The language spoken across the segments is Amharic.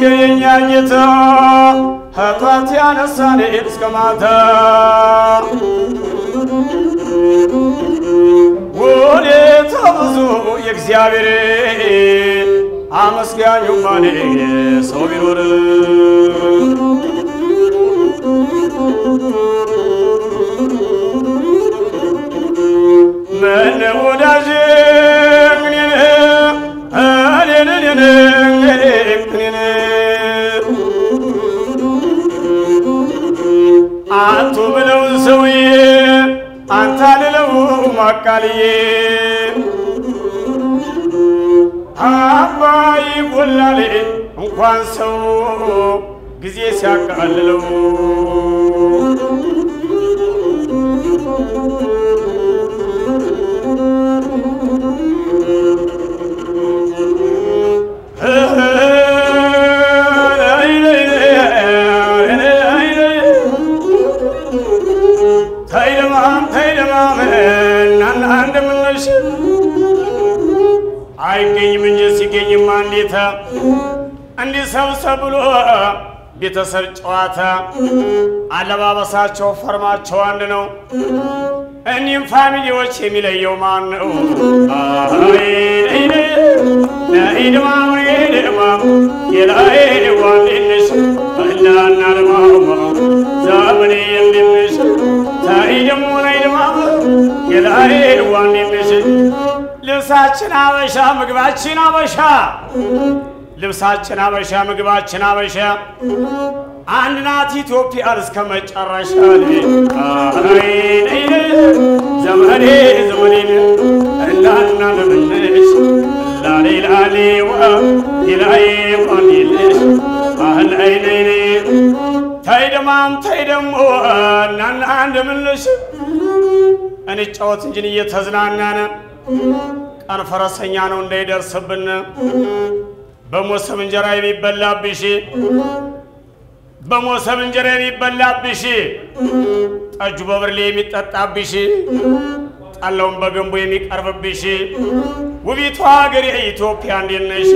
የኛ ጌታ ኃጢአት ያነሳን እስከ ማታ ውለታ ብዙ የእግዚአብሔር አመስጋኙ ማን ሰው ቢኖር ምን ወዳጅ አንቱ ብለው ሰውዬ አንተ ልለው ማቃልዬ አባይ ጎላሌ እንኳን ሰው ጊዜ ሲያቃልለው ተይደማም ተይደማም እናና እንደምነሽ አይገኝም እንጂ ሲገኝማ እንዴታ እንዲህ ሰብሰብ ብሎ ቤተሰብ ጨዋታ አለባበሳቸው ፈርማቸው አንድ ነው። እኒህም ፋሚሊዎች የሚለየው ማን ነው? ነኢድማም ድማም የላይዋንሽ እናና ድማማ ዛመኔ የምንሽ ታይደሞ ነይድማም የላይዋንሽ ልብሳችን አበሻ ምግባችን አበሻ ልብሳችን አበሻ ምግባችን አበሻ አንድ ናት ኢትዮጵያ እስከ መጨረሻ ዘመኔ ዘመኔን እናና ለምንሽ ላሌ ላሌ ላሌ ቆንልሽ ባህል አይነይኔ ተይ ደማም ተይ ደሞ እናና እንደምንሽ እንጫወት እንጂን እየተዝናናነ ቀን ፈረሰኛ ነው እንዳይደርስብን በሞሰብ እንጀራ የሚበላብሽ በሞሰብ እንጀራ የሚበላብሽ ጠጁ በብርሌ የሚጠጣብሽ ጠላውን በገንቦ የሚቀርብብሽ ውቢቷ ሀገር የኢትዮጵያ እንዴት ነሽ?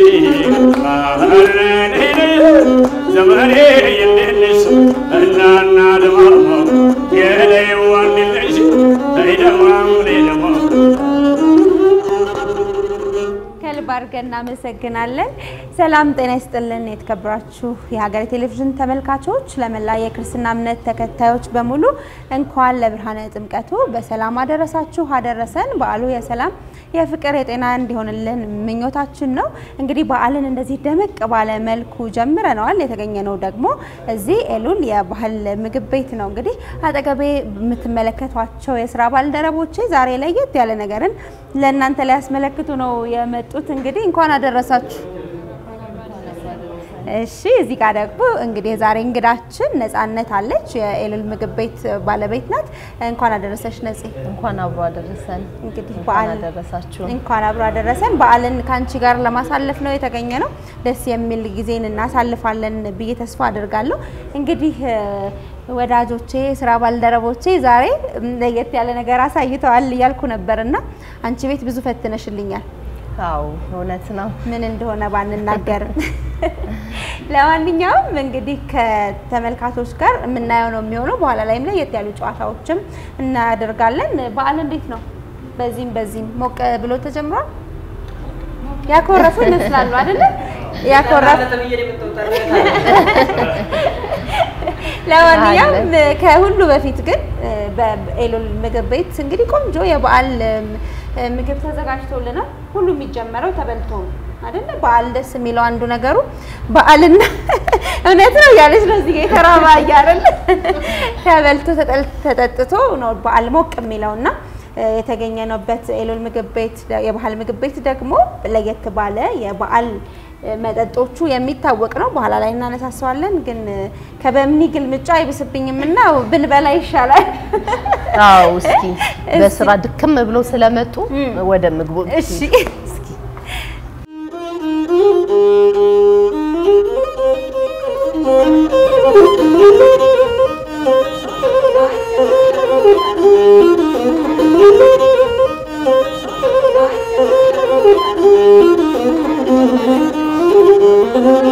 ዘመኔ እንዴት ነሽ? እናና ደማማ የለይዋ እንዴት ነሽ? ደማም ደማም ከልብ አድርገን እናመሰግናለን። ሰላም ጤና ይስጥልን። የተከበራችሁ የሀገሬ ቴሌቪዥን ተመልካቾች፣ ለመላ የክርስትና እምነት ተከታዮች በሙሉ እንኳን ለብርሃነ ጥምቀቱ በሰላም አደረሳችሁ አደረሰን። በዓሉ የሰላም የፍቅር፣ የጤና እንዲሆንልን ምኞታችን ነው። እንግዲህ በዓልን እንደዚህ ደመቅ ባለ መልኩ ጀምረነዋል። የተገኘነው ደግሞ እዚህ ኤሉል የባህል ምግብ ቤት ነው። እንግዲህ አጠገቤ የምትመለከቷቸው የስራ ባልደረቦቼ ዛሬ ለየት ያለ ነገርን ለእናንተ ላይ ያስመለክቱ ነው የመጡት። እንግዲህ እንኳን አደረሳችሁ። እሺ እዚህ ጋር ደግሞ እንግዲህ የዛሬ እንግዳችን ነጻነት አለች። የኤሉል ምግብ ቤት ባለቤት ናት። እንኳን አደረሰሽ ነጽ። እንኳን አብሮ አደረሰን። እንግዲህ እንኳን በዓል አደረሳችሁ። እንኳን አብሮ አደረሰን። በዓልን ከአንቺ ጋር ለማሳለፍ ነው የተገኘ ነው። ደስ የሚል ጊዜን እናሳልፋለን ብዬ ተስፋ አድርጋለሁ። እንግዲህ እ፣ ወዳጆቼ፣ ስራ ባልደረቦቼ ዛሬ ለየት ያለ ነገር አሳይተዋል እያልኩ ነበርና አንቺ ቤት ብዙ ፈትነሽልኛል። አዎ እውነት ነው። ምን እንደሆነ ባንናገርም ለማንኛውም እንግዲህ ከተመልካቾች ጋር የምናየው ነው የሚሆነው። በኋላ ላይም ለየት ያሉ ጨዋታዎችም እናደርጋለን። በዓል እንዴት ነው? በዚህም በዚህም ሞቅ ብሎ ተጀምሯል። ያኮረፉ ይመስላሉ አይደለ? ያኮረፉ ለማንኛውም ከሁሉ በፊት ግን በኤሉል ምግብ ቤት እንግዲህ ቆንጆ የበዓል ምግብ ተዘጋጅቶልናል። ሁሉ የሚጀመረው ተበልቶ ነው አይደለ? በዓል ደስ የሚለው አንዱ ነገሩ በዓልና እውነት ነው እያለች ነው እዚህ ጋ የተራባ እያደለ ተበልቶ ተጠል- ተጠጥቶ ነው በዓል ሞቅ የሚለውና የተገኘነበት ኤሉል ምግብ ቤት የባህል ምግብ ቤት ደግሞ ለየት ባለ የበዓል መጠጦቹ የሚታወቅ ነው። በኋላ ላይ እናነሳሰዋለን። ግን ከበምኒ ግልምጫ አይብስብኝም እና ብንበላ ይሻላል። አዎ እስኪ በስራ ድክም ብሎ ስለመጡ ወደ ምግቡ እሺ Thank you.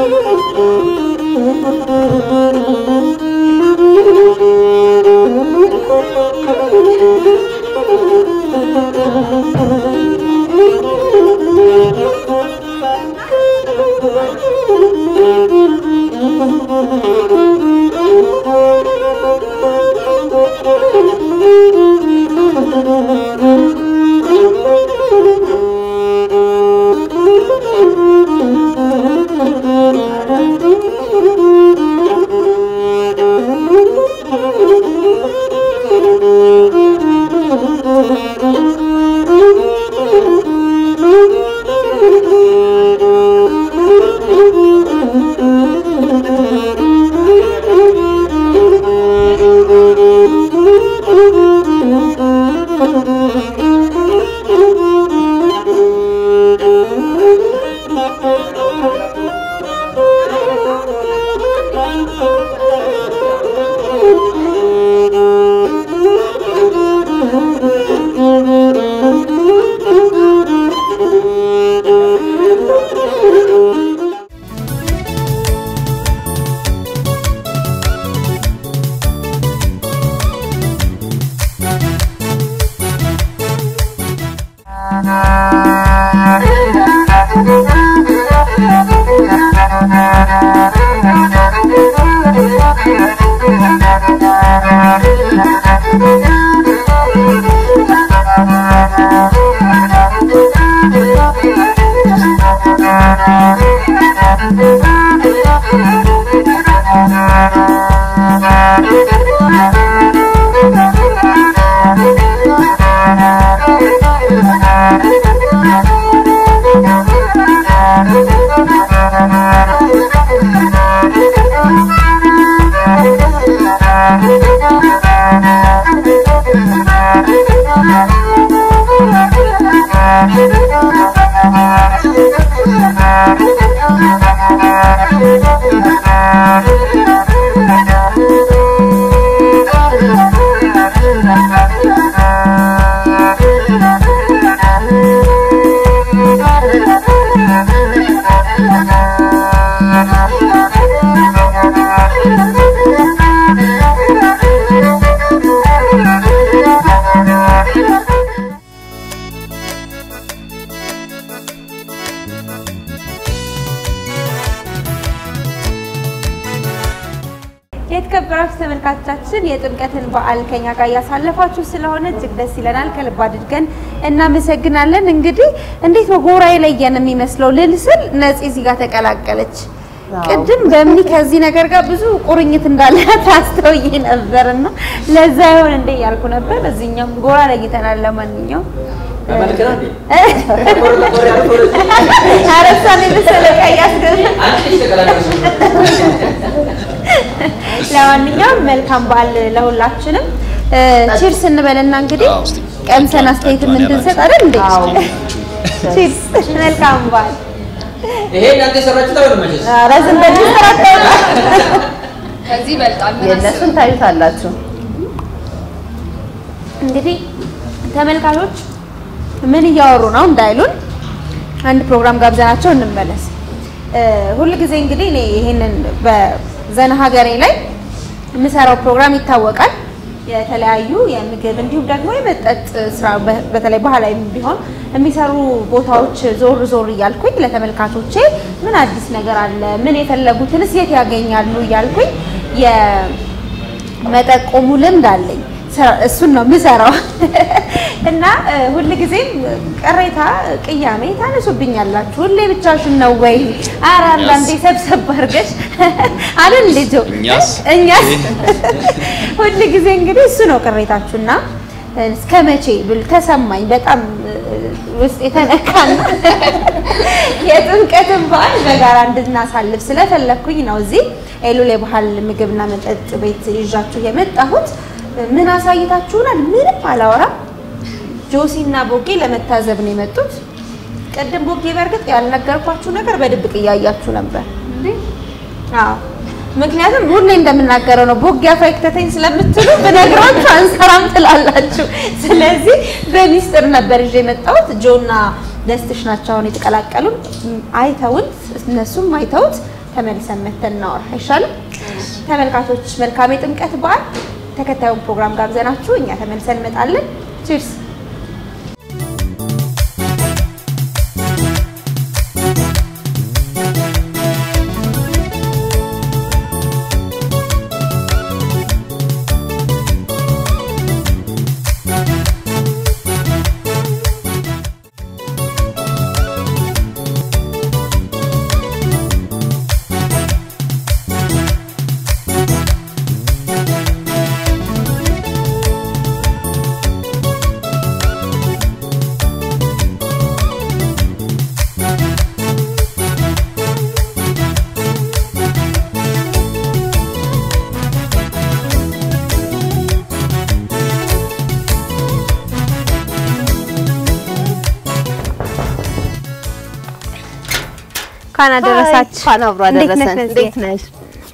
የተከበራችሁ ተመልካቾቻችን የጥምቀትን በዓል ከኛ ጋር እያሳለፋችሁ ስለሆነ እጅግ ደስ ይለናል። ከልብ አድርገን እናመሰግናለን። እንግዲህ እንዴት ነው ጎራ የለየን የሚመስለው ልል ስል ነፂ እዚህ ጋር ተቀላቀለች። ቅድም በምኒ ከዚህ ነገር ጋር ብዙ ቁርኝት እንዳለ ታስተውዬ ነበርና ለዛ ይሆን እንደ እያልኩ ነበር። እዚህኛውም ጎራ ለይተናል። ለማንኛውም አረሳን የመሰለ ቀይ አስገብ ለማንኛውም መልካም በዓል ለሁላችንም። ቺርስ እንበልና እንግዲህ ቀምሰን አስተያየት እንድንሰጥ አይደል እንዴ? ቺርስ። መልካም በዓል። ይሄ እናንተ የሰራችሁት አይሆንም መቼስ። ኧረ ዝም በል ተራቀው ከዚህ ይበልጣል። ምን የእነሱን ታዩታላችሁ። እንግዲህ ተመልካቾች ምን እያወሩ ነው እንዳይሉን አንድ ፕሮግራም ጋብዘናቸው እንመለስ። ሁል ጊዜ እንግዲህ እኔ ይሄንን በዘና ሀገሬ ላይ የምሰራው ፕሮግራም ይታወቃል። የተለያዩ የምግብ እንዲሁም ደግሞ የመጠጥ ስራ በ- በተለይ ባህላዊ ቢሆን የሚሰሩ ቦታዎች ዞር ዞር እያልኩኝ ለተመልካቾቼ ምን አዲስ ነገር አለ፣ ምን የፈለጉትንስ የት ያገኛሉ እያልኩኝ የመጠቆሙ ልምድ አለኝ። ስራ- እሱን ነው የምሰራው እና እ፣ ሁልጊዜም ቅሬታ፣ ቅያሜ ታነሱብኛላችሁ። ሁሌ ብቻሽን ነው ወይ? ኧረ አንዳንዴ ሰብሰብ አድርገሽ አለን ልጆ እኛስ? እኛስ ሁል ጊዜ እንግዲህ እሱ ነው ቅሬታችሁና እስከ መቼ ብል ተሰማኝ። በጣም እ፣ ውስጥ የተነካና የጥምቀትን በዓል በጋራ እንድናሳልፍ ስለፈለግኩኝ ነው እዚህ ኤሉሌ ባህል ምግብና መጠጥ ቤት ይዣችሁ የመጣሁት። ምን አሳይታችሁናል? ምንም አላወራም። ጆሲ እና ቦጌ ለመታዘብ ነው የመጡት። ቅድም ቦጌ በእርግጥ ያልነገርኳችሁ ነገር በድብቅ እያያችሁ ነበር። አዎ ምክንያቱም ሁሌ እንደምናገረው ነው። ቦጌ አፋ ይክተተኝ ስለምትሉ ብነግራችሁ አንሰራም ትላላችሁ። ስለዚህ በሚስጥር ነበር ይዤ የመጣሁት። ጆና ደስትሽ ናቸው አሁን የተቀላቀሉን። አይተውት እነሱም አይተውት ተመልሰን መተን እናወራ አይሻልም? ተመልካቾች መልካም የጥምቀት በዓል። ተከታዩን ፕሮግራም ጋብዘናችሁ እኛ ተመልሰን እንመጣለን። ቺርስ እንኳን አደረሳችሁ። እንኳን አብሮ እንዴት ነሽ አደረሰን። ነፂ? እንዴት ነሽ?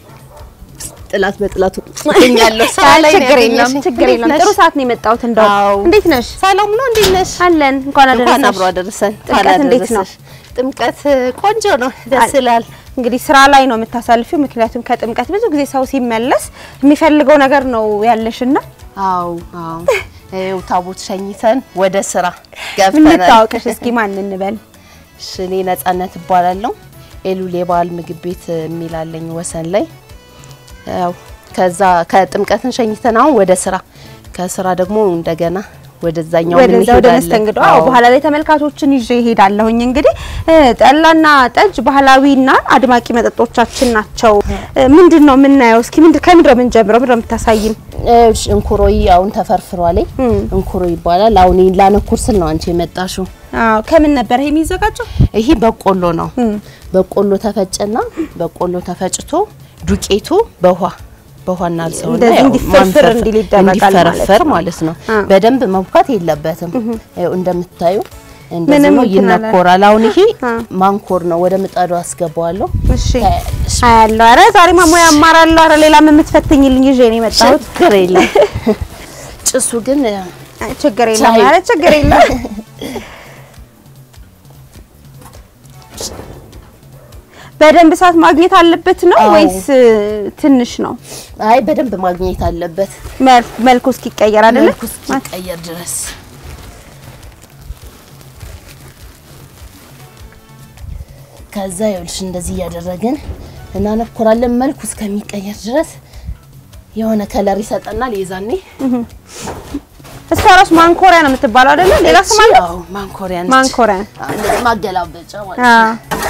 ጥላት በጥላቱ እገኛለሁ። ስራ ላይ ነው ችግር የለም ያገኘሁሽ። ችግር እንዴት የለም። ነሽ? ጥሩ ሰዓት ነው የመጣሁት። እንደው አዎ። እንዴት ነሽ? ሰላም ነው። እንዴት ነሽ? አለን። እንኳን እንኳን አብሮ አደረሳሽ። አደረሰን። ጥምቀት እንኳን እንዴት ነው? አደረሰሽ። ጥምቀት ቆንጆ ነው፣ ደስ ይላል። እንግዲህ ስራ ላይ ነው የምታሳልፊው። ምክንያቱም ከጥምቀት ብዙ ጊዜ ሰው ሲመለስ የሚፈልገው ነገር ነው ያለሽና አዎ አዎ። ይኸው ታቦት ሸኝተን ወደ ስራ ገብተናል። እንታወቅሽ እስኪ ማን እንበል? እሺ፣ እኔ ነጻነት እባላለሁ። ኤሉል የበዓል ምግብ ቤት የሚላለኝ ወሰን ላይ ያው ከዛ ከጥምቀትን ሸኝተን አሁን ወደ ስራ ከስራ ደግሞ እንደገና ወደዛኛው ምን ወደዛ ወደ መስተንግዶ አዎ፣ በኋላ ላይ ተመልካቾችን ይዤ እሄዳለሁኝ። እንግዲህ እ፣ ጠላና ጠጅ ባህላዊና አድማቂ መጠጦቻችን ናቸው። እ፣ ምንድን ነው የምናየው? እስኪ ምንድን ከምንድን ነው የምንጀምረው? ምንድን ነው የምታሳይም? እንኩሮይ አሁን ተፈርፍሯል። እንኩሮ ይባላል። አሁን ይሄን ላነኩር ስል ነው አንቺ የመጣሽው። አዎ፣ ከምን ነበር ይሄ የሚዘጋጀው? ይሄ በቆሎ ነው። በቆሎ ተፈጨና በቆሎ ተፈጭቶ ዱቄቱ በውሃ በውሃ እናልሰውና እንደዚህ ያው እንዲፈርፍር ማንፈርፈር- እንዲል ይደረጋል ማለት እንዲፈረፈር ነው። ማለት ነው። አ። በደንብ መብካት የለበትም። ያው እንደምታዩ ምንም እንደዚህ ነው እንትን አላለም። ይነኮራል። አሁን ይሄ አ። ማንኮር ነው። ወደ ምጣዱ አስገባዋለሁ። እሺ ታያለሽ። አያለሁ። ኧረ ዛሬ ማሞያ አማራለሁ። ኧረ ሌላም የምትፈትኝልኝ ይዤ ነው የመጣሁት። ችግር የለም። ጭሱ ግን አይ፣ ችግር የለም። ቻይ። ኧረ ችግር የለም። በደንብ እሳት ማግኘት አለበት ነው አዎ። ወይስ እ፣ ትንሽ ነው? አይ በደንብ ማግኘት አለበት መል- መልኩ እስኪቀየር አይደለ? መልኩ እስኪቀየር ድረስ ከዛ ይኸውልሽ እንደዚህ እያደረግን እናነኩራለን። መልኩ እስከሚቀየር ድረስ የሆነ ከለር ይሰጠናል። የዛኔ እሷ ራሱ ማንኮሪያ ነው የምትባለው አይደለ? ሌላ ስም አለ? አዎ ማንኮሪያ ነች። ማንኮሪያ። አዎ፣ እንደዚህ ማገላበጫ ማለት አ ነው።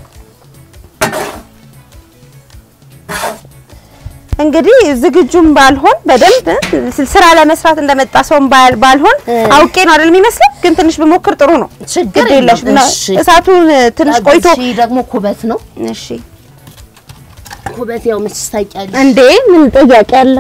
እንግዲህ ዝግጁም ባልሆን በደንብ እ፣ ስራ ለመስራት እንደመጣ ሰውም ባል- ባልሆን አውቄ ነው አይደል የሚመስለው፣ ግን ትንሽ ብሞክር ጥሩ ነው። ችግር ግድ የለሽም። የለም። እና እሺ። እሳቱን እ፣ ትንሽ ቆይቶ እሺ፣ ደግሞ ኩበት ነው። እሺ ኩበት ያው መች ታውቂያለሽ። እንዴ ምን ጥያቄ አለ?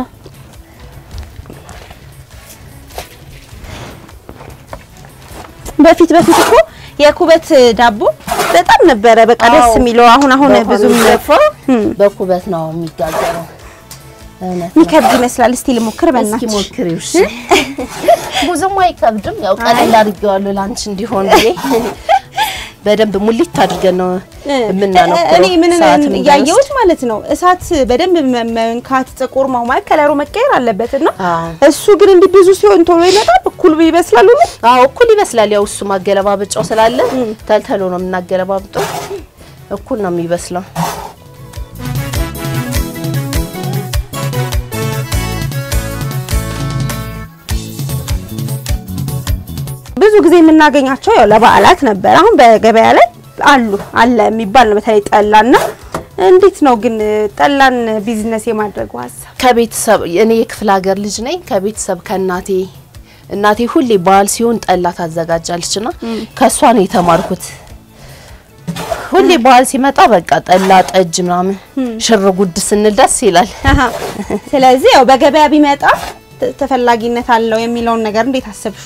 በፊት በፊት እኮ የኩበት ዳቦ በጣም ነበረ በቃ ደስ አዎ። የሚለው። አሁን አሁን በውሃ ብዙም የሚደፋው በኩበት ነው የሚጋገረው። እውነት ነው። የሚከብድ ይመስላል። እስቲ ልሞክር እስኪ በእናትሽ። ሞክሪው። እሺ ብዙም አይከብድም። ያው ቀለል አድርጌዋለሁ ላንቺ እንዲሆን ብዬ በደንብ ሙሊት አድርገን ነው የምናነኩረው። እኔ ምን ሰዓትም እያየሁት ማለት ነው እሳት በደንብ መ- መንካት ጥቁር መሆን ማለት ከለሩ መቀየር አለበት እና አዎ። እሱ ግን እንዲህ ብዙ ሲሆን ቶሎ ይመጣል፣ እኩል ይበስላል። ሁሉ አዎ እኩል ይበስላል። ያው እሱ ማገለባበጫው ስላለ ተልተሎ ነው የምናገለባብጠው። እኩል ነው የሚበስለው። ብዙ ጊዜ የምናገኛቸው ያው ለበዓላት ነበር። አሁን በገበያ ላይ አሉ አለ የሚባል ነው። በተለይ ጠላና እንዴት ነው ግን ጠላን ቢዝነስ የማድረግ ሀሳብ? ከቤተሰብ እኔ የክፍለ ሀገር ልጅ ነኝ። ከቤተሰብ ከእናቴ እናቴ ሁሌ በዓል ሲሆን ጠላ ታዘጋጃለች እና ከእሷ ነው የተማርኩት። ሁሌ በዓል ሲመጣ በቃ ጠላ፣ ጠጅ ምናምን ሽር ጉድ ስንል ደስ ይላል። አሃ። ስለዚህ ያው በገበያ ቢመጣ ተ- ተፈላጊነት አለው የሚለውን ነገር እንዴት አሰብሽ?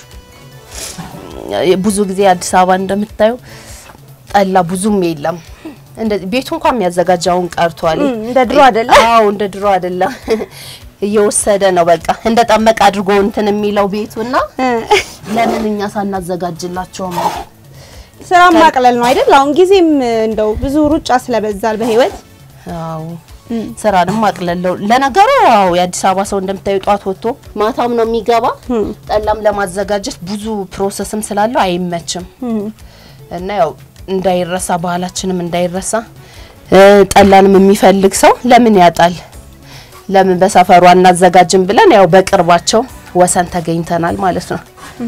ብዙ ጊዜ አዲስ አበባ እንደምታየው ጠላ ብዙም የለም። እንደዚህ ቤቱ እንኳን የሚያዘጋጃውን ቀርቷል። እም፣ እንደ ድሮ አይደለም። አዎ እንደ ድሮ አይደለም። እየወሰደ ነው በቃ እንደ ጠመቅ አድርጎ እንትን የሚለው ቤቱና ለምን እኛ ሳናዘጋጅላቸው ነው? ስራ ማቅለል ነው አይደል? አሁን ጊዜም እንደው ብዙ ሩጫ ስለበዛል በህይወት አዎ ስራንም አቅለለው። ለነገሩ አዎ የአዲስ አበባ ሰው እንደምታዩ ጧት ወጥቶ ማታም ነው የሚገባ። ጠላም ለማዘጋጀት ብዙ ፕሮሰስም ስላለው አይመችም እና ያው እንዳይረሳ ባህላችንም እንዳይረሳ እ፣ ጠላንም የሚፈልግ ሰው ለምን ያጣል? ለምን በሰፈሩ አናዘጋጅም ብለን ያው በቅርባቸው ወሰን ተገኝተናል ማለት ነው።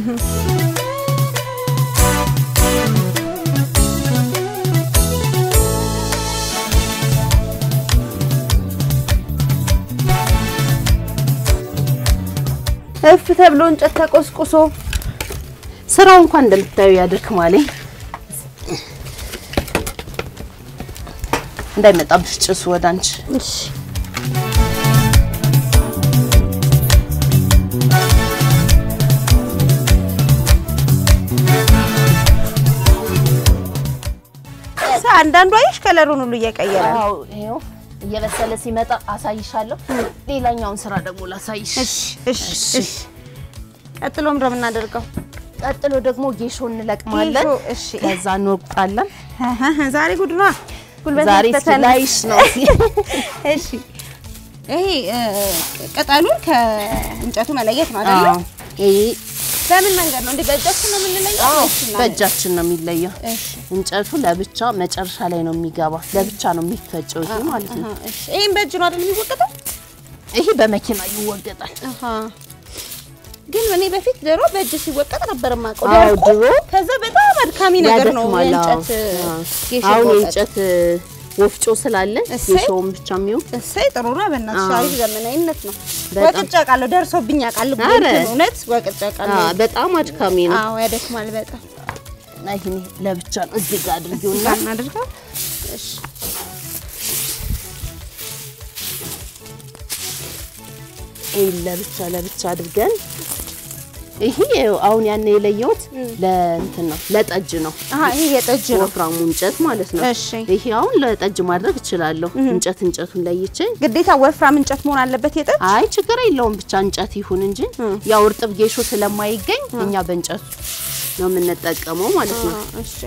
እፍ ተብሎ እንጨት ተቆስቁሶ ስራው እንኳን እንደምታዩ ያደክማል። እንዳይመጣብሽ ጭሱ ወደ አንቺ። እሺ አንዳንዱ አይሽ ከለሩን ሁሉ እየቀየረ ነው። አዎ ይኸው እየበሰለ ሲመጣ አሳይሻለሁ። ሌላኛውን ስራ ደግሞ ላሳይሽ። እሺ እሺ እሺ። ቀጥሎ ምንድን ነው የምናደርገው? ቀጥሎ ደግሞ ጌሾ እንለቅማለን። ጌሾ፣ እሺ። ከዛ እንወቅጣለን። ዛሬ ጉድ ነዋ። ጉልበት ዛሬ እስኪ መፈተን። ላይሽ ነው። እሺ ይሄ እ፣ ቅጠሉን ከእንጨቱ መለየት ነው አይደል? አዎ ይሄ በምን መንገድ ነው? እንዴ በእጃችን ነው የምንለየው? ወይስ እናንተ? በእጃችን ነው የሚለየው። እሺ እንጨቱ ለብቻ መጨረሻ ላይ ነው የሚገባ። ለብቻ ነው የሚፈጨው ይሄ ማለት ነው። አሃ፣ እሺ። ይሄን በእጅ ነው አይደል የሚወቀጠው? ይሄ በመኪና ይወገጣል። አሃ። ግን እኔ በፊት ድሮ በእጅ ሲወቀጥ ነበር የማውቀው። አዎ ደርቆ ድሮ ከዛ በጣም አድካሚ ነገር ነው ያደክማል። አዎ። የእንጨት አዎ። ጌሾ አሁን መውቀጥ። የእንጨት ወፍጮ ስላለ እሰይ። ጌሾውን ብቻ የሚሆን እሰይ ጥሩ ነው። በእናትሽ አዎ። አሪፍ ዘመናዊነት ነው። በጣም። ወቅጫ ቃለሁ ደርሶብኝ ያውቃል። ኧረ። ግን እውነት ወቅጫ ቃለሁ። አዎ፣ በጣም አድካሚ ነው። አዎ ያደክማል በጣም። እና ይሄኔ ለብቻ ነው እዚህ ጋር አድርጊውና እዛ እናድርገው። እሺ ይሄን ለብቻ ለብቻ አድርገን ይሄ አሁን ያን የለየሁት ለእንትን ነው ለጠጅ ነው። አሃ ይሄ የጠጅ ነው። ወፍራሙ እንጨት ማለት ነው። እሺ። ይሄ አሁን ለጠጅ ማድረግ እችላለሁ። እንጨት እንጨቱን ለይቼ ግዴታ ወፍራም እንጨት መሆን አለበት የጠጅ? አይ ችግር የለውም ብቻ እንጨት ይሁን እንጂ ያው እርጥብ ጌሾ ስለማይገኝ እኛ በእንጨቱ ነው የምንጠቀመው ማለት ነው። አዎ፣ እሺ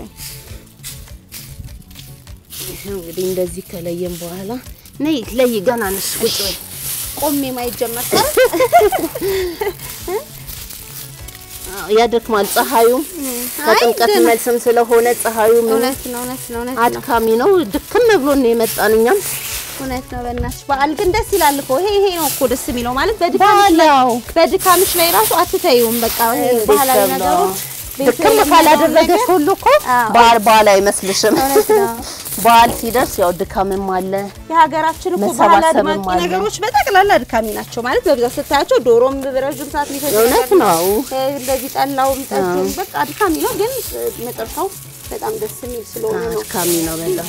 ይሄው እንግዲህ እንደዚህ ከለየን በኋላ ነይ ለይ ገና ነሽ ቁጭ በይ። ቆሜ ማየት ጀመር። አዎ፣ ያደክማል። ፀሐዩም አይ ከጥምቀት ደህና። መልስም ስለሆነ ፀሐዩ ምን እውነት ነው እውነት ነው እውነት ነው አድካሚ ነው። ድክም ብሎ ነው የመጣን እኛም እውነት ነው። በእናትሽ በዓል ግን ደስ ይላል እኮ። ይሄ ይሄ ነው እኮ ደስ የሚለው ማለት በድካምሽ ላይ በዓላው በድካምሽ ላይ ራሱ አትተይውም። በቃ ይሄ ባህላዊ ቤተሰብ ነው። ነገሮች ቤት ድክም የለመደውን ካላደረገሽ ነገር ሁሉ እኮ አዎ። በዓል በዓል አይመስልሽም። እውነት ነው። በዓል ሲደርስ ያው ድካምም አለ። የሀገራችን እኮ ባህል መሰባሰብም አድማቂ አለ። ነገሮች በጠቅላላ አድካሚ ናቸው ማለት በብዛት ስታያቸው ዶሮም ረዥም ሰዓት ሊፈጅ እውነት ነገር ነው። እ፣ እንደዚህ ጠላውም ጠጁም በቃ አድካሚ ነው፣ ግን እ፣ መጨረሻው በጣም ደስ የሚል ስለሆነ ነው። አድካሚ ነው በጣም።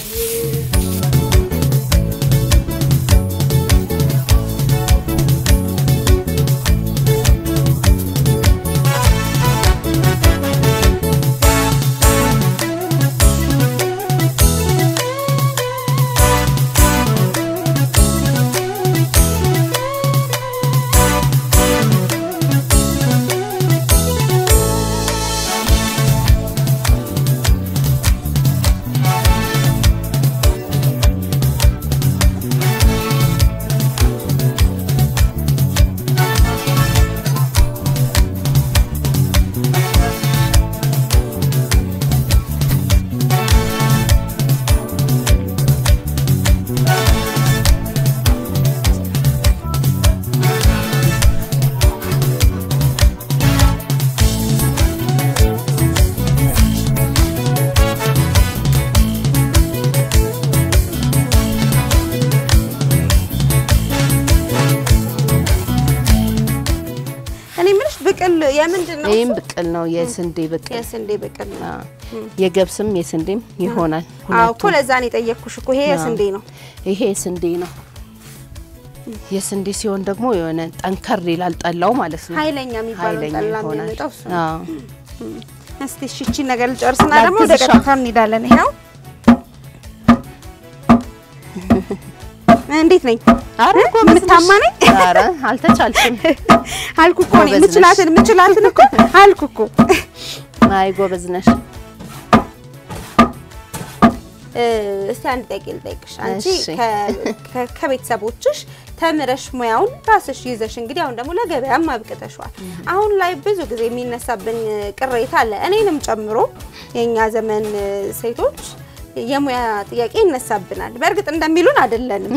እኔ የምልሽ ብቅል የምንድን ነው? ይህም ብቅል ነው፣ የስንዴ ብቅል። የስንዴ ብቅል ነው። አዎ። የገብስም የስንዴም ይሆናል። አዎ እኮ ሁለቱም። ለዛ ነው የጠየቅኩሽ እኮ ይሄ የስንዴ ነው። ይሄ የስንዴ ነው። የስንዴ ሲሆን ደግሞ የሆነ ጠንከር ይላል ጠላው ማለት ነው። ኃይለኛ የሚባለው ኃይለኛ ጠላ ይሆናል። የሚመጣው እሱ ነው። አዎ። እስቲ እሺ እቺን ነገር ልጨርስና ደግሞ ወደ ላግዝሻ? ቀጥታ እንሄዳለን። ይሄው እንዴት ነኝ? ኧረ እ? ጎበዝ ነሽ። የምታማ ነኝ? ኧረ አልተቻልሽም። አልኩ እኮ እኔ ጎበዝ ነሽ። የምችላትን የምችላትን እኮ አልኩ እኮ። አይ ጎበዝ ነሽ። እ፣ እስቲ አንድ ጥያቄ ልጠይቅሽ። አንቺ እሺ። ከ- ከ- ከቤተሰቦችሽ ተምረሽ ሙያውን ራስሽ ይዘሽ እንግዲህ አሁን ደግሞ ለገበያም አብቅተሽዋል። አሁን ላይ ብዙ ጊዜ የሚነሳብን ቅሬታ አለ፣ እኔንም ጨምሮ የእኛ ዘመን እ፣ ሴቶች የሙያ ጥያቄ ይነሳብናል። በእርግጥ እንደሚሉን አይደለንም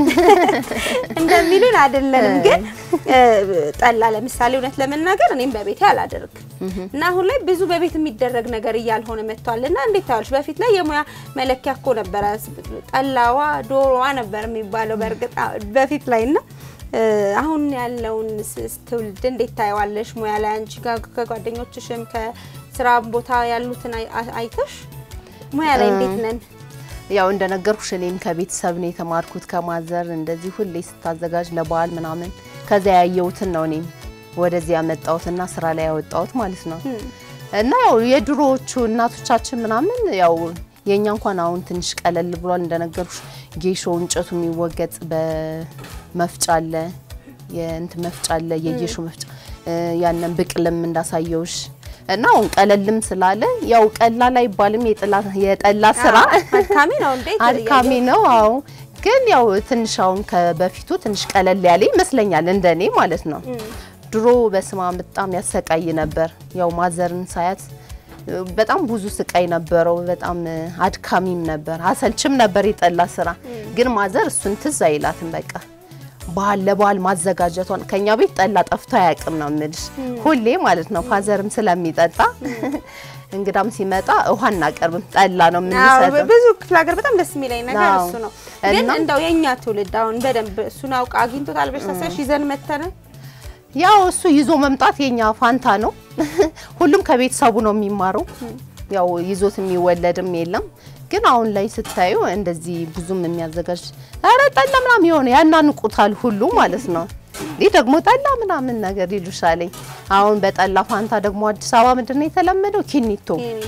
እንደሚሉን አይደለንም፣ ግን እ፣ ጠላ ለምሳሌ እውነት ለመናገር እኔም በቤቴ አላደርግ እና አሁን ላይ ብዙ በቤት የሚደረግ ነገር እያልሆነ መጥቷል። እና እንዴት ታዋልሽ? በፊት ላይ የሙያ መለኪያ እኮ ነበረ፣ ጠላዋ ዶሮዋ ነበር የሚባለው በእርግጥ አ- በፊት ላይ እና እ፣ አሁን ያለውን ስ- ትውልድ እንዴት ታየዋለሽ? ሙያ ላይ አንቺ ጋር ከጓደኞችሽም ከስራ ቦታ ያሉትን አይ- አ- አይተሽ ሙያ ላይ እንዴት ነን? ያው እንደነገርኩሽ እኔም ከቤተሰብ ነው የተማርኩት ከማዘር እንደዚህ ሁሌ ስታዘጋጅ ለበዓል ምናምን ከዛ ያየሁትን ነው እኔም ወደዚህ ያመጣሁትና ስራ ላይ ያወጣሁት ማለት ነው። እና ያው የድሮዎቹ እናቶቻችን ምናምን ያው የኛ እንኳን አሁን ትንሽ ቀለል ብሏል። እንደነገርኩሽ ጌሾ እንጨቱ የሚወገጥ በመፍጫ አለ፣ የእንት መፍጫ አለ፣ የጌሾ መፍጫ እ፣ ያንን ብቅልም እንዳሳየውሽ እና አሁን ቀለልም ስላለ ያው ቀላል አይባልም የጥላ የጠላ ስራ አድካሚ ነው እንዴ? አድካሚ ነው። አዎ ግን ያው ትንሽ አሁን ከበፊቱ ትንሽ ቀለል ያለ ይመስለኛል እንደኔ ማለት ነው። ድሮ በስማ በጣም ያሰቃይ ነበር። ያው ማዘርን ሳያት እ፣ በጣም ብዙ ስቃይ ነበረው። በጣም እ፣ አድካሚም ነበር፣ አሰልችም ነበር የጠላ ስራ። ግን ማዘር እሱን ትዝ አይላትም በቃ ባህል ለበዓል ማዘጋጀቷን ከኛ ቤት ጠላ ጠፍቶ አያውቅም ነው የምልሽ። ሁሌ ማለት ነው ፋዘርም ስለሚጠጣ እንግዳም ሲመጣ ውሃ እናቀርብም ጠላ ነው አዎ፣ የምንሰጠው። ብዙ ክፍለ ሀገር በጣም ደስ የሚለኝ ነገር አዎ። እሱ ነው። ግን እና- እንደው የእኛ ትውልድ አሁን በደንብ እሱን አውቃ አግኝቶታል ብለሽ ታስቢያለሽ? ይዘን መተነ ያው እሱ ይዞ መምጣት የኛ ፋንታ ነው። ሁሉም ከቤተሰቡ ነው የሚማረው። ያው ይዞት የሚወለድም የለም። ግን አሁን ላይ ስታዩ እንደዚህ ብዙም የሚያዘጋጅ ኧረ ጠላ ምናምን የሆነ ያናንቁታል ሁሉ ማለት ነው። ይህ ደግሞ ጠላ ምናምን ነገር ይሉሻለኝ። አሁን በጠላ ፋንታ ደግሞ አዲስ አበባ ምንድን ነው የተለመደው ኪኒቶ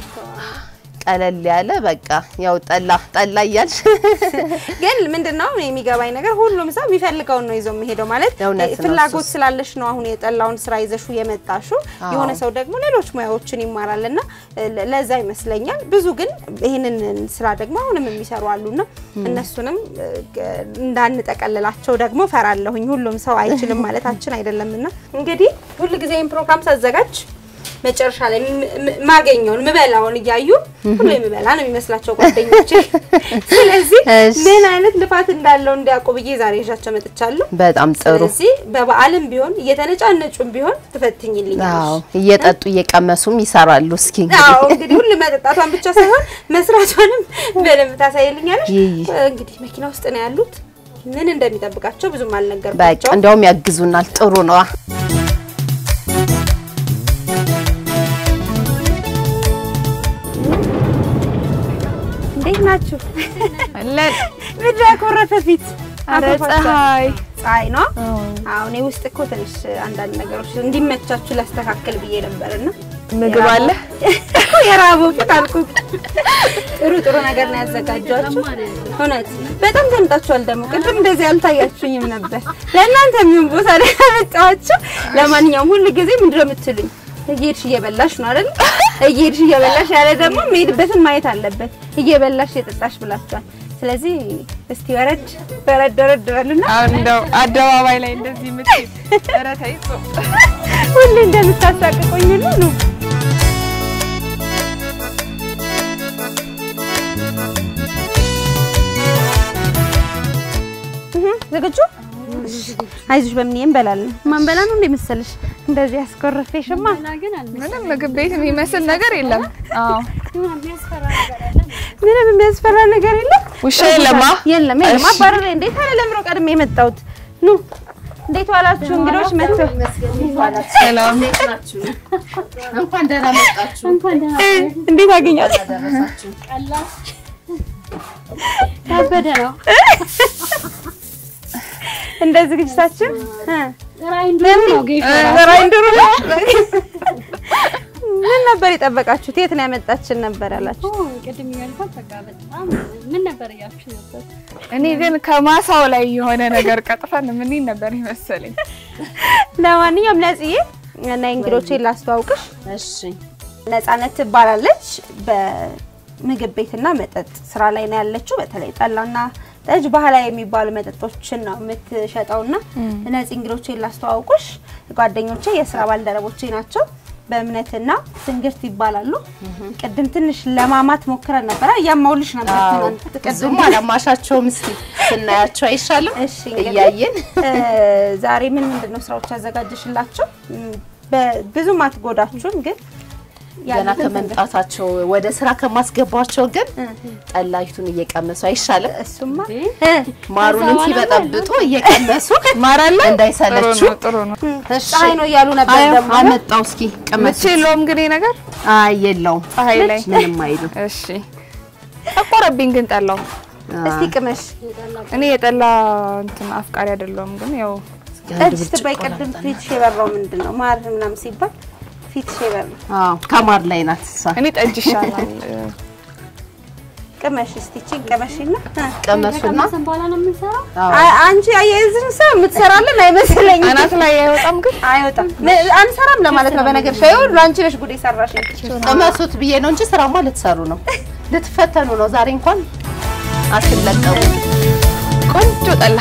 ቀለል ያለ በቃ ያው ጠላ ጠላ እያልሽ ግን ምንድነው እኔ የሚገባኝ ነገር ሁሉም ሰው የሚፈልገውን ነው ይዞ የሚሄደው ማለት እውነት ነው ፍላጎት እሱስ። ስላለሽ ነው አሁን የጠላውን ስራ ይዘሹ የመጣሹ አዎ። የሆነ ሰው ደግሞ ሌሎች ሙያዎችን ይማራልና ለ- ለዛ ይመስለኛል ብዙ ግን ይህንን ስራ ደግሞ አሁንም የሚሰሩ አሉና እነሱንም እ፣ ገ- እንዳንጠቀልላቸው ደግሞ ፈራለሁኝ ሁሉም ሰው አይችልም ማለታችን አይደለምና እንግዲህ ሁል ጊዜ ይህን ፕሮግራም ሳዘጋጅ መጨረሻ ላይ ም- ም- ማገኘውን ምበላውን እያዩ ሁሉ የምበላ ነው የሚመስላቸው ጓደኞቼ። ስለዚህ እሺ። ምን አይነት ልፋት እንዳለው እንዲያውቁ ብዬ ዛሬ ይዣቸው መጥቻለሁ። በጣም ጥሩ። ስለዚህ በበዓልም ቢሆን እየተነጫነጩም ቢሆን አዎ ትፈትኝልኛለሽ። እየጠጡ እየቀመሱም ይሰራሉ። እስኪ አዎ እንግዲህ እንግዲህ ሁሉ መጠጣቷን ብቻ ሳይሆን መስራቷንም በደንብ ታሳይልኛለሽ። ይይ። እንግዲህ መኪና ውስጥ ነው ያሉት። ምን እንደሚጠብቃቸው ብዙም በቃ አልነገርኳቸው። እንዲያውም ያግዙናል። ጥሩ ነዋ። እንዴት ናችሁ? አለን ምድር ያኮረፈ ፊት ኧረ አኮርፋችኋል? ፀሐይ ፀሐይ ነው። አሁን እኔ ውስጥ እኮ ትንሽ አንዳንድ ነገሮች እንዲመቻችሁ ላስተካከል ብዬ ነበርና ምግብ አለ የራበው ፊት አልኩት። ጥሩ ጥሩ ነገር ነው ያዘጋጇችሁ። እውነት በጣም ተምጣችኋል። ደግሞ ቅድም እንደዚህ አልታያችሁኝም ነበር። ለእናንተ የሚሆን ቦታ ላይ ያመጣኋችሁ። ለማንኛውም ሁል ጊዜ ምንድን ነው የምትሉኝ? እየሄድሽ እየበላሽ ነው አይደል? እየሄድሽ እየበላሽ ያለ ደግሞ መሄድበትን ማየት አለበት። እየበላሽ እየጠጣሽ ብላችኋል። ስለዚህ እስቲ ወረድ ወረድ ወረድ በሉና አሁን እንደው አደባባይ ላይ እንደዚህ የምትሄድ ኧረ ተይ ጾም ሁሌ እንደምታሳቅቁኝ ሁሉ ነው። እህ ዝግጁ? አይዞሽ በምን እንበላለን። ማንበላ ነው እንደ መሰለሽ እንደዚህ ያስኮረፌሽማ። ምንም ምግብ ቤት የሚመስል ነገር የለም። አዎ ምንም የሚያስፈራ ነገር የለም። ውሻ የለማ የለም የለም። እሺ። አባረረ እንዴ ታዲያ ለምሮ ቀድሜ የመጣሁት ኑ እንዴት ዋላችሁ እንግዶች መጥተው ሰላም እንኳን ደህና መጣችሁ። እንዴት አገኛችሁ? ከበደ ነው። እንደ ዝግጅታችን እ ራይንዶር ነው ጌሾ በራይንድሩ ነው። ምን ነበር የጠበቃችሁት? የት ነው ያመጣችን ነበር ያላችሁ? ቅድም ያልኳት በቃ በጣም ምን ነበር እያልኩሽ ነበር? እኔ ግን ከማሳው ላይ የሆነ ነገር ቀጥፈን ምን ነበር ይመሰለኝ። ለማንኛውም ነጽዬ እና እንግዶቼን ላስተዋውቅሽ። እሺ ነጻነት ትባላለች። በ ምግብ ቤትና መጠጥ ስራ ላይ ነው ያለችው። በተለይ ጠላና ጠጅ ባህላዊ የሚባሉ መጠጦችን ነው የምትሸጠውና እነዚህ እንግዶቼን ላስተዋውቁሽ ጓደኞቼ፣ የስራ ባልደረቦቼ ናቸው። በእምነትና ትንግርት ይባላሉ። ቅድም ትንሽ ለማማት ሞክረን ነበረ፣ እያማውልሽ ነበር ትናንት ቅድም ብዙም አላማሻቸውም። እስኪ ስናያቸው አይሻልም? እሺ እንግዲህ እያየን እ፣ ዛሬ ምን ምንድን ነው ስራዎች ያዘጋጀሽላቸው? እም፣ በ- ብዙም አትጎዳችሁም፣ ግን ገና ያሉትን ከመምጣታቸው ወደ ስራ ከማስገባቸው ግን ጠላይቱን እየቀመሱ አይሻልም? እሱማ ማሩንም ሲበጠብጡ እየቀመሱ ማራለ ጥሩ እንዳይሰለችው ነው ጥሩ ነው። እሺ። ፀሐይ ነው እያሉ ነበር አይ፣ ደግሞ አመጣው እስኪ ቅመስ። ምች የለውም ግን ይሄ ነገር አይ የለውም፣ ፀሐይ ላይ ምንም አይልም። እሺ ጠቆረብኝ ግን ጠላው እስቲ ቅመሽ እኔ የጠላ እንትን አፍቃሪ አይደለሁም ግን ያው ጠጅ ስትባይ ቅድም ፊትሽ የበራው ምንድን ነው? ማር ምናምን ሲባል ፊትሽ የበራው አዎ ከማር ላይ ናት እሷ። እኔ ጠጅ ይሻላል። ቅመሽ እስቲ ቺን ቅመሽና እ። ቀመሱና ከቀመሰን በኋላ ነው የምንሰራው። አ- አንቺ አያይዝን ሰው የምትሰራለን አይመስለኝም። አናት ላይ አይወጣም ግን አይወጣም ነ- አንሰራም ለማለት ነው። በነገር ሻይ ሁሉ አንቺ ነሽ ጉዴ ሰራሽ። ቅመሱት ብዬ ነው እንጂ ስራማ ልትሰሩ ነው፣ ልትፈተኑ ነው። ዛሬ እንኳን አትለቀሙ። ቆንጆ ጠላ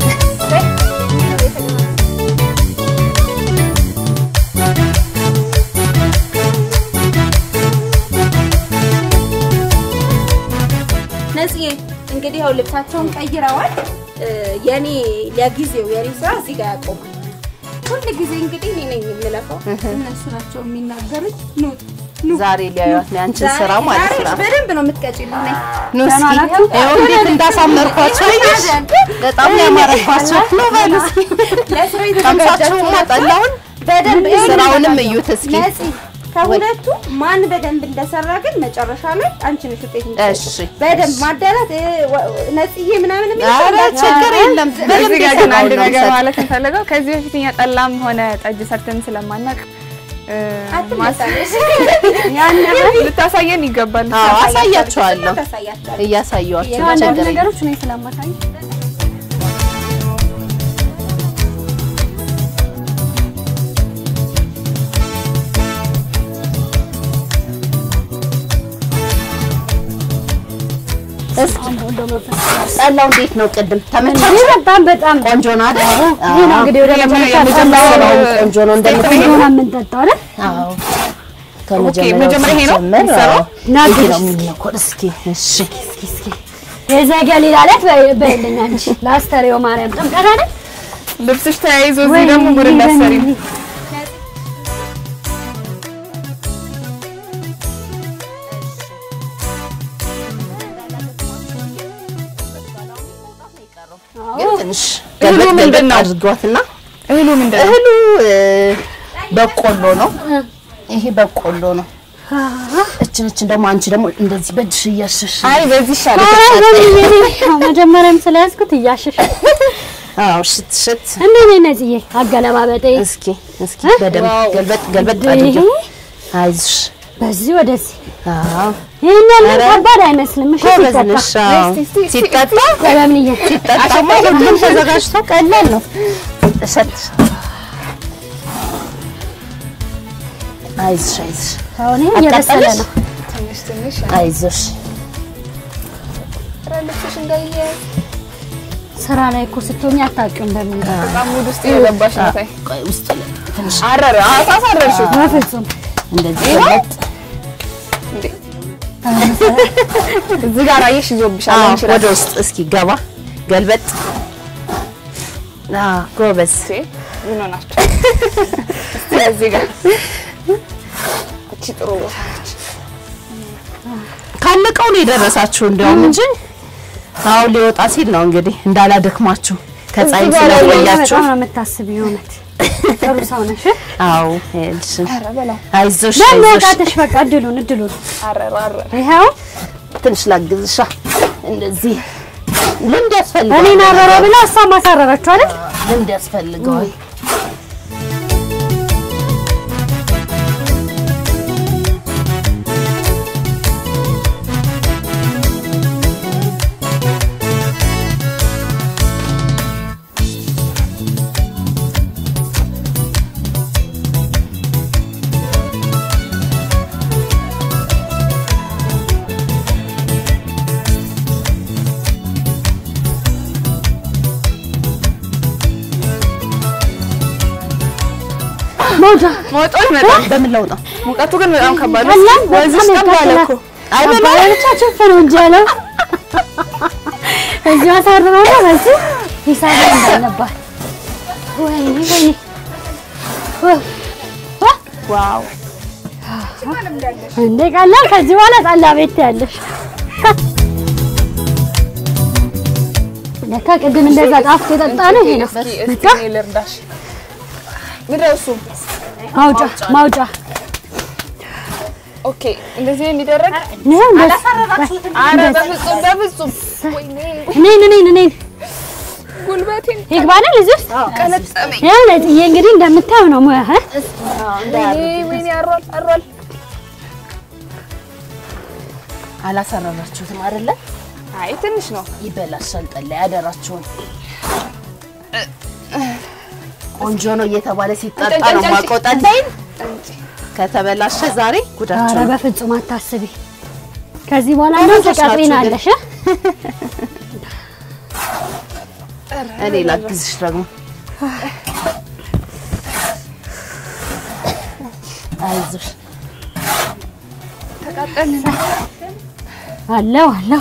ነጽዬ እንግዲህ ያው ልብሳቸውን ቀይረዋል። እ፣ የኔ ለጊዜው የኔ ስራ እዚህ ጋር ያቆማል። ሁል ጊዜ እንግዲህ እኔ ነኝ የምለፋው፣ እነሱ ናቸው የሚናገሩት። ኑ ኑ ዛሬ ሊያዩት ነው ያንቺን ስራ ማለት ዛሬ ነው። በደንብ ነው የምትቀጭልኝ። ነይ ኑ እስኪ ይኸው እንዴት እንዳሳመርኳቸው አየሽ? በጣም ያማረባቸው ነው። በሉ እስኪ ለስራ ቀምሳችሁማ ጠላውን በደንብ ስራውንም እዩት እስኪ። ነጽ ከሁለቱ ማን በደንብ እንደሰራ ግን መጨረሻ ላይ አንቺ ነሽ ውጤት የምትሰጪው። እሺ በደንብ ማዳላት እ፣ ወ- ነጽዬ ምናምን የሚል ሰው ኧረ እንዳትሆን። ችግር የለም። በደንብ እዚህ ጋር ግን አንድ የሰራውን ነው ነገር የምሰጥ። ማለት እንፈልገው ከዚህ በፊት እኛ ጠላም ሆነ ጠጅ ሰርተን ስለማናቅ እ፣ አትመጣለሽ። ያን ነገር ልታሳየን ይገባል። አዎ አሳያቸዋለሁ፣ ታሳያቸዋለሁ። እያሳየኋቸው ያው አንዳንድ ችግር የለም። ነገሮች እኔ ስለማሳይ እስኪ ጠላው እንዴት ነው? ቅድም ተመቻችሁ? በጣም በጣም ቆንጆ ነው አይደል? ይሄ ነው እንግዲህ ወደ መጨረሻ የመጀመሪያው ጠላው ቆንጆ ነው እንደምትለው። ሆና የምንጠጣው አይደል? አዎ መጀመሪያ ይሄ ነው ሲጀመር፣ የሚሰራው? አዎ፣ ና ይሄ ግድ ነው የሚነኮር። እስኪ እሺ የዘገ ሌላ ዕለት በይልኝ አንቺ ለአስተርእዮ ማርያም ጥምቀት አይደል? ልብስሽ ተያይዞ እዚህ ደግሞ ሙድ እንዳሰሪ ግን ትንሽ እህሉ ገልበጥ ምንድን ገልበጥ ነው? አድርጓትና እህሉ ምንድን ነው? እህሉ እ፣ በቆሎ ነው። ይሄ በቆሎ ነው። እችን እችን ደግሞ አንቺ ደግሞ እንደዚህ በእጅሽ እያሸሽ አይ በዚህ ይሻላል። ኧረ በሚል ያው መጀመሪያም ስለያዝኩት እያሸሽ አዎ ሽት ሽት እንዴት ነኝ ነጽዬ? አገለባበጤ እስኪ እስኪ በደንብ ገልበጥ ገልበጥ አድርጊ። አይዞሽ በዚህ ወደዚህ አዎ ይሄን ያለ ኧረ ከባድ አይመስልም። እሺ ጎበዝ ሲጠጣ ነሽ። አዎ ሲጠጣ በለምንዬ ሲጠጣማ ሁሉም ተዘጋጅቶ ቀላል ነው። እሸት አይዞሽ አይዞሽ አሁን ይሄ እየበሰለ አቃጠለሽ? ነው። ትንሽ ትንሽ አይዞሽ ልብስሽ እንዳይያያዝ ስራ ላይ እኮ ስትሆኚ አታውቂውም በምን በጣም ሙድ ውስጥ የገባሽ ነው። ታይ ቆይ ውስጥ ላይ ትንሽ አረረ አሳሳረርሽው በፍጹም እንደዚህ ገለጥ እንዴ እዚህ ጋር አየሽ ይዞብሻል። አዎ አንቺ ወደ ውስጥ እስኪ ገባ ገልበጥ አዎ ጎበዝ ራስሽ ምን ሆናችሁ? እስቲ እዚህ ጋር እቺ ጥሩ ቦታ ነች። ካለቀው ነው የደረሳችሁ እንዲያውም እንጂ አሁን ሊወጣ ሲል ነው እንግዲህ እንዳላደክማችሁ ከፀሐይ ስለቆያችሁ በጣም ነው የምታስቢው። እውነት ጥሩ ሰው ነሽ። አዎ ይኸውልሽ ኧረ በላው አይዞሽ ደግሞ አይዞሽ ወጣትሽ በቃ እድሉን እድሉን አረረ አረረ ይኸው ትንሽ ላግዝሻ እንደዚህ ልምድ ያስፈልገዋል እኔን አረረ ብላ እሷ ማሳረረችው አይደል? ልምድ ያስፈልገዋል መውጫ መውጣው ይመጣል። በምን ለውጠው ሙቀቱ ግን በጣም ከባድ ነው። ቀላል ወንዝ ውስጥ በጣም ጠብ አለ ያቃጥላል። እኮ። አባያ ብቻ ችፍ ነው እንጂ ያለው እዚሁ አሳርረው ነው በዚህ ሂሳብ እንዳለባት ወይኔ ወይኔ ወ- ወ- ዋው እንዴ ቀላል ከዚህ በኋላ ጠላ ቤት ያለሽ ለካ ቅድም እንደዛ ጣፍቶ የጠጣ ነው ይሄ ነው እስኪ እስኪ በቃ እኔ ልርዳሽ። ምንድን ነው እሱ? ማውጫ ማውጫ ኦኬ እንደዚህ ነው የሚደረግ? ነው እንደዚህ ኧረ በፍጹም በፍጹም። ወይኔ እኔን እኔን እኔን ጉልበቴን ይግባናል እዚህ ውስጥ ቀለጠመኝ። ያው ነጥዬ እንግዲህ እንደምታየው ነው ሙያ እ? ወይኔ ወይኔ አሯል አሯል። አላሰረራችሁትም አይደለ? አይ ትንሽ ነው። ይበላሻል። ጠላ ያደራችሁን ቆንጆ ነው እየተባለ ሲጠጣ ነው የማውቀው። ጠላይን ከተበላሸ ዛሬ ኧረ ጉዳቸው ነው። በፍጹም አታስቢ። ከዚህ በኋላ ነው ተቀጥሪናለሽ እ? እኔ ላግዝሽ ደግሞ አይዞሽ። አለው አለው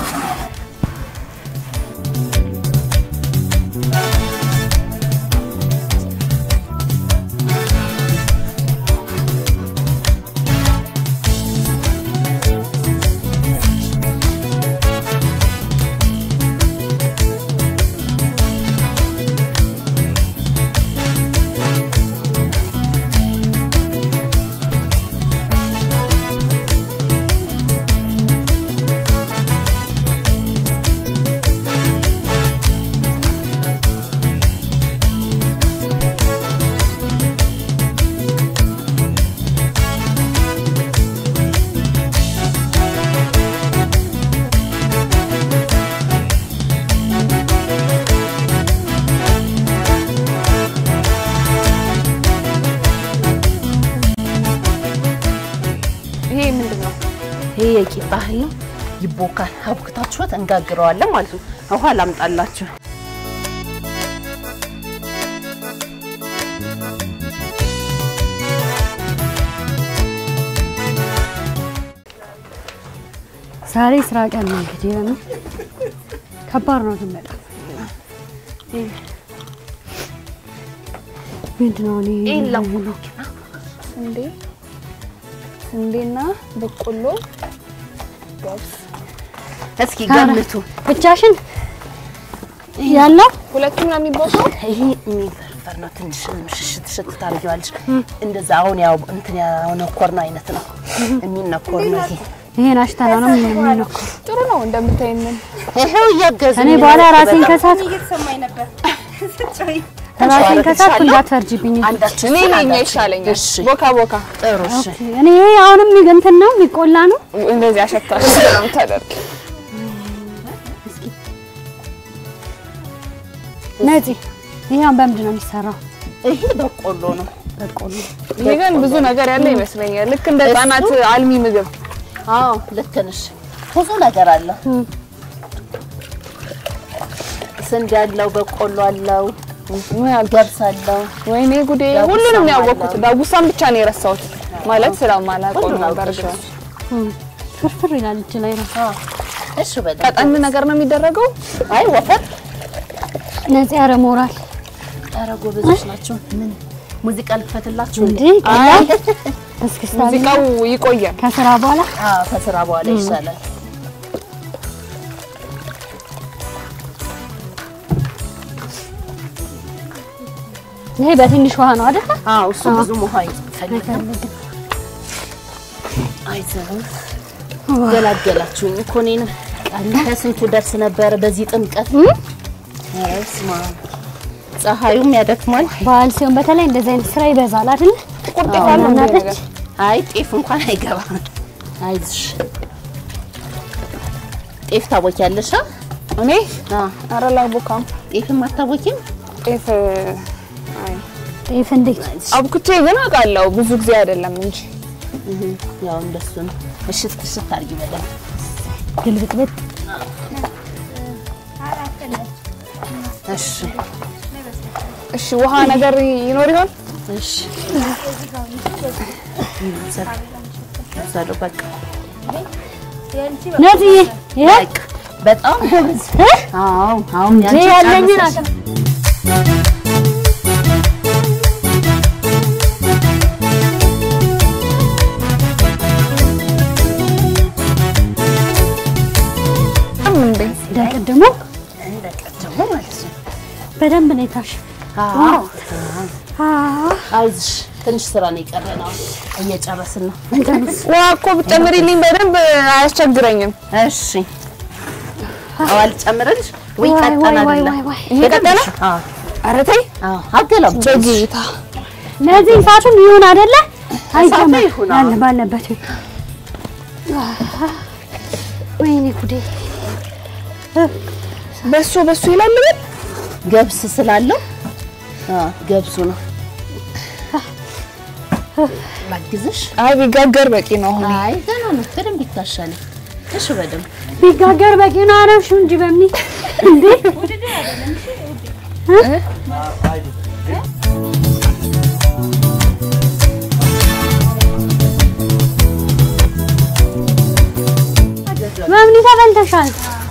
ይሄ ምንድን ነው? ይሄ የቂጣ እህል ነው። ይቦካል። አቡክታችሁት እንጋግረዋለን ማለት ነው። ውሃ ላምጣላችሁ። ዛሬ ስራ ቀን ነው እንግዲህ ለምን ከባድ ነው ግን በጣም ምንድን ነው እኔ ይሄን ለሙሉ ስንዴ ስንዴና በቆሎ ገብስ እስኪ ገምቱ። ብቻሽን ያለው ሁለቱም ነው የሚቦካው። ይሄ የሚፈርፈር ነው። ትንሽ ሽሽት ሽት ታደርጊዋለሽ። እንደዛ አሁን ያው እንትን ያነኮርነው አይነት ነው የሚነኮር ነው ይሄ። ይሄን አሽተና ነው የሚነው ጥሩ ነው እንደምታይን። ይሄው እያገዙ እኔ በኋላ ራሴን ከሳት እየተሰማኝ ነበር ስትጮይ። ራሴን ከሳት እንዳትፈርጂብኝ አንዳችን እኔ ነኝ ይሻለኛል። እሺ ቦካ ቦካ ጥሩ እሺ። እኔ ይሄ አሁንም እንትን ነው የሚቆላ ነው እንደዚህ አሸታሽ ነው የምታደርግ። ነፂ ይሄ አሁን በምንድን ነው የሚሰራው ይሄ በቆሎ ነው። በቆሎ ይሄ ግን ብዙ ነገር ያለ ይመስለኛል። ልክ እንደ ህጻናት አልሚ ምግብ አዎ ልክ ነሽ። ብዙ ነገር አለ። ስንዴ አለው፣ በቆሎ አለው፣ ገብስ አለው። ወይኔ ጉዴ! ዳጉሳም ሁሉንም ያወቅኩት አለው። ዳጉሳም ብቻ ነው የረሳሁት ማለት ስለማላውቀው ሁሉን ነው። አውቀሽ በርግጥ ፍርፍር ይላል እጅ ላይ ነው እሺ በጣም ቀጠን ነገር ነው የሚደረገው። አይ ወፈር ነፂ ኧረ ሞራል ኧረ ጎበዞች ናቸው። ምን ሙዚቃ ልክፈትላችሁ እንዴ? እንዴ ቀላል እስክስታ ሙዚቃው ይቆያል። ከስራ በኋላ አዎ ከስራ በኋላ ይሻላል። ይሄ በትንሽ ውሃ ነው አይደል አዎ እሱ ብዙ ውሃ ይፈልጋል። አይዘው ገላገላችሁኝ እኮ እኔንም ከስንቱ ደርስ ነበረ በዚህ ጥምቀት። ኧረ በስመ አብ ፀሐዩም ያደክማል። በዓል ሲሆን በተለይ እንደዚህ አይነት ስራ ይበዛል አይደል ቁርጥ ያለው እንደ እናቶች ነገር አይ ጤፍ እንኳን አይገባም። አይዞሽ ጤፍ ታቦኪያለሽ? አ? እኔ አዎ ኧረ ላቦካም ጤፍም አታቦኪም? ጤፍ አይ ጤፍ እንዴት አብኩቼ ግን አውቃለሁ ብዙ ጊዜ አይደለም እንጂ እህ ያው እንደሱ ነው። እሽት እሽት አድርጊ በደንብ ግልብጥብጥ እሺ። እሺ ውሃ ነገር ይኖር ይሆን? እሺ ሰዶ በቃ ነፂዬ ይሄ በቃ በጣም ጎበዝ። አዎ አሁን ይሄ ያንቺ ያለኝን ጨርሰሽ። አቅም እንዴ እንደቀደሙ እንደቀደሙ ማለት ነው። በደንብ ነው የታሽ አዎ አይዞሽ፣ ትንሽ ስራ ነው የቀረን። አሁን እየጨረስን ነው። ውሃ እኮ ብትጨምሪልኝ በደንብ አያስቸግረኝም። እሺ አዎ፣ አልጨምርልሽ ወይ? ዋይ ቀጠን ዋይ ዋይ አይደለ? ዋይ ዋይ ይሄ ቀጠለ? አዎ ኧረ ተይ አዎ፣ አገላብጭ በጌታ ለዚህ ሰዓቱም ይሁን አይደለ? አይጀመር ይሁን፣ አዎ። ያለ ባለበት ይሁን። ወይኔ ጉዴ! በሱ በሱ ይላል ግን ገብስ ስላለው አዎ፣ ገብሱ ነው። ላግዝሽ? አይ ቢጋገር በቂ ነው። አሁን አይ ገና ነው፣ በደንብ ይታሻል። እሺ በደንብ ቢጋገር በቂ ነው አረብሽው እንጂ በምን እንዴ? በምን ተበልተሻል?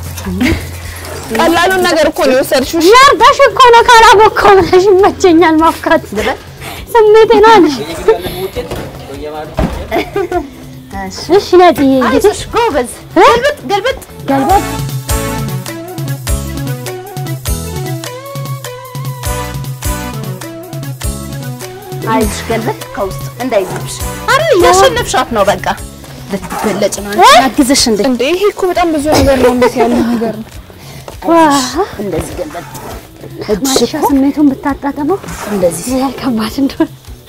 ቀላሉን ነገር እኮ ነው የወሰድሽው። እሺ? ያርዳሽ እኮ ነው ካላቦካው ብለሽ ይመቸኛል ማፍካት ስሜቴ ነው አለሽ። እሺ ነጥዬ እንግዲህ አይዞሽ፣ ጎበዝ። ገልብጥ ገልብጥ። ገልበጥ አይዞሽ፣ ገልበጥ ከውስጥ እንዳይዝብሽ። አረ እያሸነፍሻት ነው። በቃ ልትገለጭ ነው። አንቺ ላግዝሽ እንዴ? እንዴ ይሄ እኮ በጣም ብዙ ነገር ነው። እንዴት ያለ ነገር ነው። እንደዚህ ገልበጥ። እጅሽ ማሻ እኮ ስሜቱን ብታጣጥመው እንደዚህ ምን ያህል ከባድ እንደሆነ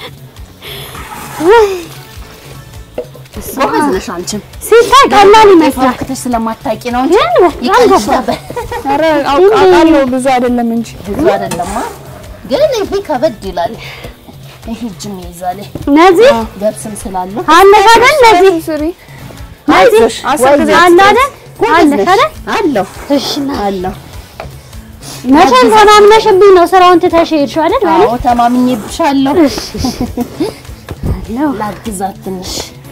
ጎበዝ ነሽ አንቺም። ሲታይ ቀላል ይመስላል፣ ፈርክተሽ ስለማታውቂ ነው እንጂ ግን በጣም ይቀልሽ ከባድ ነበር። ኧረ አውቅ- አውቃለሁ ብዙ አይደለም እንጂ ብዙ አይደለማ፣ ግን ይሄ ከበድ ይላል። ይሄ እጅም ይይዛል። እነዚህ ገብስም ስላለው አለሽ አይደል? እነዚህ ስሪ አይዞሽ፣ አስር ጊዜ አለ አይደል? ጎበዝ አለሽ ነሽ። አይደል? አለሁ እሺ ና አለሁ። መቼም ተማምነሽብኝ ነው ስራውን ትተሽ ሄድሽው አይደል? በእኔ አዎ ተማምኜብሻለሁ። እሺ አለው ላግዛት ትንሽ።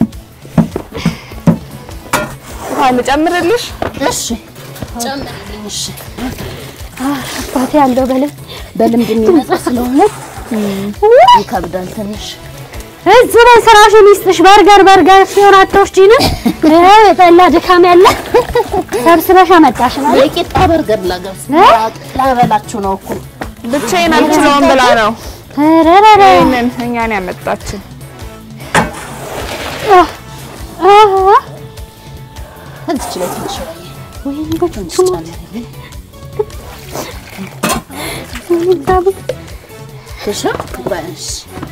ውሃ ልጨምርልሽ? እሺ ጨምሪልኝ። እሺ አባቴ ያለው በለ በልምድ የሚመጣ ስለሆነ ይከብዳል ትንሽ። እዚህ ላይ ስራሽን ይስጥሽ። በርገር በርገር ሲሆን አትወስጂንም? ይሄ የጠላ ድካም ያለ ሰብስበሽ አመጣሽ ማለት የቂጣ በርገር ላገብስ እ? ላበላችሁ ነው እኮ ብቻዬን አልችለውም ብላ ነው ረረረ ይሄንን እኛን ያመጣችን። እዚች ላይ ትንሽ ወይ ወይኔ ትንሽ በስመ ጨምሪልኝ። አብ እሺ በእሺ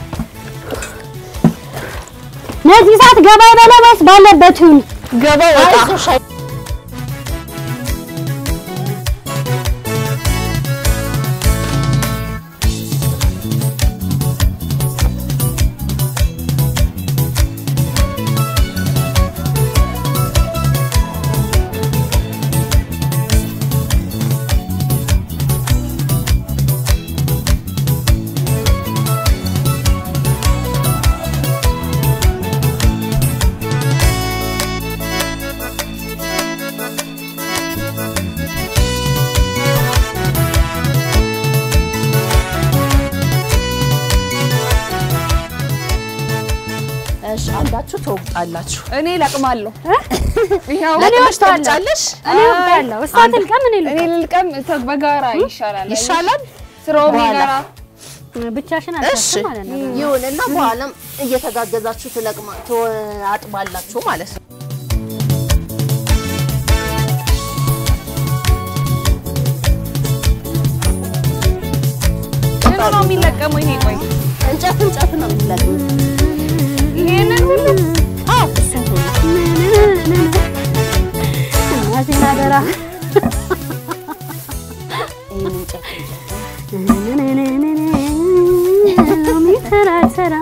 ነዚህ ሰዓት ገባ ይበለ ወይስ ባለበት ይሁን? ገባ ወጣ አይዞሽ አይ- እሺ አንዳችሁ ትወጣላችሁ። እኔ ለቅማለሁ። ይኸው ለቅመሽ ትወጫለሽ? እኔ ወጣለሁ። እሷ ትልቀም እኔ እኔ ልልቀም ተ- በጋራ ይሻላል። ይሻላል። ስራው በኋላ። ጋራ ልቀም። ብቻሽን እሺ አልተፍም ማለት ነው። ይሁንና በኋላም እየተጋገዛችሁ ትለቅማ ትአጥባላችሁ ማለት ነው። ምኑ ነው የሚለቀመው? ይሄ ቆይ እንጨት እንጨት ነው የሚለቅሙት። ይሄንን ሁሉ አዎ እሱን ሁሉ እናቴን አደራ ይሄን እንጨት ሎሚ ተራ ተራ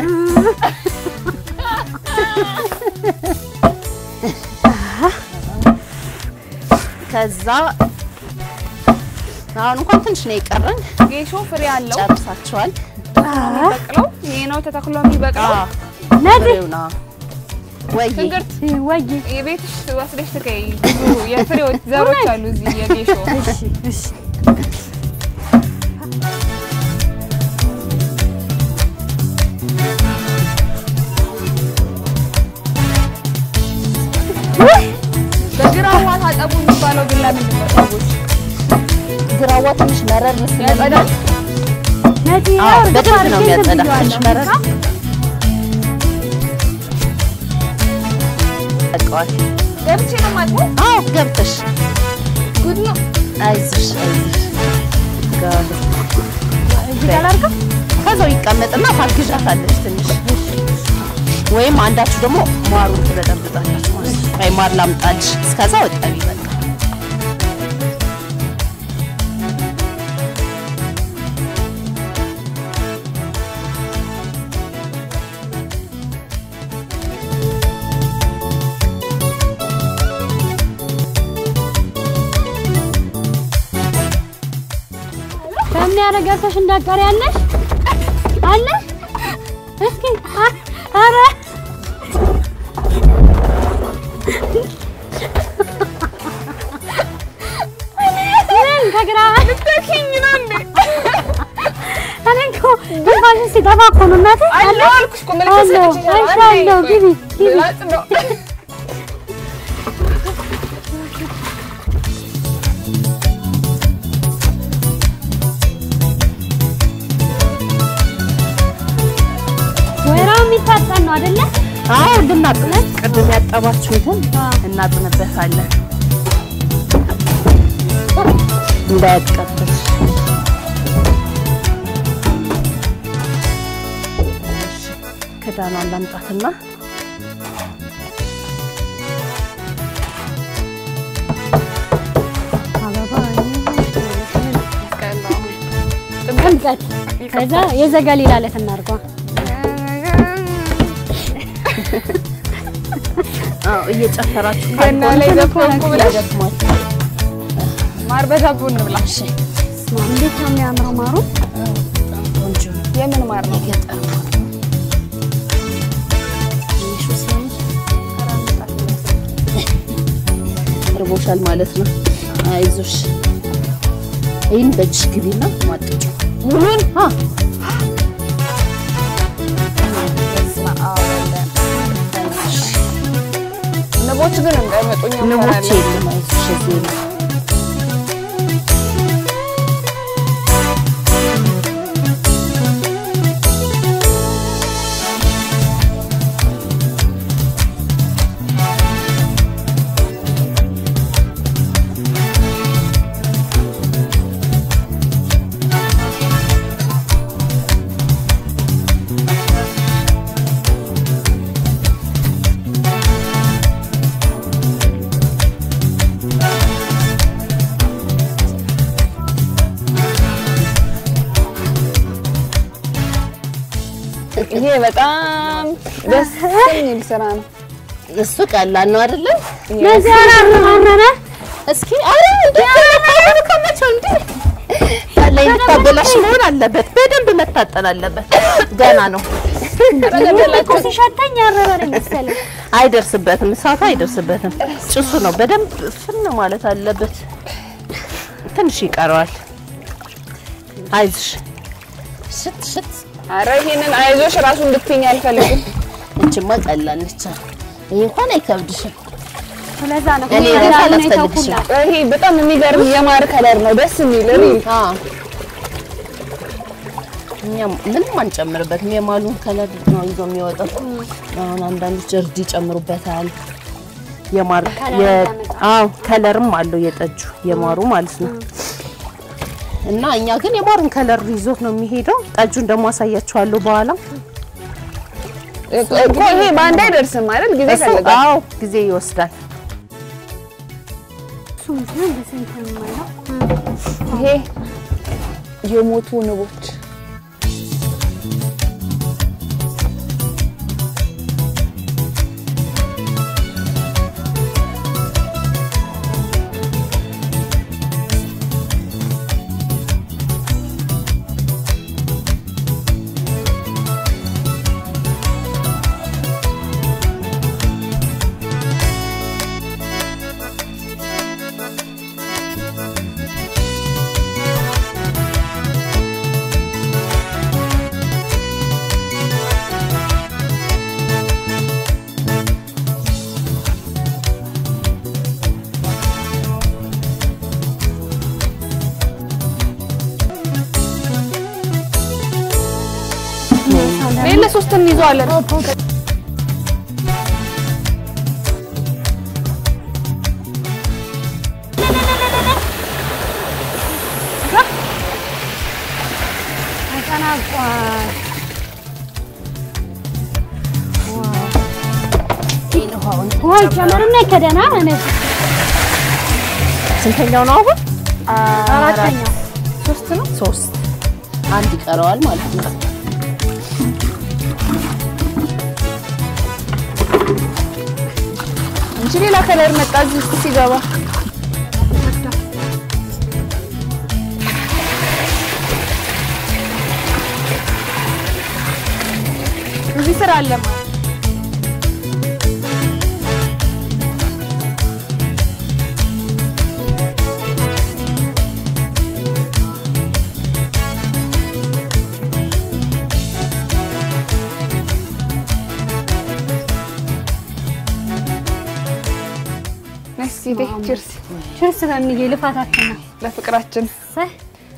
ከዛ አሁን እንኳን ትንሽ ነው የቀረን። ጌሾ ፍሬ አለው። ጨርሳችኋል። የሚበቅለው ይሄ ነው ተተክሎ የሚበቅለው። ነዲ ፍሬውና ወይ ትንግርት ወይ የቤትሽ ወስደሽ ትከይ። ብዙ የፍሬዎች ዘሮች አሉ እዚህ የጌሾ እሺ እሺ በግራዋ ታጠቡ የሚባለው ግን ለምንድን ነው ሰዎች? ግራዋ ትንሽ መረር ያጸዳል? ነዲ አዎ ያው በደንብ ነው አድርጌ እንትን የሚያጸዳ። ብዬዋለሁ። ትንሽ መረር ያውቀዋል። ገብቼ ነው የማጥበው? አዎ ገብተሽ ጉድ ነው። አይዞሽ አይዞሽ ጋር እዚህ ጋር ላድርገው? ከዛው ይቀመጥና ታግዣታለች ትንሽ ወይም አንዳችሁ ደግሞ ማሩን ትበጠብጣላችሁ ማለት ነው። ወይ ማር ላምጣልሽ እስከዛ ወጣቢ በቃ በምን ያረጋግተሽ እንዳቀር ያለሽ አለ እስኪ አ- ኧረ ምን ከግራ ልትኪኝ ነው እንዴ? እኔ እኮ ትንፋሽን ሲጠፋ እኮ ነው እናቴ። አለው አልኩሽ እኮ ምልክት አለው ሰጥቼሻለሁ። አይሻለሁ። አንዴ ግቢ ግቢ ላጥ ነው። ወይራው የሚታጠን ነው አይደለ? አዎ እንድናጥነት ቅድም ያጠባችሁትን እናጥንበታለን እንዳያቀጥል ክዳኗን ላምጣትና አበባ ጥምቀት ከዛ የዘገሊላ ዕለት እናድርገዋ። አዎ እየጨፈራችሁ ገና ላይ ዘፈንኩ ብለሽ ያደክማል ማር በዳቦ እንብላ። ስማ እንዴት ነው የሚያምረው ማሩ። ቆንጆ ነው የምን ማር ነው? የገጠር ትንሹ ሲያምር እርቦሻል ማለት ነው። አይዞሽ ይህን በእጅሽ ግቢና ማጥጩ ሙሉን አ በስመ አብ ወወልድ። ንቦች ግን እንዳይመጡ እኛ ንቦች እንፈራለን። የለም። አይዞሽ እዚህ ነው። ይሄ በጣም ደስ የሚል ስራ ነው። እሱ ቀላል ነው አይደለም? ለዚህ አራረረ እስኪ አረ እንዴ ከመቼው እንዴ ላይ ልታበላሽ መሆን አለበት። በደንብ መታጠን አለበት። ገና ነው። እኮ ሲሸተኝ ያረረ ነው መሰለኝ። አይደርስበትም፣ እሳቱ አይደርስበትም። ጭሱ ነው። በደንብ ፍን ማለት አለበት። ትንሽ ይቀረዋል። አይዞሽ ሽት ሽት። አረ ይሄንን አይዞሽ ራሱ እንድትይኝ አልፈልግም። እችማ ቀላል ነች። ይሄ እንኳን አይከብድሽም። ስለዛ ነው እኔ እኔ ግን እንዳልሆነ አላስፈልግሽም። የተውኩላት። ይሄ በጣም የሚገርም የማር ከለር ነው፣ ደስ የሚል ሪል አዎ እኛ ምንም አንጨምርበትም። የማሉን ከለር ነው ይዞ የሚወጣው። አሁን አንዳንዶች እርድ ይጨምሩበታል። የማር የ አዎ ከለርም አለው የጠጁ የማሩ ማለት ነው። እና እኛ ግን የማሩን ከለር ይዞት ነው የሚሄደው። ጠጁን ደግሞ አሳያችኋለሁ በኋላ። እኮ ይሄ በአንድ አይደርስም አይደል? ጊዜ ይፈልጋል። አዎ ጊዜ ይወስዳል። እሱ ምንድን ነው በስንት ነው የማየው? ይሄ የሞቱ ንቦች ሌለ ሶስት እንይዘዋለን። ተጠናቋል። ውሃ ይጨመርና ይከደና ማለት ነው። ስንተኛው ነው አሁን? አራተኛው ሶስት ነው። ሶስት አንድ ይቀረዋል ማለት ነው። እንጂ ሌላ ከለር መጣ እዚህ ውስጥ ሲገባ እዚህ ስራ አለ ማለት ነስ ይቴ ቺርስ ችርስ በሚል ልፋታችን ነው። ለፍቅራችን ሰህ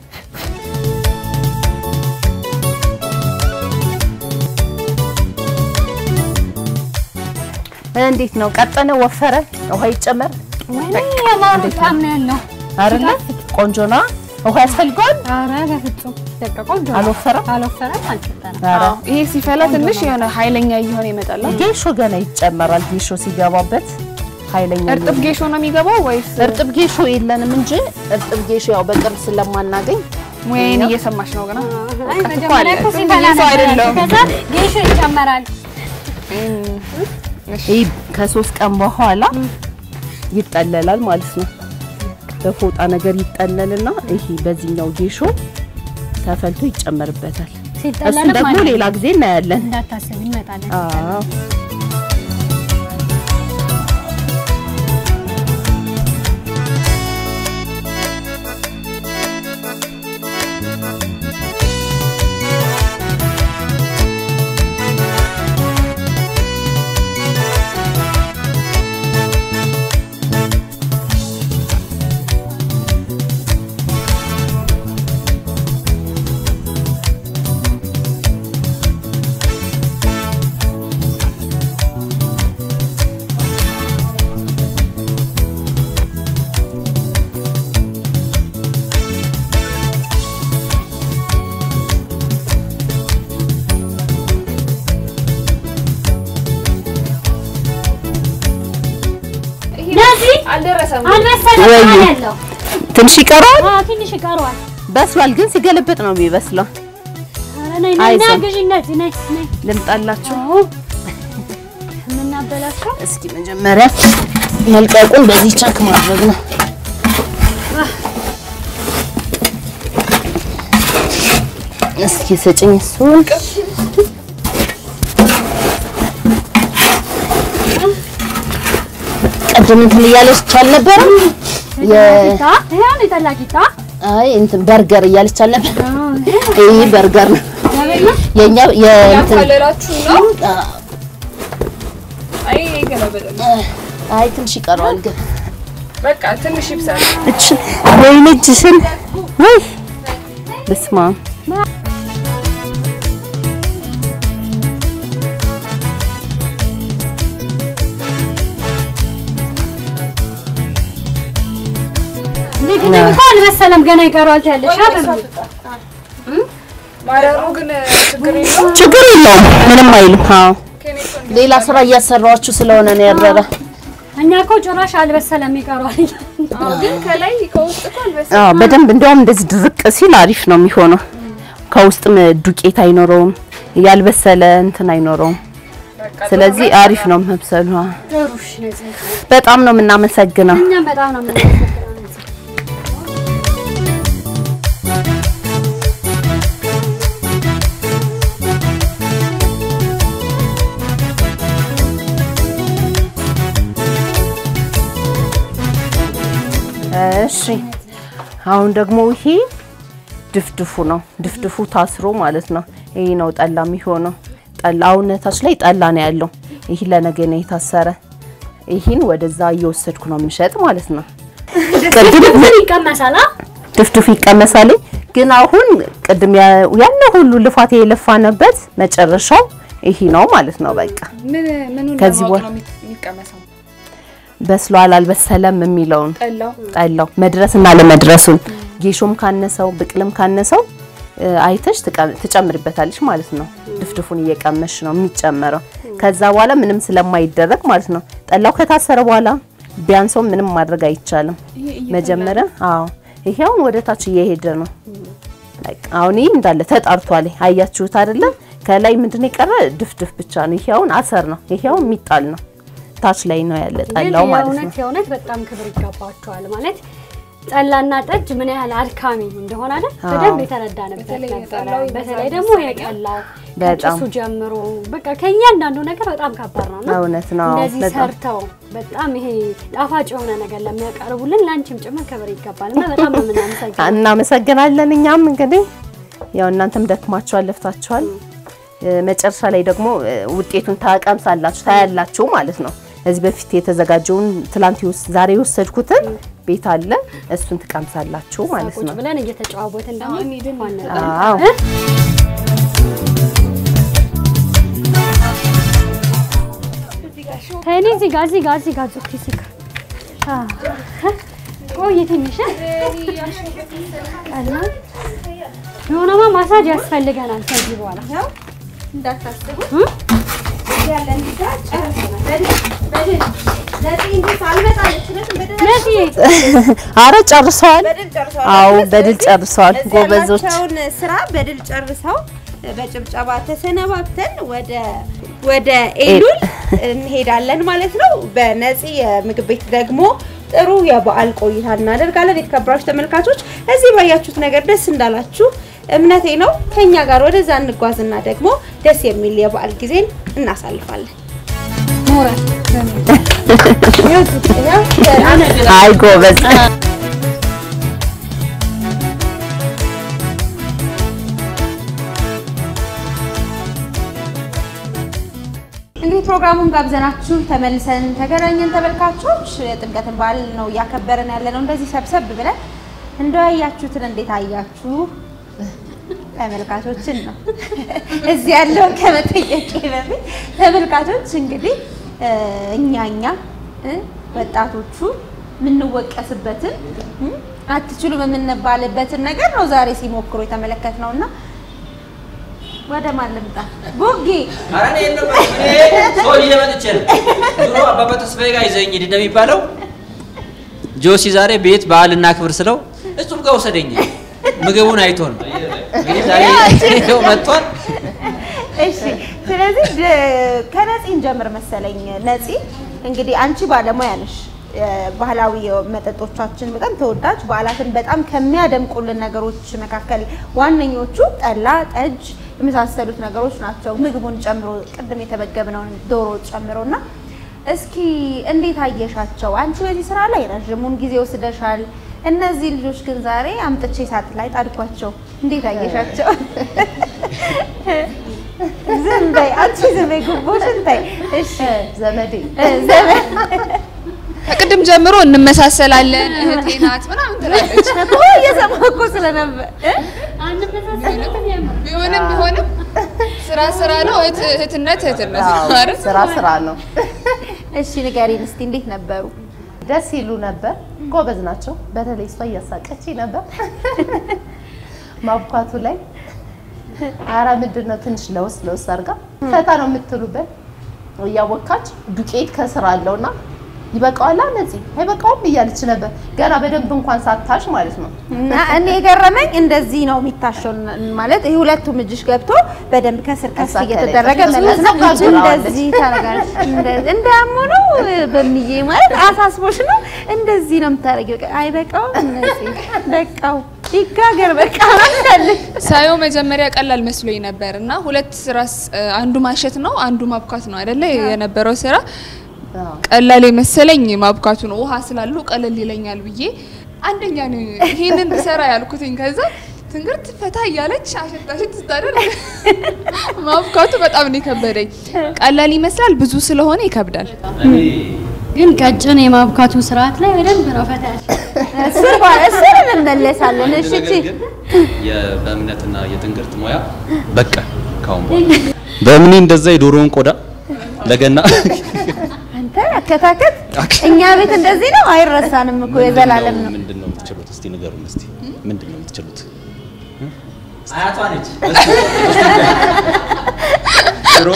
እንዴት ነው ቀጠነ? ወፈረ? ውሃ ይጨመር ወይኔ የማር ጣዕም ነው ያለው። አይደለ? ቆንጆ ነው። ውሃ ያስፈልገዋል? ኧረ በፍጹም በቃ ቆንጆ ነው። አልወፈረም? አልወፈረም፣ አልቀጠነም። ኧረ ይሄ ሲፈላ ትንሽ የሆነ ኃይለኛ እየሆነ ይመጣል። ጌሾ ገና ይጨመራል። ጌሾ ሲገባበት ኃይለኛ እርጥብ ነው። ጌሾ ነው የሚገባው ወይስ እርጥብ ጌሾ የለንም እንጂ እርጥብ ጌሾ ያው በቅርብ ስለማናገኝ ወይን እየሰማሽ ነው ገና አይ እኮ መጀመሪያ አለ። እኮ ዝም ሲፈላ ብዬ ሰው ነበር ያለው። አይደለሁም። ከዛ ጌሾ ይጨመራል። ይህ ከሶስት ቀን በኋላ ይጠለላል ማለት ነው። በፎጣ ነገር ይጠለልና ይሄ በዚህኛው ጌሾ ተፈልቶ ይጨመርበታል። እሱን ሲጠለልም ደግሞ ማለት ሌላ ጊዜ እናያለን። እንዳታስብ ይመጣል። አዎ ለዚህ አልደረሰም። አልበሰለም ወይ! ማለት ያለው ትንሽ ይቀረዋል። አዎ፣ ትንሽ ይቀረዋል። በስሏል፣ ግን ሲገለበጥ ነው የሚበስለው። ኧረ ነይ ነይ አይዞህ። ነይ ግዢ ነይ ነይ ነይ ልምጣላችሁ። የምናበላቸው እስኪ መጀመሪያ መልቀቁን በዚህ ቸክ ማድረግ ነው። እስኪ ስጭኝ እሱን። ቅድም እንትን እያለች አልነበረም? የ- ቂጣ ይሄን የጠላ ቂጣ አይ እንትን በርገር እያለች አልነበር? አዎ፣ ይህ በርገር ነው ያበላ የኛ የእንትን ያካለላችሁ ነው። አ- አይ ገለበጠ። አይ ትንሽ ይቀረዋል ግን በቃ ትንሽ ይብሳል። እች ወይኔ እጅሽን ወይ በስመ አብ እንግዲህ እኮ አልበሰለም ገና ይቀረዋል ያለሽ አይደል? ማረሩ ግን ችግር የለውም። ችግር የለውም ምንም አይልም አዎ ሌላ ስራ እያሰራችሁ ስለሆነ ነው ያረረ እኛ እኮ ጭራሽ አልበሰለም ይቀረዋል። አዎ፣ ግን ከላይ ከውስጥ እኮ አልበሰለም። አዎ በደንብ እንደውም እንደዚህ ድርቅ ሲል አሪፍ ነው የሚሆነው ከውስጥም ዱቄት አይኖረውም ያልበሰለ እንትን አይኖረውም ስለዚህ አሪፍ ነው መብሰሉ አዎ። ጥሩ እሺ፣ ነዚህ በጣም ነው የምናመሰግነው እኛም በጣም ነው የምናመሰግነው። እሺ አሁን ደግሞ ይሄ ድፍድፉ ነው። ድፍድፉ ታስሮ ማለት ነው። ይሄ ነው ጠላ የሚሆነው። ጠላ አሁነታች ላይ ጠላ ነው ያለው። ይሄ ለነገ ነው የታሰረ። ይሄን ወደዛ እየወሰድኩ ነው የምሸጥ ማለት ነው። ቅድም ምን ይቀመሳል? አ? ድፍድፉ ይቀመሳል፣ ግን አሁን ቅድም ያ- ያን ሁሉ ልፋት የለፋንበት መጨረሻው ይሄ ነው ማለት ነው። በቃ ምን ምኑን ከዚህ ለማወቅ በኋላ- ነው የሚ- የሚቀመሰው? በስሏል አልበሰለም የሚለውን ጠላው ጠላው መድረስና ለመድረሱን ጌሾም ካነሰው ብቅልም ካነሰው እ፣ አይተሽ ትቀ- ትጨምሪበታለሽ ማለት ነው። ድፍድፉን እየቀመሽ ነው የሚጨመረው። ከዛ በኋላ ምንም ስለማይደረግ ማለት ነው። ጠላው ከታሰረ በኋላ ቢያንሰው ምንም ማድረግ አይቻልም። መጀመሪያ አዎ፣ ይሄ አሁን ወደ ታች እየሄደ ነው። በቃ አሁን ይሄ እንዳለ ተጣርቷል። አያችሁት አይደለ? ከላይ ምንድነው የቀረ ድፍድፍ ብቻ ነው። ይሄ አሁን አሰር ነው። ይሄ አሁን የሚጣል ነው። ታች ላይ ነው ያለ ግን ጠላው ማለት ነው። የእውነት የእውነት በጣም ክብር ይገባቸዋል ማለት ጠላና ጠጅ ምን ያህል አድካሚ እንደሆነ አይደል አዎ። በደንብ የተረዳንበት በተለይ ነበረ። የጠላው ይበዛል በተለይ ደግሞ የጠላው በጣም። ከጭሱ ጀምሮ በቃ ከእያንዳንዱ ነገር በጣም ከባድ ነው እና እውነት ነው። እንደዚህ በጣም ሰርተው በጣም ይሄ ጣፋጭ የሆነ ነገር ለሚያቀርቡልን ለአንቺም ጭምር ክብር ይገባል እና በጣም ነው የምናመሰግነው። እናመሰግናለን። እኛም እንግዲህ ያው እናንተም ደክማችኋል፣ ለፍታችኋል። እ፣ መጨረሻ ላይ ደግሞ እ፣ ውጤቱን ታቀምሳላችሁ፣ ታያላችሁ ማለት ነው። እዚህ በፊት የተዘጋጀውን ትላንት የወስ- ዛሬ የወሰድኩትን ቤት አለ እሱን ትቀምሳላችሁ ማለት ቁጭ ነው። ብለን እየተጨዋወትን ደግሞ ዋና አዎ ከእኔ እዚህ ጋር እዚህ ጋር እዚህ ጋር ዙኪ እዚህ ጋር አዎ። ቆይ ትንሽ ቀላ የሆነማ ማሳጅ ያስፈልገናል ከዚህ በኋላ እንዳታስቡ እ? ያለን ጊዜ ጨርሰናል። በድል በድል ለዚህ እንጂ ሳልመጣለች ስለዚህ በድል ለዚህ አረ ጨርሰዋል። በድል ጨርሰዋል። አዎ ስለዚህ በድል ጨርሰዋል። እዚህ ጎበዞች ያላቸውን ስራ በድል ጨርሰው በጭብጨባ ተሰነባብተን ወደ ወደ ኤሉል እንሄዳለን ማለት ነው። በነፂ የምግብ ቤት ደግሞ ጥሩ የበዓል ቆይታ እናደርጋለን። የተከበራችሁ ተመልካቾች እዚህ ባያችሁት ነገር ደስ እንዳላችሁ እምነቴ ነው። ከኛ ጋር ወደዛ እንጓዝና ደግሞ ደስ የሚል የበዓል ጊዜን እናሳልፋለን። አይ ጎበዝ እንግዲህ ፕሮግራሙን ጋብዘናችሁ ተመልሰን ተገናኘን። ተመልካቾች የጥምቀትን በዓል ነው እያከበርን ያለ ነው። እንደዚህ ሰብሰብ ብለን እንደው ያያችሁትን እንዴት አያችሁ? ተመልካቾችን ነው እዚህ ያለውን ከመጠየቄ በፊት ተመልካቾች እንግዲህ እ፣ እኛ እኛ እ፣ ወጣቶቹ የምንወቀስበትን እ፣ አትችሉም የምንባልበትን ነገር ነው ዛሬ ሲሞክሩ የተመለከት ነው እና ወደ ማን ልምጣ? ቦጌ ኧረ እኔ የለም፣ እኔ ሰው ይዤ መጥቼ ነው። ድሮ አባባ ተስፋዬ ጋር ይዘኝ ሂድ እንደሚባለው ጆሲ ዛሬ ቤት በዓል እናክብር ስለው እሱም ጋር ወሰደኝ። ምግቡን አይቶ ነው እንግዲህ ዛሬ ይኸው መጥቷል። እሺ ስለዚህ ድ- ከነፂ እንጀምር መሰለኝ። ነፂ እንግዲህ አንቺ ባለሙያ ነሽ። ባህላዊ መጠጦቻችን በጣም ተወዳጅ በዓላትን በጣም ከሚያደምቁልን ነገሮች መካከል ዋነኞቹ ጠላ፣ ጠጅ የመሳሰሉት ነገሮች ናቸው። ምግቡን ጨምሮ ቅድም የተመገብነውን ዶሮ ጨምሮ እና እስኪ እንዴት አየሻቸው? አንቺ በዚህ ስራ ላይ ረዥሙን ጊዜ ወስደሻል። እነዚህ ልጆች ግን ዛሬ አምጥቼ ሳት ላይ ጣድኳቸው። እንዴት አየሻቸው? ዝም በይ አንቺ ዝም በይ፣ ጉቦሽን ተይ። እሺ ዘመዴ እ፣ ዘመን ከቅድም ጀምሮ እንመሳሰላለን እህቴ ናት ምናምን ትላለች። እኮ እየሰማሁ እኮ ስለነበር እ? ቢሆንም ቢሆንም ስራ ስራ ነው፣ እህት- እህትነት እህትነት ነው አዎ፣ አይደል? ስራ ስራ ነው። እሺ ንገሪን እስቲ እንዴት ነበሩ? ደስ ይሉ ነበር። ጎበዝ ናቸው። በተለይ እሷ እያሳቀች ነበር ማብኳቱ ላይ። አረ ምንድን ነው ትንሽ ለውስ ለውስ አድርጋ ፈታ ነው የምትሉበት እያቦካች ዱቄት ከስር አለውና ይበቃዋል ነፂ አይበቃውም እያለች ነበር። ገና በደንብ እንኳን ሳታሽ ማለት ነው። እና እኔ የገረመኝ እንደዚህ ነው የሚታሸው ማለት ይሄ ሁለቱም እጅሽ ገብቶ በደንብ ከስር ከስ እዛ እየተደረገ ከላይ መለስ ነው። እዛ ጋግራዋለች። እንደዚህ ታደርጋለች። እንደዚህ እንዳሞ ነው በሚዬ ማለት አሳስቦሽ ነው እንደዚህ ነው የምታደርጊው። በቃ አይበቃውም እነዚህ በቃው ይጋገር በቃ ያለሽ ሳየው መጀመሪያ ቀላል መስሎኝ ነበር እና ሁለት ስራ አንዱ ማሸት ነው አንዱ ማብካት ነው አይደለ የነበረው ስራ አዎ። ቀላል የመሰለኝ ማብካቱ ነው። ውሃ ስላለው ቀለል ይለኛል ብዬ አንደኛ ነው ይሄንን ሰራ ያልኩትኝ። ከዛ ትንግርት ፈታ እያለች አሸት አሸት ስታደርግ ማብካቱ በጣም ነው የከበደኝ። ቀላል ይመስላል፣ ብዙ ስለሆነ ይከብዳል። ግን ቀጭን የማብካቱ ስርዓት ላይ በደንብ ነው ፈታ ያልሽ። እሱን በኋላ እሱን እንመለሳለን። እሺ እቺ የ- በእምነትና የትንግርት ሙያ በቃ ካሁን በኋላ በእምኔ እንደዛ የዶሮውን ቆዳ ለገና አንተ አከታከት እኛ ቤት እንደዚህ ነው፣ አይረሳንም እኮ የዘላለም ነው። ምንድን ነው የምትችሉት? እስቲ ንገሩን። እስቲ ምንድን ነው የምትችሉት? አያቷ ነች። ሽሮ፣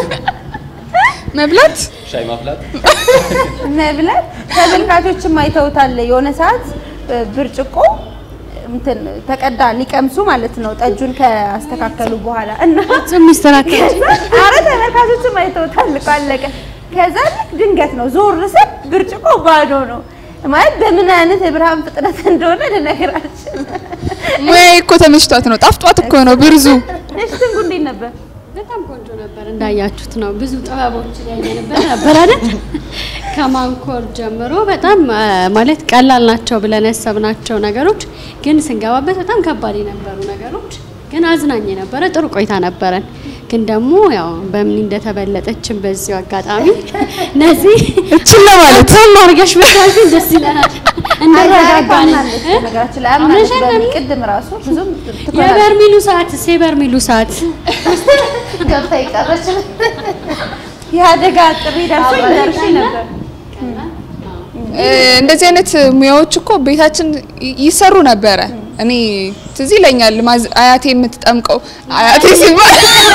መብላት ሻይ ማፍላት መብላት ተመልካቾችም አይተውታል። የሆነ ሰዓት እ፣ ብርጭቆ እንትን ተቀዳ ሊቀምሱ ማለት ነው ጠጁን ካስተካከሉ በኋላ እና የሚስተካከል አረ ተመልካቾችም አይተውታል እኮ አለቀ። ከዛ ልክ ድንገት ነው ዞር ስል ብርጭቆ ባዶ ነው። ማለት በምን አይነት የብርሃን ፍጥነት እንደሆነ ልነግራችን። ሙያዬ እኮ ተመችቷት ነው፣ ጣፍጧት እኮ ነው ብርዙ። እሺ ትንጉ እንዴት ነበር? በጣም ቆንጆ ነበር። እንዳያችሁት ነው። ብዙ ጥበቦችን ያየንበት ነበር አይደል? ከማንኮር ጀምሮ በጣም አ፣ ማለት ቀላል ናቸው ብለን ያሰብናቸው ነገሮች ግን ስንገባበት በጣም ከባድ የነበሩ ነገሮች ግን አዝናኝ የነበረ ጥሩ ቆይታ ነበረን። ግን ደግሞ ያው በምን እንደተበለጠችን በዚሁ አጋጣሚ እነዚህ እችን ለማለት ቶም አድርገሽ ብታልፊን ደስ ይለናል። እንረጋጋለን። አምናለች በነገራችን ላይ አምናለች። በሚ ቅድም ራሱ ብዙም ትኮናለች። የበርሚሉ ሰዓት የበርሚሉ ሰዓት ገብታ የቀረች የአደጋ ጥሪ ደርሶ ደርሼ ነበር። እ፣ እንደዚህ አይነት ሙያዎች እኮ ቤታችን ይ- ይሰሩ ነበረ። እኔ ትዝ ይለኛል ማዝ- አያቴ የምትጠምቀው አያቴ ሲባል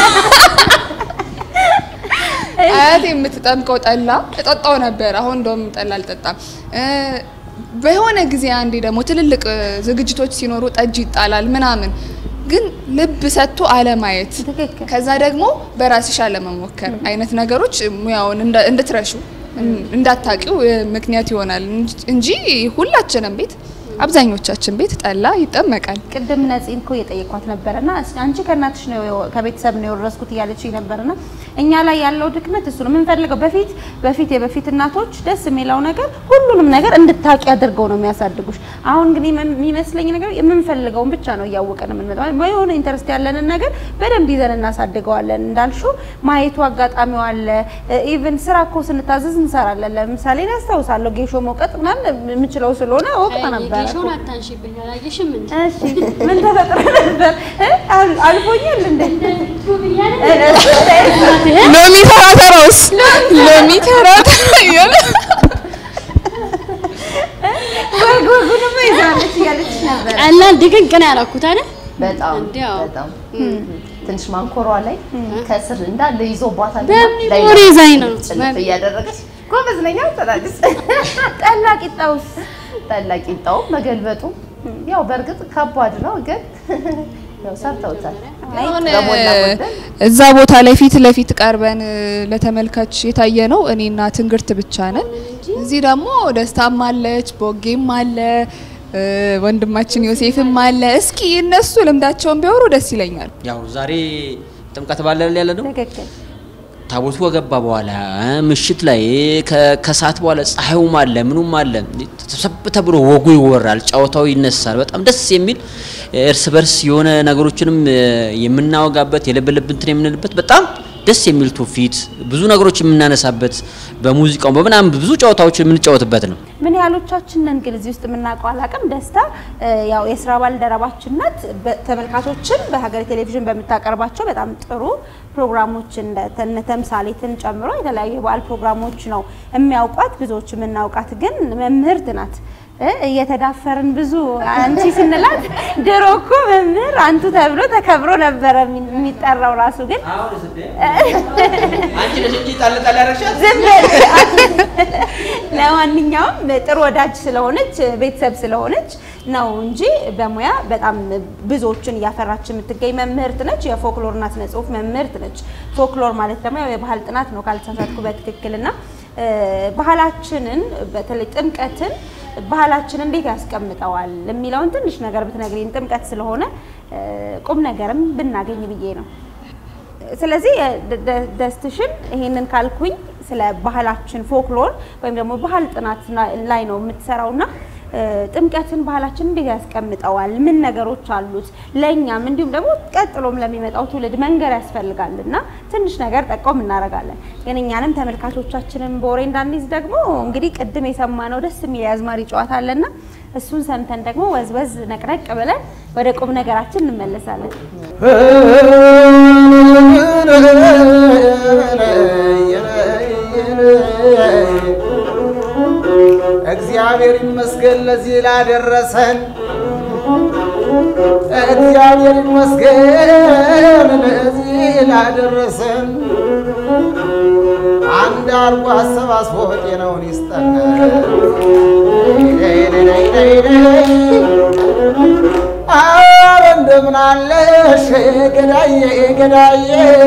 አያቴ የምትጠምቀው ጠላ እጠጣው ነበር። አሁን እንደውም ጠላ አልጠጣም። እ፣ በሆነ ጊዜ አንዴ ደግሞ ትልልቅ እ፣ ዝግጅቶች ሲኖሩ ጠጅ ይጣላል ምናምን፣ ግን ልብ ሰጥቶ አለማየት ትክክል። ከዛ ደግሞ በራስሽ አለመሞከር አይነት ነገሮች ሙያውን እንደ- እንድትረሹ እን- እንዳታቂው እ፣ ምክንያት ይሆናል እንጂ- እንጂ ሁላችንም ቤት አብዛኞቻችን ቤት ጠላ ይጠመቃል። ቅድም ነፂን እኮ እየጠየኳት ነበረና እስ- አንቺ ከእናትሽ ነው የወ- ከቤተሰብ ነው የወረስኩት እያለች ነበርና እኛ ላይ ያለው ድክመት እሱ ነው የምንፈልገው። በፊት በፊት የበፊት እናቶች ደስ የሚለው ነገር ሁሉንም ነገር እንድታቂ አድርገው ነው የሚያሳድጉሽ። አሁን ግን የም- የሚመስለኝ ነገር የምንፈልገውን ብቻ ነው እያወቀን የምንመጣው። በሆነ ኢንተረስት ያለንን ነገር በደንብ ይዘን እናሳድገዋለን። እንዳልሹ ማየቱ አጋጣሚው አለ። ኢቭን ስራ እኮ ስንታዘዝ እንሰራለን። ለምሳሌ እኔ አስታውሳለሁ ጌሾ መውቀጥ ምናምን የምችለው ስለሆነ ወቅት ነበር ጌሾን አታንሺብኝ አላየሽም እንዴ? እሺ ምን ተፈጥሮ ነበር? እ? አል- አልፎኛል እንዴ? ሎሚ ተራተራውስ ሎሚ ተራተራ እያለ ወግ ወጉንማ ይዛለች እያለች ነበር። ቀላል ድቅቅ ነው ያደረኩት አይደል? በጣም እንዲያው በጣም ትንሽ ማንኮሯ ላይ ከስር እንዳለ ይዞባታል። በሚሞሪ ይዛኝ ነው። ጭልፍ እያደረገች ጎበዝ ነኝ ተላልስ ጠላ ቂጣውስ ጠላ ቂጣው መገልበጡ ያው በእርግጥ ከባድ ነው፣ ግን ያው ሰርተውታል። አሁን በሞላ ጎደል እዛ ቦታ ላይ ፊት ለፊት ቀርበን እ፣ ለተመልካች የታየ ነው እኔና ትንግርት ብቻ ነን። እዚህ ደግሞ ደስታም አለች፣ ቦጌም አለ፣ እ፣ ወንድማችን ዮሴፍም አለ። እስኪ እነሱ ልምዳቸውን ቢያወሩ ደስ ይለኛል። ያው ዛሬ ጥምቀት ባለ ያለ ነው። ትክክል። ታቦቱ ከገባ በኋላ እ፣ ምሽት ላይ ከ- ከሰዓት በኋላ ፀሐዩም አለ ምኑም አለ ተሰብ ተብሎ ወጉ ይወራል፣ ጨዋታው ይነሳል። በጣም ደስ የሚል እርስ በርስ የሆነ ነገሮችንም እ፣ የምናወጋበት የልብ ልብ እንትን የምንልበት በጣም ደስ የሚል ትውፊት ብዙ ነገሮች የምናነሳበት በሙዚቃው በምናምን ብዙ ጨዋታዎችን የምንጫወትበት ነው። ምን ያህሎቻችን ነን ግን እዚህ ውስጥ የምናውቀው አላውቅም። ደስታ እ፣ ያው የስራ ባልደረባችን ናት። በ- ተመልካቾችን በሀገር ቴሌቪዥን በምታቀርባቸው በጣም ጥሩ ፕሮግራሞች እንደ እነ ተምሳሌትን ጨምሮ የተለያዩ የበዓል ፕሮግራሞች ነው የሚያውቋት። ብዙዎች የምናውቃት ግን መምህርት ናት። እ፣ እየተዳፈርን ብዙ አንቺ ስንላት ድሮ እኮ መምህር አንቱ ተብሎ ተከብሮ ነበረ የሚ- የሚጠራው ራሱ ግን አንቺ ነሽ እንጂ ጣል ጣል ያደረግሻት ዝም በል። ለማንኛውም ጥሩ ወዳጅ ስለሆነች ቤተሰብ ስለሆነች ነው እንጂ በሙያ በጣም ብዙዎችን እያፈራች የምትገኝ መምህርት ነች። የፎክሎርና ስነ ጽሁፍ መምህርት ነች። ፎክሎር ማለት ደግሞ ያው የባህል ጥናት ነው ካልተሳሳትኩ በትክክልና እ፣ ባህላችንን በተለይ ጥምቀትን ባህላችን እንዴት ያስቀምጠዋል የሚለውን ትንሽ ነገር ብትነግሪን ጥምቀት ስለሆነ እ፣ ቁም ነገርም ብናገኝ ብዬ ነው። ስለዚህ ደ- ደ- ደስትሽን ይሄንን ካልኩኝ ስለ ባህላችን ፎክሎር ወይም ደግሞ ባህል ጥናት ና- ላይ ነው የምትሰራውና እ፣ ጥምቀትን ባህላችን እንዴት ያስቀምጠዋል? ምን ነገሮች አሉት? ለእኛም እንዲሁም ደግሞ ቀጥሎም ለሚመጣው ትውልድ መንገር ያስፈልጋል እና ትንሽ ነገር ጠቆም እናደርጋለን። ግን እኛንም ተመልካቾቻችንን በወሬ እንዳንይዝ ደግሞ እንግዲህ ቅድም የሰማነው ደስ የሚል የአዝማሪ ጨዋታ አለና እሱን ሰምተን ደግሞ ወዝወዝ ነቅነቅ ብለን ወደ ቁም ነገራችን እንመለሳለን። እግዚአብሔር ይመስገን ለዚህ ላደረሰን። እግዚአብሔር ይመስገን ለዚህ ላደረሰን። አንድ አርጎ አሰባስቦ ጤናውን ይስጠን። አረ እንደምን አለሽ ገዳዬ ገዳዬ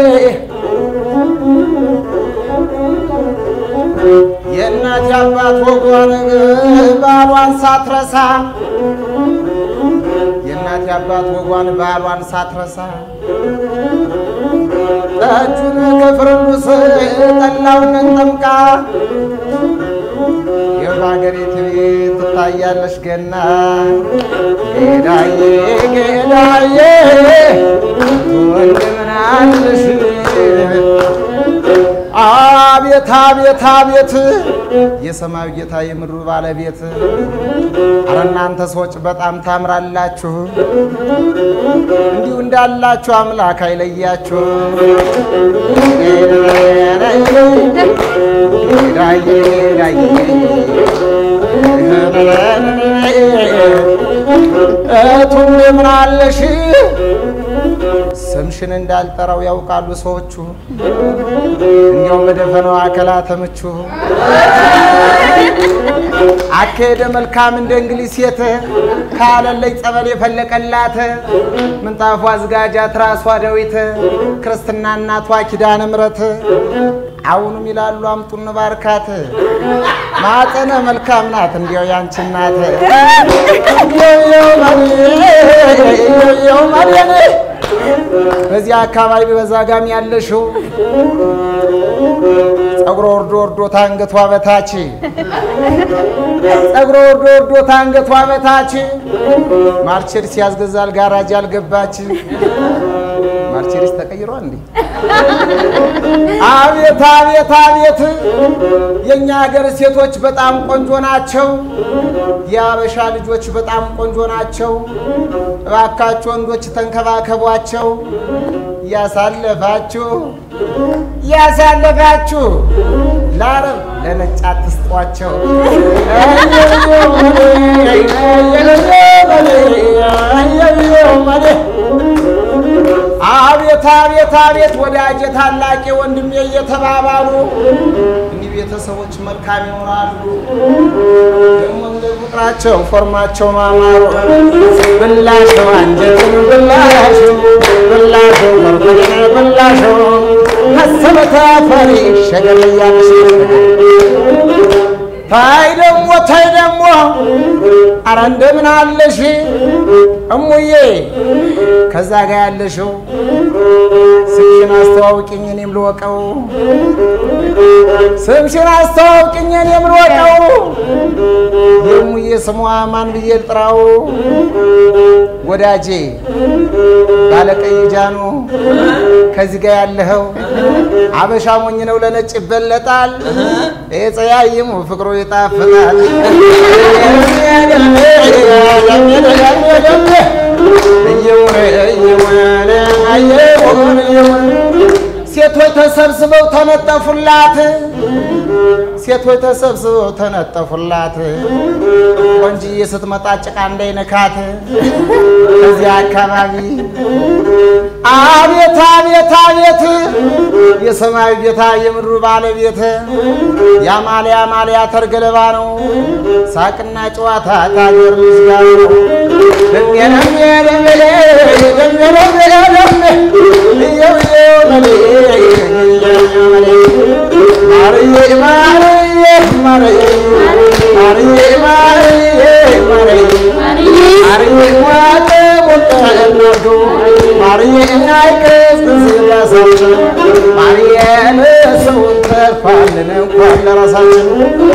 የእናት አባት ወጓን ባሏን ሳትረሳ የእናት አባት ወጓን ባሏን ሳትረሳ ጠጁን ከፍርዱስ ጠላውን ጠምቃ የባገሬት ቤት ትታያለሽ ገና ጌዳዬ ጌዳዬ እንደምን አለሽ አቤት አቤት አቤት የሰማዩ ጌታ የምድሩ ባለቤት አረ እናንተ ሰዎች በጣም ታምራላችሁ። እንዲሁ እንዳላችሁ አምላክ አይለያችሁ። ዳዬ ዳዬ እቱ እንደምን አለሽ? ስምሽን እንዳልጠራው ያውቃሉ ሰዎቹ። እንዲያው በደፈናው አከላተ ምቹ አካሄደ መልካም እንደ እንግሊዝ ሴት ካለለይ ጸበል የፈለቀላት ምንጣፏ አዝጋጃ ትራሷ ዳዊት ክርስትና እናቷ ኪዳነ ምሕረት አሁንም ይላሉ አምጡን ባርካት ማፀነ መልካም ናት እንዲያው ያንቺ እናት በዚህ አካባቢ በዛጋም ያለሽው ጸጉሮ ወርዶ ወርዶ ታንገቷ በታች ጸጉሮ ወርዶ ወርዶ ታንገቷ በታች ማርቼዲስ ያስገዛል ጋራጅ ያልገባች ማርቼዲስ ተቀይሯል እንዴ? አቤት አቤት አቤት! የእኛ ሀገር ሴቶች በጣም ቆንጆ ናቸው። የአበሻ ልጆች በጣም ቆንጆ ናቸው። እባካችሁ ወንዶች ተንከባከቧቸው። ያሳለፋችሁ ያሳለፋችሁ ለአረብ ለነጭ አትስጧቸው። አቤት አቤት አቤት ወዳጄ ታላቄ ወንድሜ እየተባባሉ እንዲህ ቤተሰቦች መልካም ይሆናሉ። ደግሞ እንደ ቁጥራቸው ፎርማቸው ማማሩ ብላሸው አንጀትን ብላሸው ብላሸው መርጎድን ብላሸው መሰበተ ፈሪ ሸገር እያለሽ ታይ ደግሞ ታይ ደግሞ አረ እንደምን አለሽ እሙዬ ከዛ ጋር ያለሽው ስምሽን አስተዋውቂኝ እኔም ልወቀው ስምሽን አስተዋውቂኝ እኔም ልወቀው የሙዬ ስሟ ማን ብዬ ልጥራው ወዳጄ ባለቀይ ጃኑ ከዚህ ጋር ያለኸው አበሻ ሞኝ ነው ለነጭ ይበለጣል ይሄ ጸያይሙ ፍቅሩ ይጣፍጣል ሴቶች ተሰብስበው ተነጠፉላት ሴቶች ተሰብስበው ተነጠፉላት ቆንጅዬ ስትመጣ ጭቃ እንዳይነካት ከዚያ አካባቢ አቤት አቤት አቤት የሰማዩ ጌታ የምድሩ ባለቤት የአማልያ ማልያ ተርገለባ ነው ሳቅና ጨዋታ ታገር ልጅ ጋር ነው ሰውን ተርፋልን እንኳን ለራሳችን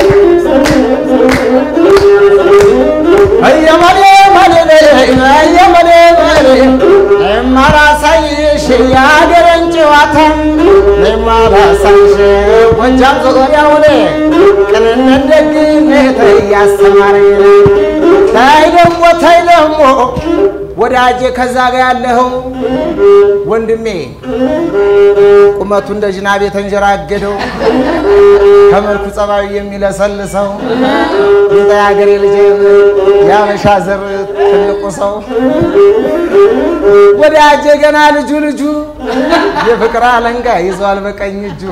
እየመኔ መኔ እየመኔ መኔ የማላሳይሽ የአገሬን ጨዋታ የማላሳይሽ ጎጃም ዙሪያውን ቅንነት ደግነት እያስተማረኝ ታይ ደግሞ ታይ ደግሞ ወዳጄ ከዛ ጋ ያለኸው ወንድሜ ቁመቱ እንደ ዝናብ የተንጀራገደው ከመልኩ ጸባዩ የሚለሰልሰው ይንጣ የሀገሬ ልጅ የአበሻ ዘር ትልቁ ሰው ወዳጄ ገና ልጁ ልጁ የፍቅር አለንጋ ይዟል በቀኝ እጁ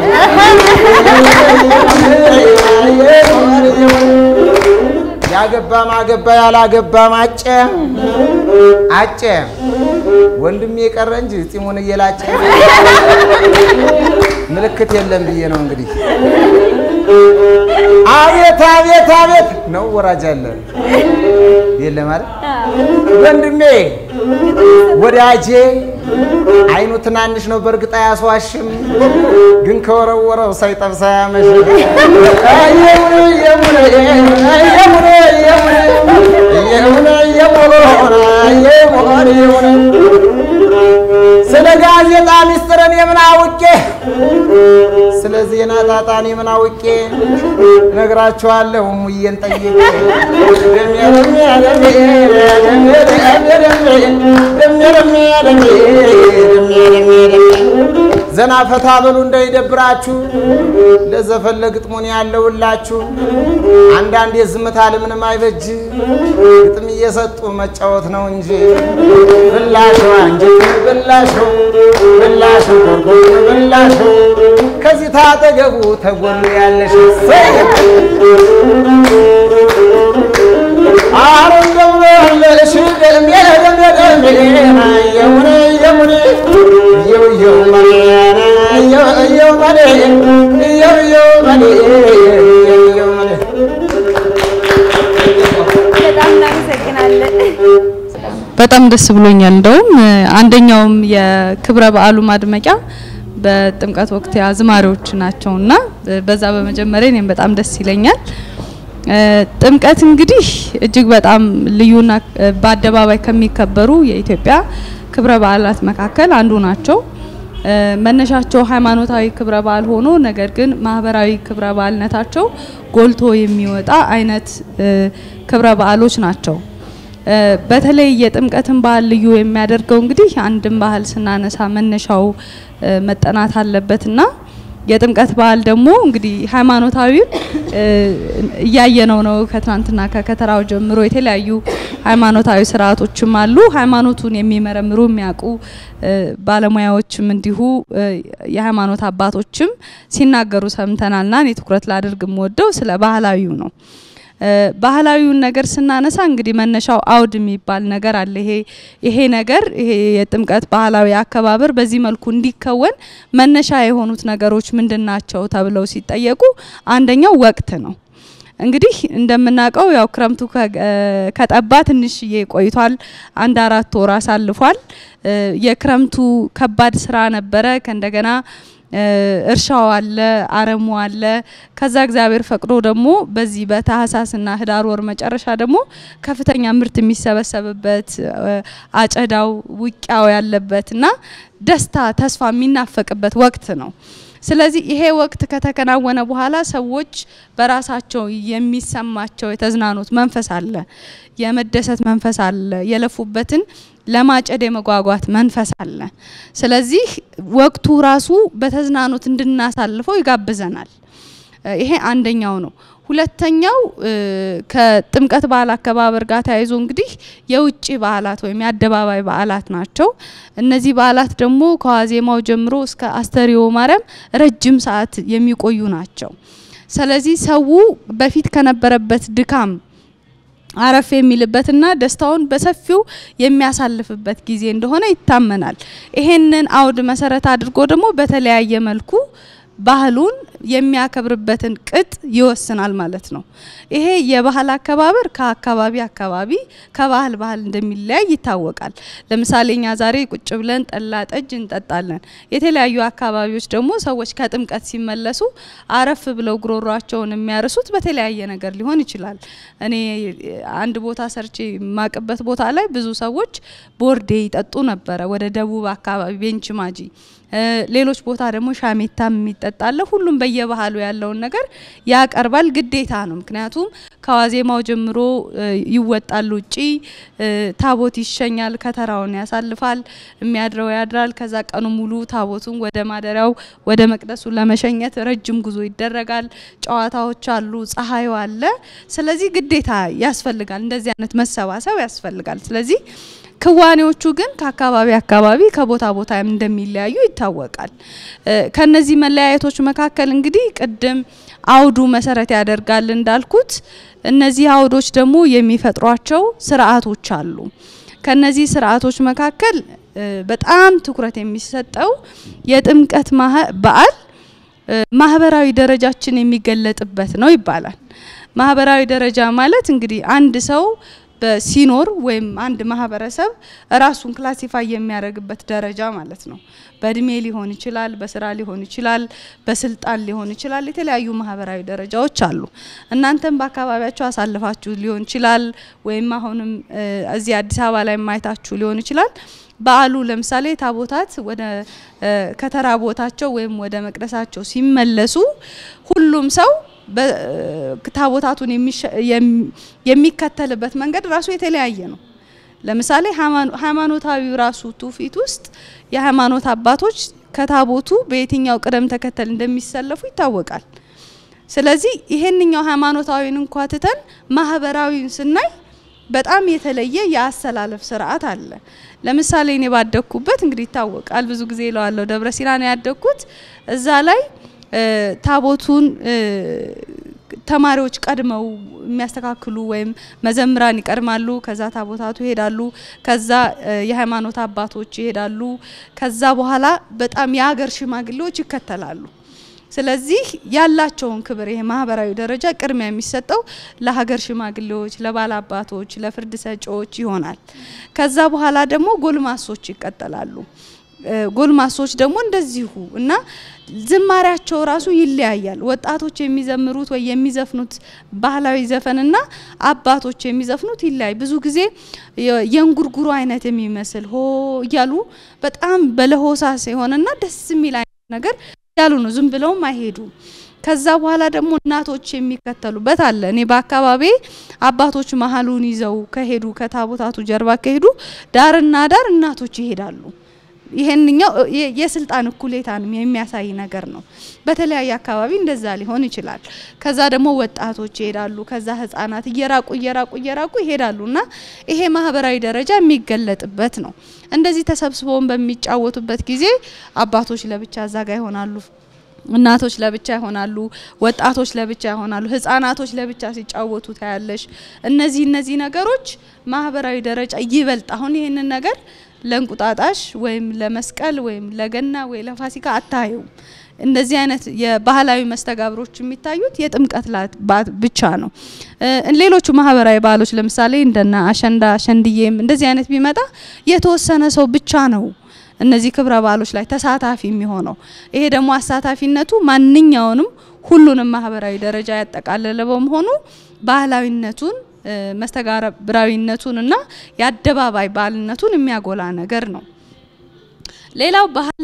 ያገባ ማገባ ያላገባ ማጨ አጨ ወንድሜ የቀረ እንጂ ጺሙን እየላጨ ምልክት የለም ብዬ ነው እንግዲህ። አቤት አቤት አቤት ነው ወራጅ አለ የለም ማለት ወንድሜ ወዳጄ አይኑ ትናንሽ ነው በእርግጥ አያስዋሽም፣ ግን ከወረወረው ሳይጠብሳ ያመሽ ስለ ጋዜጣ ሚስጥርን የምን አውቄ ስለ ዜና ጣጣን የምን አውቄ ነግራችኋለሁ ሙዬን ጠይቄ ዘና ፈታ በሉ እንዳይደብራችሁ ለዘፈን ለግጥሙን ያለውላችሁ አንዳንድ የዝምታ ልምንም አይበጅ ግጥም እየሰጡ መጫወት ነው እንጂ ብላሹ አንጀት ብላሹ ብላሹ ጎርጎር ብላሹ ከዚህ ታጠገቡ ተጎኑ ያለሽ አረም ደግሞ ያለሽ ደሜ ደሜ ደሜ የሙኔ የሙኔ የው የው መኔ የው የው መኔ የው የው መኔ የው የው መኔ በጣም እናመሰግናለን። በጣም ደስ ብሎኛል። እንደውም አንደኛውም የክብረ በዓሉ ማድመቂያ በጥምቀት ወቅት አዝማሪዎች ናቸውና በዛ በመጀመሪያ እኔም በጣም ደስ ይለኛል። ጥምቀት እንግዲህ እጅግ በጣም ልዩና በአደባባይ ከሚከበሩ የኢትዮጵያ ክብረ በዓላት መካከል አንዱ ናቸው። መነሻቸው ሃይማኖታዊ ክብረ በዓል ሆኖ ነገር ግን ማህበራዊ ክብረ በዓልነታቸው ጎልቶ የሚወጣ አይነት ክብረ በዓሎች ናቸው። በተለይ የጥምቀትን ባህል ልዩ የሚያደርገው እንግዲህ አንድን ባህል ስናነሳ መነሻው መጠናት አለበትና የጥምቀት በዓል ደግሞ እንግዲህ ሃይማኖታዊውን እያየነው ነው። ከትናንትና ከከተራው ጀምሮ የተለያዩ ሃይማኖታዊ ስርዓቶችም አሉ። ሃይማኖቱን የሚመረምሩ የሚያውቁ ባለሙያዎችም እንዲሁ የሃይማኖት አባቶችም ሲናገሩ ሰምተናልና እኔ ትኩረት ላድርግ የምወደው ስለ ባህላዊው ነው። ባህላዊውን ነገር ስናነሳ እንግዲህ መነሻው አውድ የሚባል ነገር አለ። ይሄ ይሄ ነገር ይሄ የጥምቀት ባህላዊ አከባበር በዚህ መልኩ እንዲከወን መነሻ የሆኑት ነገሮች ምንድን ናቸው ተብለው ሲጠየቁ አንደኛው ወቅት ነው። እንግዲህ እንደምናውቀው ያው ክረምቱ ከጠባ ትንሽዬ ቆይቷል። አንድ አራት ወር አሳልፏል። የክረምቱ ከባድ ስራ ነበረ። ከእንደገና እርሻው አለ፣ አረሙ አለ። ከዛ እግዚአብሔር ፈቅዶ ደግሞ በዚህ በታህሳስና ህዳር ወር መጨረሻ ደግሞ ከፍተኛ ምርት የሚሰበሰብበት አጨዳው፣ ውቂያው ያለበት እና ደስታ ተስፋ የሚናፈቅበት ወቅት ነው። ስለዚህ ይሄ ወቅት ከተከናወነ በኋላ ሰዎች በራሳቸው የሚሰማቸው የተዝናኖት መንፈስ አለ፣ የመደሰት መንፈስ አለ፣ የለፉበትን ለማጨድ የመጓጓት መንፈስ አለ። ስለዚህ ወቅቱ ራሱ በተዝናኖት እንድናሳልፈው ይጋብዘናል። ይሄ አንደኛው ነው። ሁለተኛው ከጥምቀት በዓል አከባበር ጋር ተያይዞ እንግዲህ የውጭ በዓላት ወይም የአደባባይ በዓላት ናቸው። እነዚህ በዓላት ደግሞ ከዋዜማው ጀምሮ እስከ አስተሪዮ ማርያም ረጅም ሰዓት የሚቆዩ ናቸው። ስለዚህ ሰው በፊት ከነበረበት ድካም አረፍ የሚልበትና ደስታውን በሰፊው የሚያሳልፍበት ጊዜ እንደሆነ ይታመናል። ይሄንን አውድ መሰረት አድርጎ ደግሞ በተለያየ መልኩ ባህሉን የሚያከብርበትን ቅጥ ይወስናል ማለት ነው። ይሄ የባህል አከባበር ከአካባቢ አካባቢ ከባህል ባህል እንደሚለያይ ይታወቃል። ለምሳሌ እኛ ዛሬ ቁጭ ብለን ጠላ ጠጅ እንጠጣለን። የተለያዩ አካባቢዎች ደግሞ ሰዎች ከጥምቀት ሲመለሱ አረፍ ብለው ጉሮሯቸውን የሚያርሱት በተለያየ ነገር ሊሆን ይችላል። እኔ አንድ ቦታ ሰርቼ የማቅበት ቦታ ላይ ብዙ ሰዎች ቦርዴ ይጠጡ ነበረ። ወደ ደቡብ አካባቢ ቤንች ማጂ ሌሎች ቦታ ደግሞ ሻሜታም የሚጠጣለ ሁሉም በየባህሉ ያለውን ነገር ያቀርባል። ግዴታ ነው። ምክንያቱም ከዋዜማው ጀምሮ እ፣ ይወጣል ውጪ እ፣ ታቦት ይሸኛል፣ ከተራውን ያሳልፋል፣ የሚያድረው ያድራል። ከዛ ቀኑ ሙሉ ታቦቱን ወደ ማደሪያው ወደ መቅደሱ ለመሸኘት ረጅም ጉዞ ይደረጋል። ጨዋታዎች አሉ፣ ፀሐዩ አለ። ስለዚህ ግዴታ ያስፈልጋል፣ እንደዚህ አይነት መሰባሰብ ያስፈልጋል። ስለዚህ ክዋኔዎቹ ግን ከአካባቢ አካባቢ ከቦታ ቦታ እንደሚለያዩ ይታወቃል። እ፣ ከነዚህ መለያየቶች መካከል እንግዲህ ቅድም አውዱ መሰረት ያደርጋል እንዳልኩት እነዚህ አውዶች ደግሞ የሚፈጥሯቸው ስርዓቶች አሉ። ከነዚህ ስርዓቶች መካከል እ፣ በጣም ትኩረት የሚሰጠው የጥምቀት ማህ- በዓል እ፣ ማህበራዊ ደረጃችን የሚገለጥበት ነው ይባላል። ማህበራዊ ደረጃ ማለት እንግዲህ አንድ ሰው በሲኖር ወይም አንድ ማህበረሰብ ራሱን ክላሲፋይ የሚያደርግበት ደረጃ ማለት ነው። በእድሜ ሊሆን ይችላል፣ በስራ ሊሆን ይችላል፣ በስልጣን ሊሆን ይችላል። የተለያዩ ማህበራዊ ደረጃዎች አሉ። እናንተም በአካባቢያችሁ አሳልፋችሁ ሊሆን ይችላል፣ ወይም አሁንም እ፣ እዚህ አዲስ አበባ ላይ ማየታችሁ ሊሆን ይችላል። በዓሉ ለምሳሌ ታቦታት ወደ እ፣ ከተራ ቦታቸው ወይም ወደ መቅደሳቸው ሲመለሱ ሁሉም ሰው በ- ታቦታቱን የሚሸ- የም- የሚከተልበት መንገድ ራሱ የተለያየ ነው። ለምሳሌ ሃይማኖ- ሃይማኖታዊ ራሱ ትውፊት ውስጥ የሃይማኖት አባቶች ከታቦቱ በየትኛው ቅደም ተከተል እንደሚሰለፉ ይታወቃል። ስለዚህ ይሄንኛው ሃይማኖታዊን እንኳ ትተን ማህበራዊን ስናይ በጣም የተለየ የአሰላለፍ ስርዓት አለ። ለምሳሌ እኔ ባደግኩበት እንግዲህ ይታወቃል፣ ብዙ ጊዜ እለዋለሁ፣ ደብረ ሲና ነው ያደግኩት። እዛ ላይ እ፣ ታቦቱን እ፣ ተማሪዎች ቀድመው የሚያስተካክሉ ወይም መዘምራን ይቀድማሉ። ከዛ ታቦታቱ ይሄዳሉ። ከዛ እ፣ የሃይማኖት አባቶች ይሄዳሉ። ከዛ በኋላ በጣም የሀገር ሽማግሌዎች ይከተላሉ። ስለዚህ ያላቸውን ክብር ይሄ ማህበራዊ ደረጃ ቅድሚያ የሚሰጠው ለሀገር ሽማግሌዎች፣ ለባላባቶች፣ ለፍርድ ሰጪዎች ይሆናል። ከዛ በኋላ ደግሞ ጎልማሶች ይቀጠላሉ። እ፣ ጎልማሶች ደግሞ እንደዚሁ እና ዝማሪያቸው ራሱ ይለያያል። ወጣቶች የሚዘምሩት ወይ የሚዘፍኑት ባህላዊ ዘፈንና አባቶች የሚዘፍኑት ይለያይ። ብዙ ጊዜ የ- የእንጉርጉሮ አይነት የሚመስል ሆ እያሉ በጣም በለሆሳስ የሆነና ደስ የሚል አይነት ነገር ያሉ ነው። ዝም ብለውም አይሄዱም። ከዛ በኋላ ደግሞ እናቶች የሚከተሉበት አለ። እኔ በአካባቢ አባቶች መሀሉን ይዘው ከሄዱ ከታቦታቱ ጀርባ ከሄዱ ዳርና ዳር እናቶች ይሄዳሉ። ይሄንኛው የ- የስልጣን እኩሌታንም የሚያሳይ ነገር ነው። በተለያየ አካባቢ እንደዛ ሊሆን ይችላል። ከዛ ደግሞ ወጣቶች ይሄዳሉ። ከዛ ህጻናት እየራቁ እየራቁ እየራቁ ይሄዳሉ እና ይሄ ማህበራዊ ደረጃ የሚገለጥበት ነው። እንደዚህ ተሰብስበውን በሚጫወቱበት ጊዜ አባቶች ለብቻ እዛ ጋ ይሆናሉ። እናቶች ለብቻ ይሆናሉ፣ ወጣቶች ለብቻ ይሆናሉ፣ ህጻናቶች ለብቻ ሲጫወቱ ታያለሽ። እነዚህ እነዚህ ነገሮች ማህበራዊ ደረጃ ይበልጥ አሁን ይህንን ነገር ለእንቁጣጣሽ ወይም ለመስቀል ወይም ለገና ወይ ለፋሲካ አታዩም። እንደዚህ አይነት የባህላዊ መስተጋብሮች የሚታዩት የጥምቀት ላት ባ- ብቻ ነው። እ፣ ሌሎቹ ማህበራዊ ባህሎች ለምሳሌ እንደና አሸንዳ አሸንድዬም እንደዚህ አይነት ቢመጣ የተወሰነ ሰው ብቻ ነው እነዚህ ክብረ በዓሎች ላይ ተሳታፊ የሚሆነው። ይሄ ደግሞ አሳታፊነቱ ማንኛውንም ሁሉንም ማህበራዊ ደረጃ ያጠቃለለ በመሆኑ ባህላዊነቱን እ፣ መስተጋብራዊነቱን እና የአደባባይ ባህልነቱን የሚያጎላ ነገር ነው። ሌላው ባህል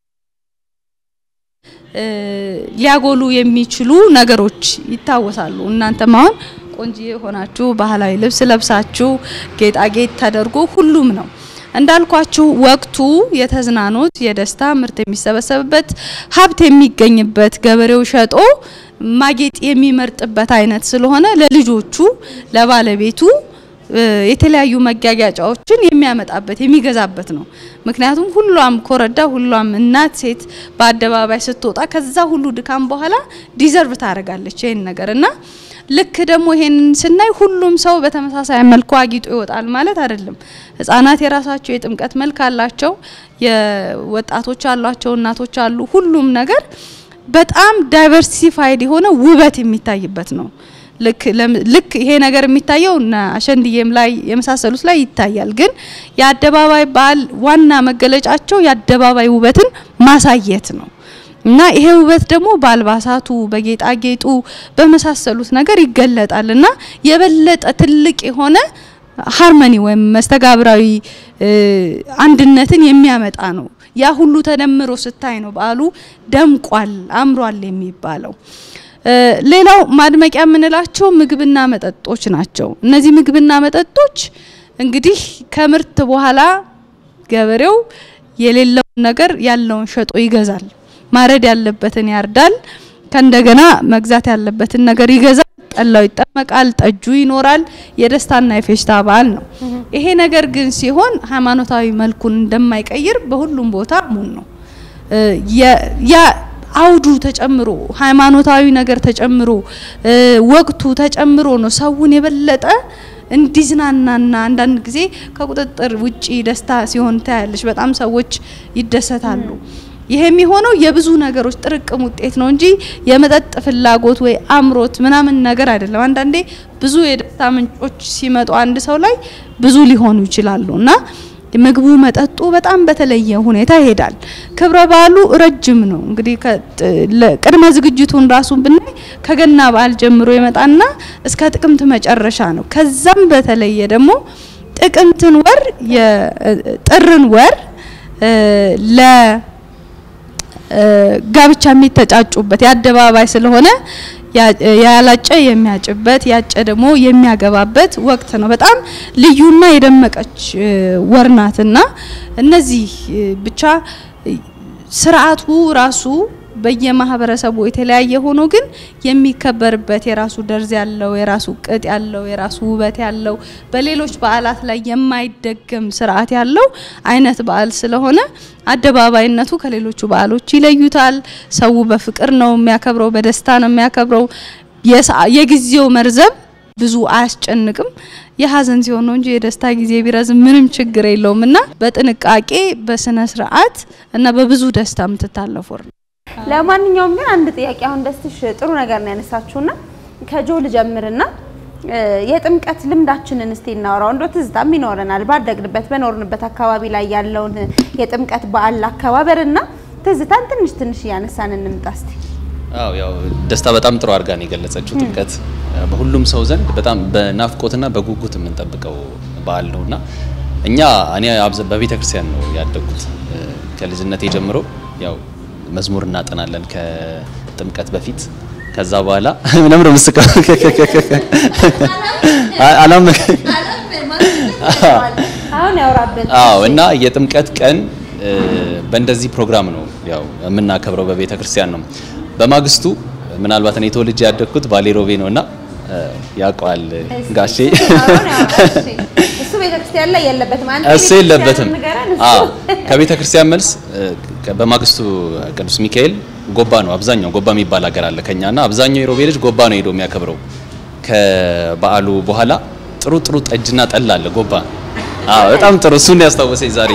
እ፣ ሊያጎሉ የሚችሉ ነገሮች ይታወሳሉ። እናንተም አሁን ቆንጂዬ ሆናችሁ ባህላዊ ልብስ ለብሳችሁ ጌጣጌጥ ተደርጎ ሁሉም ነው እንዳልኳችሁ ወቅቱ የተዝናኖት የደስታ ምርት የሚሰበሰብበት ሀብት የሚገኝበት ገበሬው ሸጦ ማጌጥ የሚመርጥበት አይነት ስለሆነ ለልጆቹ ለባለቤቱ እ፣ የተለያዩ መጋጋጫዎችን የሚያመጣበት የሚገዛበት ነው። ምክንያቱም ሁሏም ኮረዳ ሁሏም እናት ሴት በአደባባይ ስትወጣ ከዛ ሁሉ ድካም በኋላ ዲዘርቭ ታደርጋለች ይህን ነገር እና ልክ ደግሞ ይሄንን ስናይ ሁሉም ሰው በተመሳሳይ መልኩ አጊጦ ይወጣል ማለት አይደለም። ህጻናት የራሳቸው የጥምቀት መልክ አላቸው፣ የወጣቶች አሏቸው፣ እናቶች አሉ። ሁሉም ነገር በጣም ዳይቨርሲፋይድ የሆነ ውበት የሚታይበት ነው። ልክ ለም- ልክ ይሄ ነገር የሚታየው እና አሸንድዬም ላይ የመሳሰሉት ላይ ይታያል። ግን የአደባባይ በዓል ዋና መገለጫቸው የአደባባይ ውበትን ማሳየት ነው እና ይሄ ውበት ደግሞ በአልባሳቱ፣ በጌጣጌጡ፣ በመሳሰሉት ነገር ይገለጣል እና የበለጠ ትልቅ የሆነ ሃርመኒ ወይም መስተጋብራዊ እ፣ አንድነትን የሚያመጣ ነው። ያ ሁሉ ተደምሮ ስታይ ነው በዓሉ ደምቋል፣ አምሯል የሚባለው። ሌላው ማድመቂያ የምንላቸው ምግብና መጠጦች ናቸው። እነዚህ ምግብና መጠጦች እንግዲህ ከምርት በኋላ ገበሬው የሌለውን ነገር ያለውን ሸጦ ይገዛል። ማረድ ያለበትን ያርዳል። ከእንደገና መግዛት ያለበትን ነገር ይገዛል። ጠላው ይጠመቃል፣ ጠጁ ይኖራል። የደስታና የፌሽታ በዓል ነው። ይሄ ነገር ግን ሲሆን ሃይማኖታዊ መልኩን እንደማይቀይር በሁሉም ቦታ ሙን ነው። ያ አውዱ ተጨምሮ ሃይማኖታዊ ነገር ተጨምሮ ወቅቱ ተጨምሮ ነው ሰውን የበለጠ እንዲዝናናና አንዳንድ ጊዜ ከቁጥጥር ውጪ ደስታ ሲሆን ታያለሽ። በጣም ሰዎች ይደሰታሉ። ይሄ የሚሆነው የብዙ ነገሮች ጥርቅም ውጤት ነው እንጂ የመጠጥ ፍላጎት ወይ አምሮት ምናምን ነገር አይደለም። አንዳንዴ ብዙ የደስታ ምንጮች ሲመጡ አንድ ሰው ላይ ብዙ ሊሆኑ ይችላሉ እና ምግቡ መጠጡ በጣም በተለየ ሁኔታ ይሄዳል። ክብረ በዓሉ ረጅም ነው። እንግዲህ ቅድመ ዝግጅቱን ራሱን ብናይ ከገና በዓል ጀምሮ ይመጣና እስከ ጥቅምት መጨረሻ ነው። ከዛም በተለየ ደግሞ ጥቅምትን ወር የጥርን ወር ለ ጋብቻ የሚተጫጩበት የአደባባይ ስለሆነ ያላጨ የሚያጭበት ያጨ ደግሞ የሚያገባበት ወቅት ነው። በጣም ልዩና የደመቀች ወር ናትና እነዚህ ብቻ ስርዓቱ ራሱ በየማህበረሰቡ የተለያየ ሆኖ ግን የሚከበርበት የራሱ ደርዝ ያለው የራሱ ቅጥ ያለው የራሱ ውበት ያለው በሌሎች በዓላት ላይ የማይደገም ስርዓት ያለው አይነት በዓል ስለሆነ አደባባይነቱ ከሌሎቹ በዓሎች ይለዩታል። ሰው በፍቅር ነው የሚያከብረው፣ በደስታ ነው የሚያከብረው። የጊዜው መርዘም ብዙ አያስጨንቅም። የሀዘን ሲሆን ነው እንጂ የደስታ ጊዜ ቢረዝም ምንም ችግር የለውም እና በጥንቃቄ በስነ ስርዓት እና በብዙ ደስታ የምትታለፉ ነው። ለማንኛውም ግን አንድ ጥያቄ አሁን ደስትሽ ጥሩ ነገር ነው ያነሳችሁና ከጆ ልጀምርና የጥምቀት ልምዳችንን እስቲ እናወራው። እንዶ ትዝታም ይኖረናል ባደግንበት በኖርንበት አካባቢ ላይ ያለውን የጥምቀት በዓል አከባበርና ትዝታን ትንሽ ትንሽ እያነሳን እንምጣ እስቲ። አዎ ያው ደስታ በጣም ጥሩ አድርጋ ነው የገለጸችው። ጥምቀት በሁሉም ሰው ዘንድ በጣም በናፍቆትና በጉጉት የምንጠብቀው በዓል ነውና እኛ እኔ በቤተ ክርስቲያን ነው ያደግኩት ከልጅነቴ ጀምሮ ያው መዝሙር እናጠናለን ከጥምቀት በፊት። ከዛ በኋላ ለምን ምስቀ አላም አሁን ያወራበት አዎ። እና የጥምቀት ቀን በእንደዚህ ፕሮግራም ነው ያው የምናከብረው በቤተ ክርስቲያን ነው። በማግስቱ ምናልባት እኔ ተወልጄ ያደግኩት ባሌ ሮቤ ነውና ያውቀዋል ጋሼ እሱ ቤተክርስቲያን ላይ የለበትም። አንተ እሱ የለበትም። አዎ ከቤተ ክርስቲያን መልስ በማግስቱ ቅዱስ ሚካኤል ጎባ ነው አብዛኛው ጎባ የሚባል ሀገር አለ ከኛና አብዛኛው የሮቤ ልጅ ጎባ ነው ሄዶ የሚያከብረው። ከበዓሉ በኋላ ጥሩ ጥሩ ጠጅና ጠላ አለ ጎባ። አዎ በጣም ጥሩ እሱን ያስታወሰኝ ዛሬ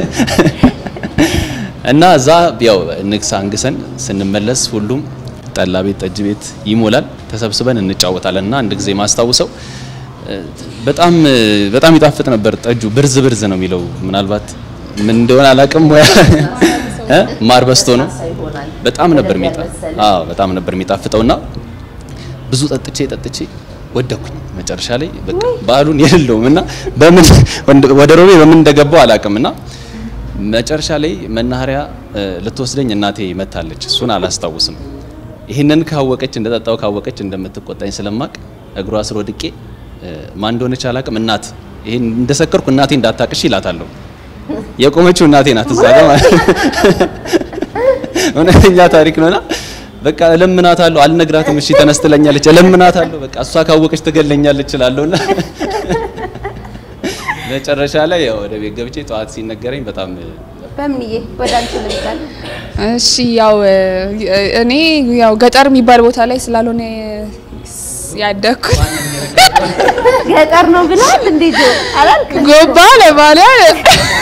እና እዛ ያው ንግስ አንግሰን ስንመለስ ሁሉም ጠላ ቤት ጠጅ ቤት ይሞላል። ተሰብስበን እንጫወታለን እና አንድ ጊዜ ማስታውሰው በጣም በጣም ይጣፍጥ ነበር ጠጁ። ብርዝ ብርዝ ነው የሚለው ምናልባት ምን እንደሆነ አላውቅም። ሙያ ማር በስቶ ነው በጣም ነበር የሚጣ አዎ በጣም ነበር የሚጣፍጠውና ብዙ ጠጥቼ ጠጥቼ ወደኩኝ። መጨረሻ ላይ በቃ በዓሉን የሌለውም እና በምን ወደ ሮቤ በምን እንደገባው አላውቅም እና መጨረሻ ላይ መናኸሪያ ልትወስደኝ እናቴ መታለች። እሱን አላስታውስም። ይህንን ካወቀች እንደጠጣው ካወቀች እንደምትቆጣኝ ስለማቅ እግሯ ስር ወድቄ ማን እንደሆነች አላውቅም። እናት ይሄን እንደሰከርኩ እናቴ እንዳታቅሽ ይላታለሁ። የቆመችው እናቴ ናት እዛ ጋር ማለት እውነተኛ ታሪክ ነውና በቃ እለምናታለሁ። አልነግራትም። እሺ ተነስ ትለኛለች። እለምናታለሁ። በቃ እሷ ካወቀች ትገለኛለች እላለሁና መጨረሻ ላይ ያው ወደ ቤት ገብቼ ጠዋት ሲነገረኝ በጣም በምንዬ ወደ አንቺ ልምጣል። እሺ ያው እኔ ያው ገጠር የሚባል ቦታ ላይ ስላልሆነ ያደግኩት ገጠር ነው ብለሃል እንዴ? ጆ አላልክም? ጎባ ለማለት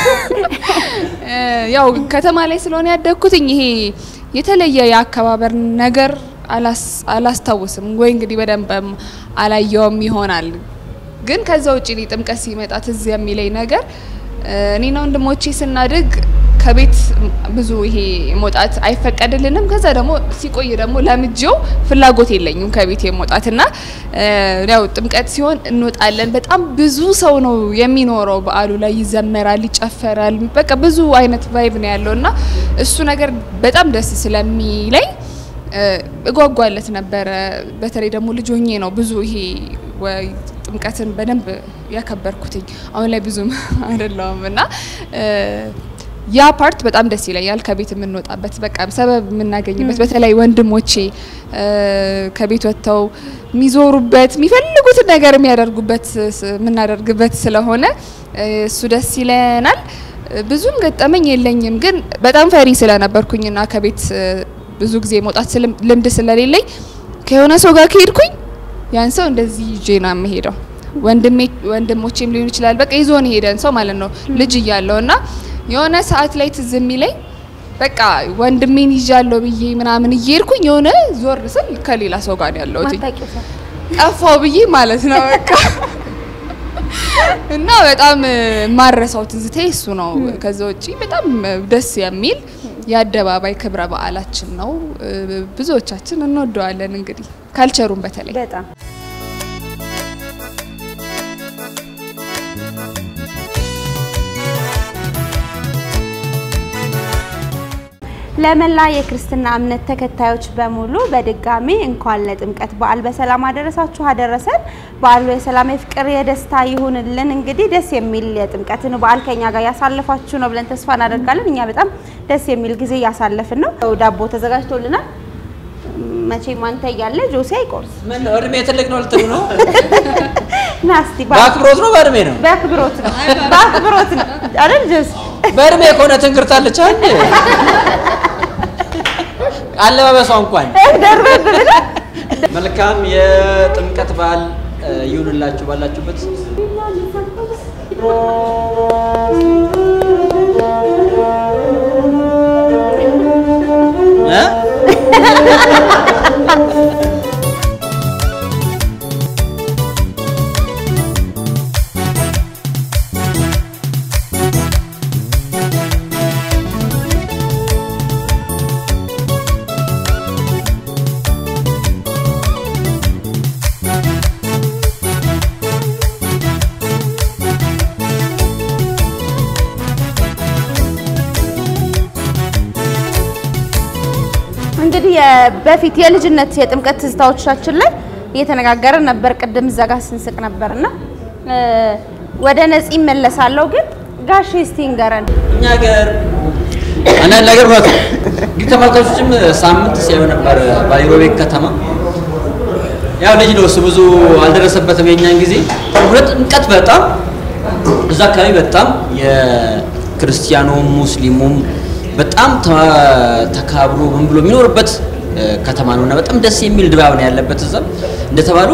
ያው ከተማ ላይ ስለሆነ ያደግኩትኝ ይሄ የተለየ የአከባበር ነገር አላስታውስም ወይ እንግዲህ በደንብም አላየውም ይሆናል። ግን ከዛ ውጭ እኔ ጥምቀት ሲመጣ ትዝ የሚለኝ ነገር እኔና ወንድሞቼ ስናድግ ከቤት ብዙ ይሄ መውጣት አይፈቀድልንም። ከዛ ደግሞ ሲቆይ ደግሞ ለምጄው ፍላጎት የለኝም ከቤት የመውጣት እና እ፣ ያው ጥምቀት ሲሆን እንወጣለን። በጣም ብዙ ሰው ነው የሚኖረው። በዓሉ ላይ ይዘመራል፣ ይጨፈራል። በቃ ብዙ አይነት ቫይብ ነው ያለው እና እሱ ነገር በጣም ደስ ስለሚለኝ እ፣ እጓጓለት ነበረ። በተለይ ደግሞ ልጅ ሆኜ ነው ብዙ ይሄ ወይ ጥምቀትን በደንብ ያከበርኩትኝ። አሁን ላይ ብዙም አይደለውም እና እ፣ ያ ፓርት በጣም ደስ ይለኛል። ከቤት የምንወጣበት በቃ ሰበብ የምናገኝበት በተለይ ወንድሞቼ እ፣ ከቤት ወጥተው የሚዞሩበት የሚፈልጉትን ነገር የሚያደርጉበት ስ- የምናደርግበት ስለሆነ እ፣ እሱ ደስ ይለናል። እ፣ ብዙም ገጠመኝ የለኝም፣ ግን በጣም ፈሪ ስለነበርኩኝና ከቤት እ፣ ብዙ ጊዜ መውጣት ስልም- ልምድ ስለሌለኝ ከሆነ ሰው ጋር ከሄድኩኝ ያን ሰው እንደዚህ ይዤ ነው የምሄደው። ወንድሜ ወንድሞቼም ሊሆን ይችላል። በቃ ይዞን ሄደን ሰው ማለት ነው ልጅ እያለሁ እና የሆነ ሰዓት ላይ ትዝ የሚለኝ በቃ ወንድሜን ይዣለሁ ብዬ ምናምን እየሄድኩኝ የሆነ ዞር ስል ከሌላ ሰው ጋር ነው ያለሁት ማታውቂው ሰው ጠፋው ብዬ ማለት ነው በቃ እና በጣም ማረሳው ትዝታ እሱ ነው። ከዛ ውጪ በጣም ደስ የሚል የአደባባይ ክብረ በዓላችን ነው። ብዙዎቻችን እንወደዋለን። እንግዲህ ካልቸሩን በተለይ በጣም ለመላ የክርስትና እምነት ተከታዮች በሙሉ በድጋሚ እንኳን ለጥምቀት በዓል በሰላም አደረሳችሁ አደረሰን። በዓሉ የሰላም የፍቅር፣ የደስታ ይሁንልን። እንግዲህ ደስ የሚል የጥምቀትን በዓል ከኛ ጋር ያሳለፋችሁ ነው ብለን ተስፋ እናደርጋለን። እኛ በጣም ደስ የሚል ጊዜ እያሳለፍን ነው። ዳቦ ተዘጋጅቶልናል። መቼም አንተ እያለ ጆሴ አይቆርስ ምን ነው እድሜ ትልቅ ነው ልትሉ ነው? ና እስቲ በአክብሮት ነው በእድሜ ነው? በአክብሮት ነው በአክብሮት ነው አይደል ጆስ? በእድሜ ከሆነ ትንክርታለች አንዴ አለባበሷ እንኳን ደርበብ ብለህ መልካም የጥምቀት በዓል እ፣ ይሁንላችሁ ባላችሁበት። እ? እንግዲህ የ- በፊት የልጅነት የጥምቀት ትዝታዎቻችን ላይ እየተነጋገርን ነበር። ቅድም እዛ ጋር ስንስቅ ነበርና እ፣ ወደ ነፂ እመለሳለሁ። ግን ጋሼ እስቲ ንገረን። እኛ ሀገር አንዳንድ ነገር እውነት ነው። እንግዲህ ተመልካቾችም ሳምንት ሲያዩ ነበር ባይሮቤ ከተማ። ያው ልጅ ነው እሱ ብዙ አልደረሰበትም የኛን ጊዜ። እውነት ጥምቀት በጣም እዛ አካባቢ በጣም የክርስቲያኑም ሙስሊሙም በጣም ተ- ተካብሮ ምን ብሎ የሚኖርበት እ፣ ከተማ ነው እና በጣም ደስ የሚል ድባብ ነው ያለበት። እዛ እንደተባሉ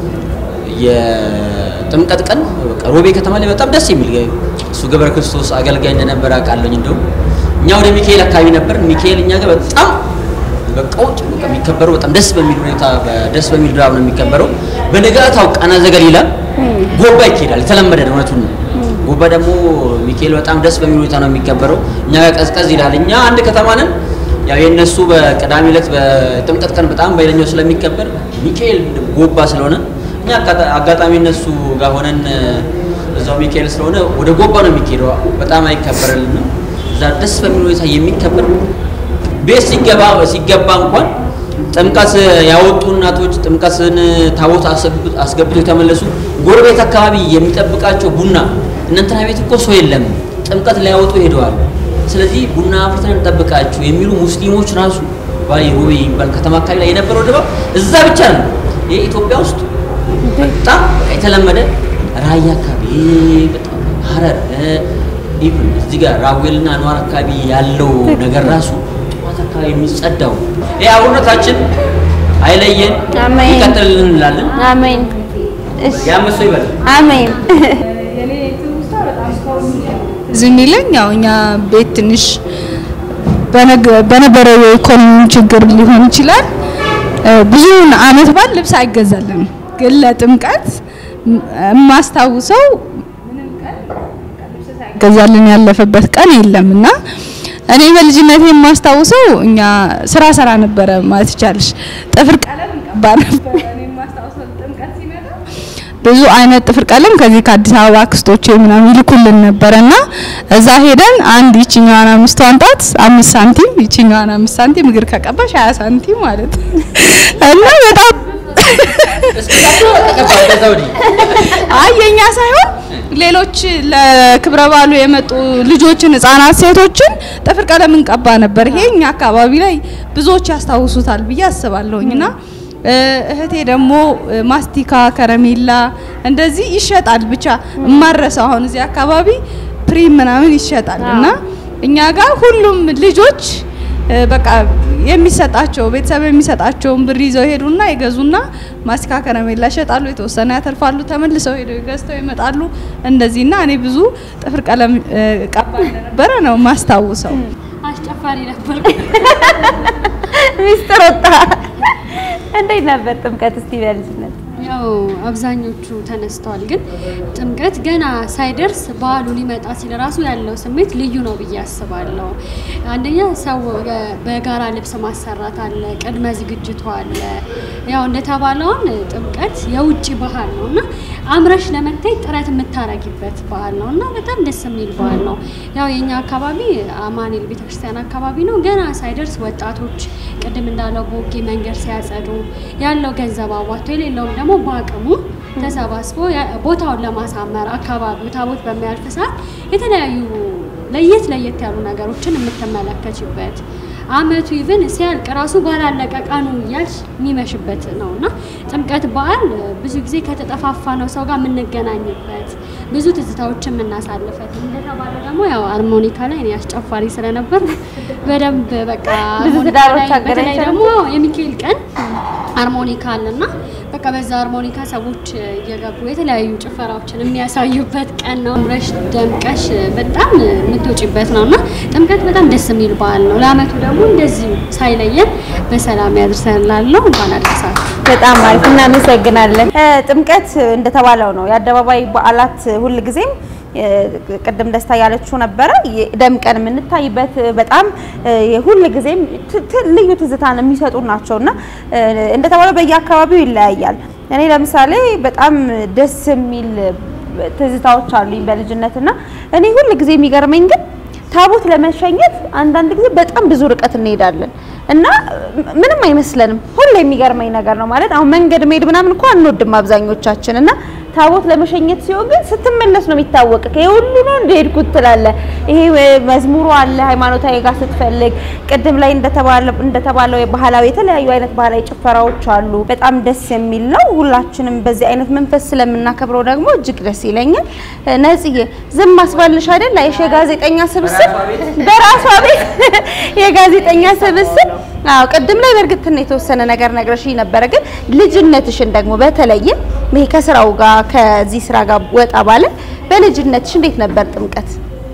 የጥምቀት ቀን በቃ ሮቤ ከተማ ላይ በጣም ደስ የሚል እሱ ገብረ ክርስቶስ አገልጋይ እንደነበረ አውቃለሁኝ። እንደውም እኛ ወደ ሚካኤል አካባቢ ነበር። ሚካኤል እኛ ጋር በጣም በቃ ውጭ በቃ የሚከበረው በጣም ደስ በሚል ሁኔታ ደስ በሚል ድባብ ነው የሚከበረው። በነጋታው ቃና ዘገሊላ ጎባ ይካሄዳል። የተለመደ ነው፣ እውነቱን ነው። ጎባ ደግሞ ሚካኤል በጣም ደስ በሚል ሁኔታ ነው የሚከበረው። እኛ ጋር ቀዝቀዝ ይላል። እኛ አንድ ከተማ ነን። ያው የእነሱ በቅዳሜ ዕለት በጥምቀት ቀን በጣም በኃይለኛው ስለሚከበር ሚካኤል ጎባ ስለሆነ እኛ አጋጣ- አጋጣሚ እነሱ ጋር ሆነን እዛው ሚካኤል ስለሆነ ወደ ጎባ ነው የሚካሄደው። በጣም አይከበርልንም። እዛ ደስ በሚል ሁኔታ የሚከበር ቤት ሲገባ ሲገባ እንኳን ጥምቀት ያወጡ እናቶች ጥምቀትን ታቦት አስገብ- አስገብተው የተመለሱ ጎረቤት አካባቢ የሚጠብቃቸው ቡና እናንተና ቤት እኮ ሰው የለም ጥምቀት ሊያወጡ ሄደዋል፣ ስለዚህ ቡና አፍልተን እንጠብቃችሁ የሚሉ ሙስሊሞች ራሱ ባሌ ሮቤ የሚባል ከተማ አካባቢ ላይ የነበረው ድባብ እዛ ብቻ ነው። ይህ ኢትዮጵያ ውስጥ በጣም የተለመደ ራያ አካባቢ በጣም ሀረር ኢቭን እዚህ ጋር ራዌልና አንዋር አካባቢ ያለው ነገር ራሱ ጠዋት አካባቢ የሚጸዳው ይህ አብሮነታችን አይለየን፣ አሜን። ይቀጥልልን እንላለን። አሜን። እሺ ያመሰ ይበላል። አሜን። እዚህ የሚለኝ ያው እኛ ቤት ትንሽ በነገ- በነበረው የኢኮኖሚ ችግር ሊሆን ይችላል እ፣ ብዙውን አመት በዓል ልብስ አይገዛልንም። ግን ለጥምቀት ም- የማስታውሰው ምንም ቀን ልብስ ሳይገዛልን ያለፈበት ቀን የለም እና እኔ በልጅነት የማስታውሰው እኛ ስራ ሰራ ነበረ ማለት ይቻላል። ጥፍር ቀለም እንቀባ ነበረ። እኔ የማስታውሰው ጥምቀት ሲመጣ ብዙ አይነት ጥፍር ቀለም ከዚህ ከአዲስ አበባ አክስቶቼ ምናምን ይልኩልን ነበረና እዛ ሄደን አንድ ይችኛዋን አምስቷን ጣት አምስት ሳንቲም ይችኛዋን አምስት ሳንቲም እግር ከቀባሽ ሀያ ሳንቲም ማለት ነው እና በጣም አይ የኛ ሳይሆን ሌሎች ለክብረ በዓሉ የመጡ ልጆችን ህጻናት፣ ሴቶችን ጥፍር ቀለም እንቀባ ነበር። ይሄ እኛ አካባቢ ላይ ብዙዎች ያስታውሱታል ብዬ አስባለሁኝ እና እህቴ ደግሞ ማስቲካ፣ ከረሜላ እንደዚህ ይሸጣል። ብቻ እማረሰው አሁን እዚህ አካባቢ ፕሪም ምናምን ይሸጣል እና እኛ ጋር ሁሉም ልጆች በቃ የሚሰጣቸው ቤተሰብ የሚሰጣቸውን ብር ይዘው ሄዱና ይገዙና ማስቲካ ከረሜላ ይሸጣሉ። የተወሰነ ያተርፋሉ። ተመልሰው ሄደው ገዝተው ይመጣሉ። እንደዚህና እኔ ብዙ ጥፍር ቀለም ቀባ እንደነበረ ነው ማስታውሰው። አስጨፋሪ ነበር። ሚስጥር ወጣ። እንዴት ነበር ጥምቀት? እስቲ በልጅነት ያው አብዛኞቹ ተነስተዋል፣ ግን ጥምቀት ገና ሳይደርስ በዓሉ ሊመጣ ሲል ራሱ ያለው ስሜት ልዩ ነው ብዬ አስባለሁ። አንደኛ ሰው በጋራ ልብስ ማሰራት አለ፣ ቅድመ ዝግጅቱ አለ። ያው እንደተባለውን ጥምቀት የውጭ ባህል ነው እና አምረሽ ለመታየት ጥረት የምታረጊበት በዓል ነው እና በጣም ደስ የሚል በዓል ነው። ያው የኛ አካባቢ አማኑኤል ቤተክርስቲያን አካባቢ ነው። ገና ሳይደርስ ወጣቶች ቅድም እንዳለው ቦጌ መንገድ ሲያጸዱ ያለው ገንዘብ አዋጥቶ የሌለውም ደግሞ በአቅሙ ተሰባስቦ ቦታውን ለማሳመር አካባቢው ታቦት በሚያልፍ ሰዓት የተለያዩ ለየት ለየት ያሉ ነገሮችን የምትመለከችበት አመቱ ኢቭን ሲያልቅ ራሱ ባላለቀ ቀኑ እያልሽ የሚመሽበት ነው እና ጥምቀት በዓል ብዙ ጊዜ ከተጠፋፋ ነው ሰው ጋር የምንገናኝበት ብዙ ትዝታዎችን የምናሳልፈት እንደተባለ ደግሞ ያው አርሞኒካ ላይ እኔ አስጨፋሪ ስለነበር በደንብ በቃ ብዙ አርሞኒካ ትዳሮች ላይ በተለይ አገናኝተን ደግሞ የሚካኤል ቀን አርሞኒካ አለና በቃ በዛ አርሞኒካ ሰዎች እየገቡ የተለያዩ ጭፈራዎችን የሚያሳዩበት ቀን ነው። አምረሽ ደምቀሽ በጣም የምትወጪበት ነው እና ጥምቀት በጣም ደስ የሚል በዓል ነው። ለአመቱ ደግሞ እንደዚሁ ሳይለየን በሰላም ያድርሰን እላለሁ። እንኳን አደረሳችሁ። በጣም አሪፍ እናመሰግናለን። እ፣ ጥምቀት እንደተባለው ነው የአደባባይ በዓላት ሁልጊዜም እ፣ ቅድም ደስታ ያለችው ነበረ የ- ደምቀን የምንታይበት በጣም እ፣ ሁልጊዜም ት- ት- ልዩ ትዝታን የሚሰጡ ናቸው እና እ፣ እንደተባለው በየአካባቢው ይለያያል። እኔ ለምሳሌ በጣም ደስ የሚል ትዝታዎች አሉኝ በልጅነት እና እኔ ሁልጊዜ የሚገርመኝ ግን ታቦት ለመሸኘት አንዳንድ ጊዜ በጣም ብዙ ርቀት እንሄዳለን እና ምንም አይመስለንም። ሁሌ የሚገርመኝ ነገር ነው ማለት አሁን መንገድ መሄድ ምናምን እኮ አንወድም አብዛኞቻችን እና ታቦት ለመሸኘት ሲሆን ግን ስትመለስ ነው የሚታወቅ ይሄ ሁሉ ነው እንደሄድኩት ትላለህ። ይሄ መዝሙሩ አለ ሃይማኖታዊ ጋር ስትፈልግ ቅድም ላይ እንደተባለው እንደተባለው የባህላዊ የተለያዩ አይነት ባህላዊ ጭፈራዎች አሉ። በጣም ደስ የሚል ነው። ሁላችንም በዚህ አይነት መንፈስ ስለምናከብረው ደግሞ እጅግ ደስ ይለኛል። ነጽዬ ዝም አስባልሽ አይደል? አይሽ የጋዜጠኛ ስብስብ በራሷ ቤት የጋዜጠኛ ስብስብ አዎ ቅድም ላይ በእርግጥ ትን የተወሰነ ነገር ነግረሽኝ ነበረ። ግን ልጅነትሽን ደግሞ በተለየ ይሄ ከስራው ጋር ከዚህ ስራ ጋር ወጣ ባለ በልጅነትሽ እንዴት ነበር ጥምቀት?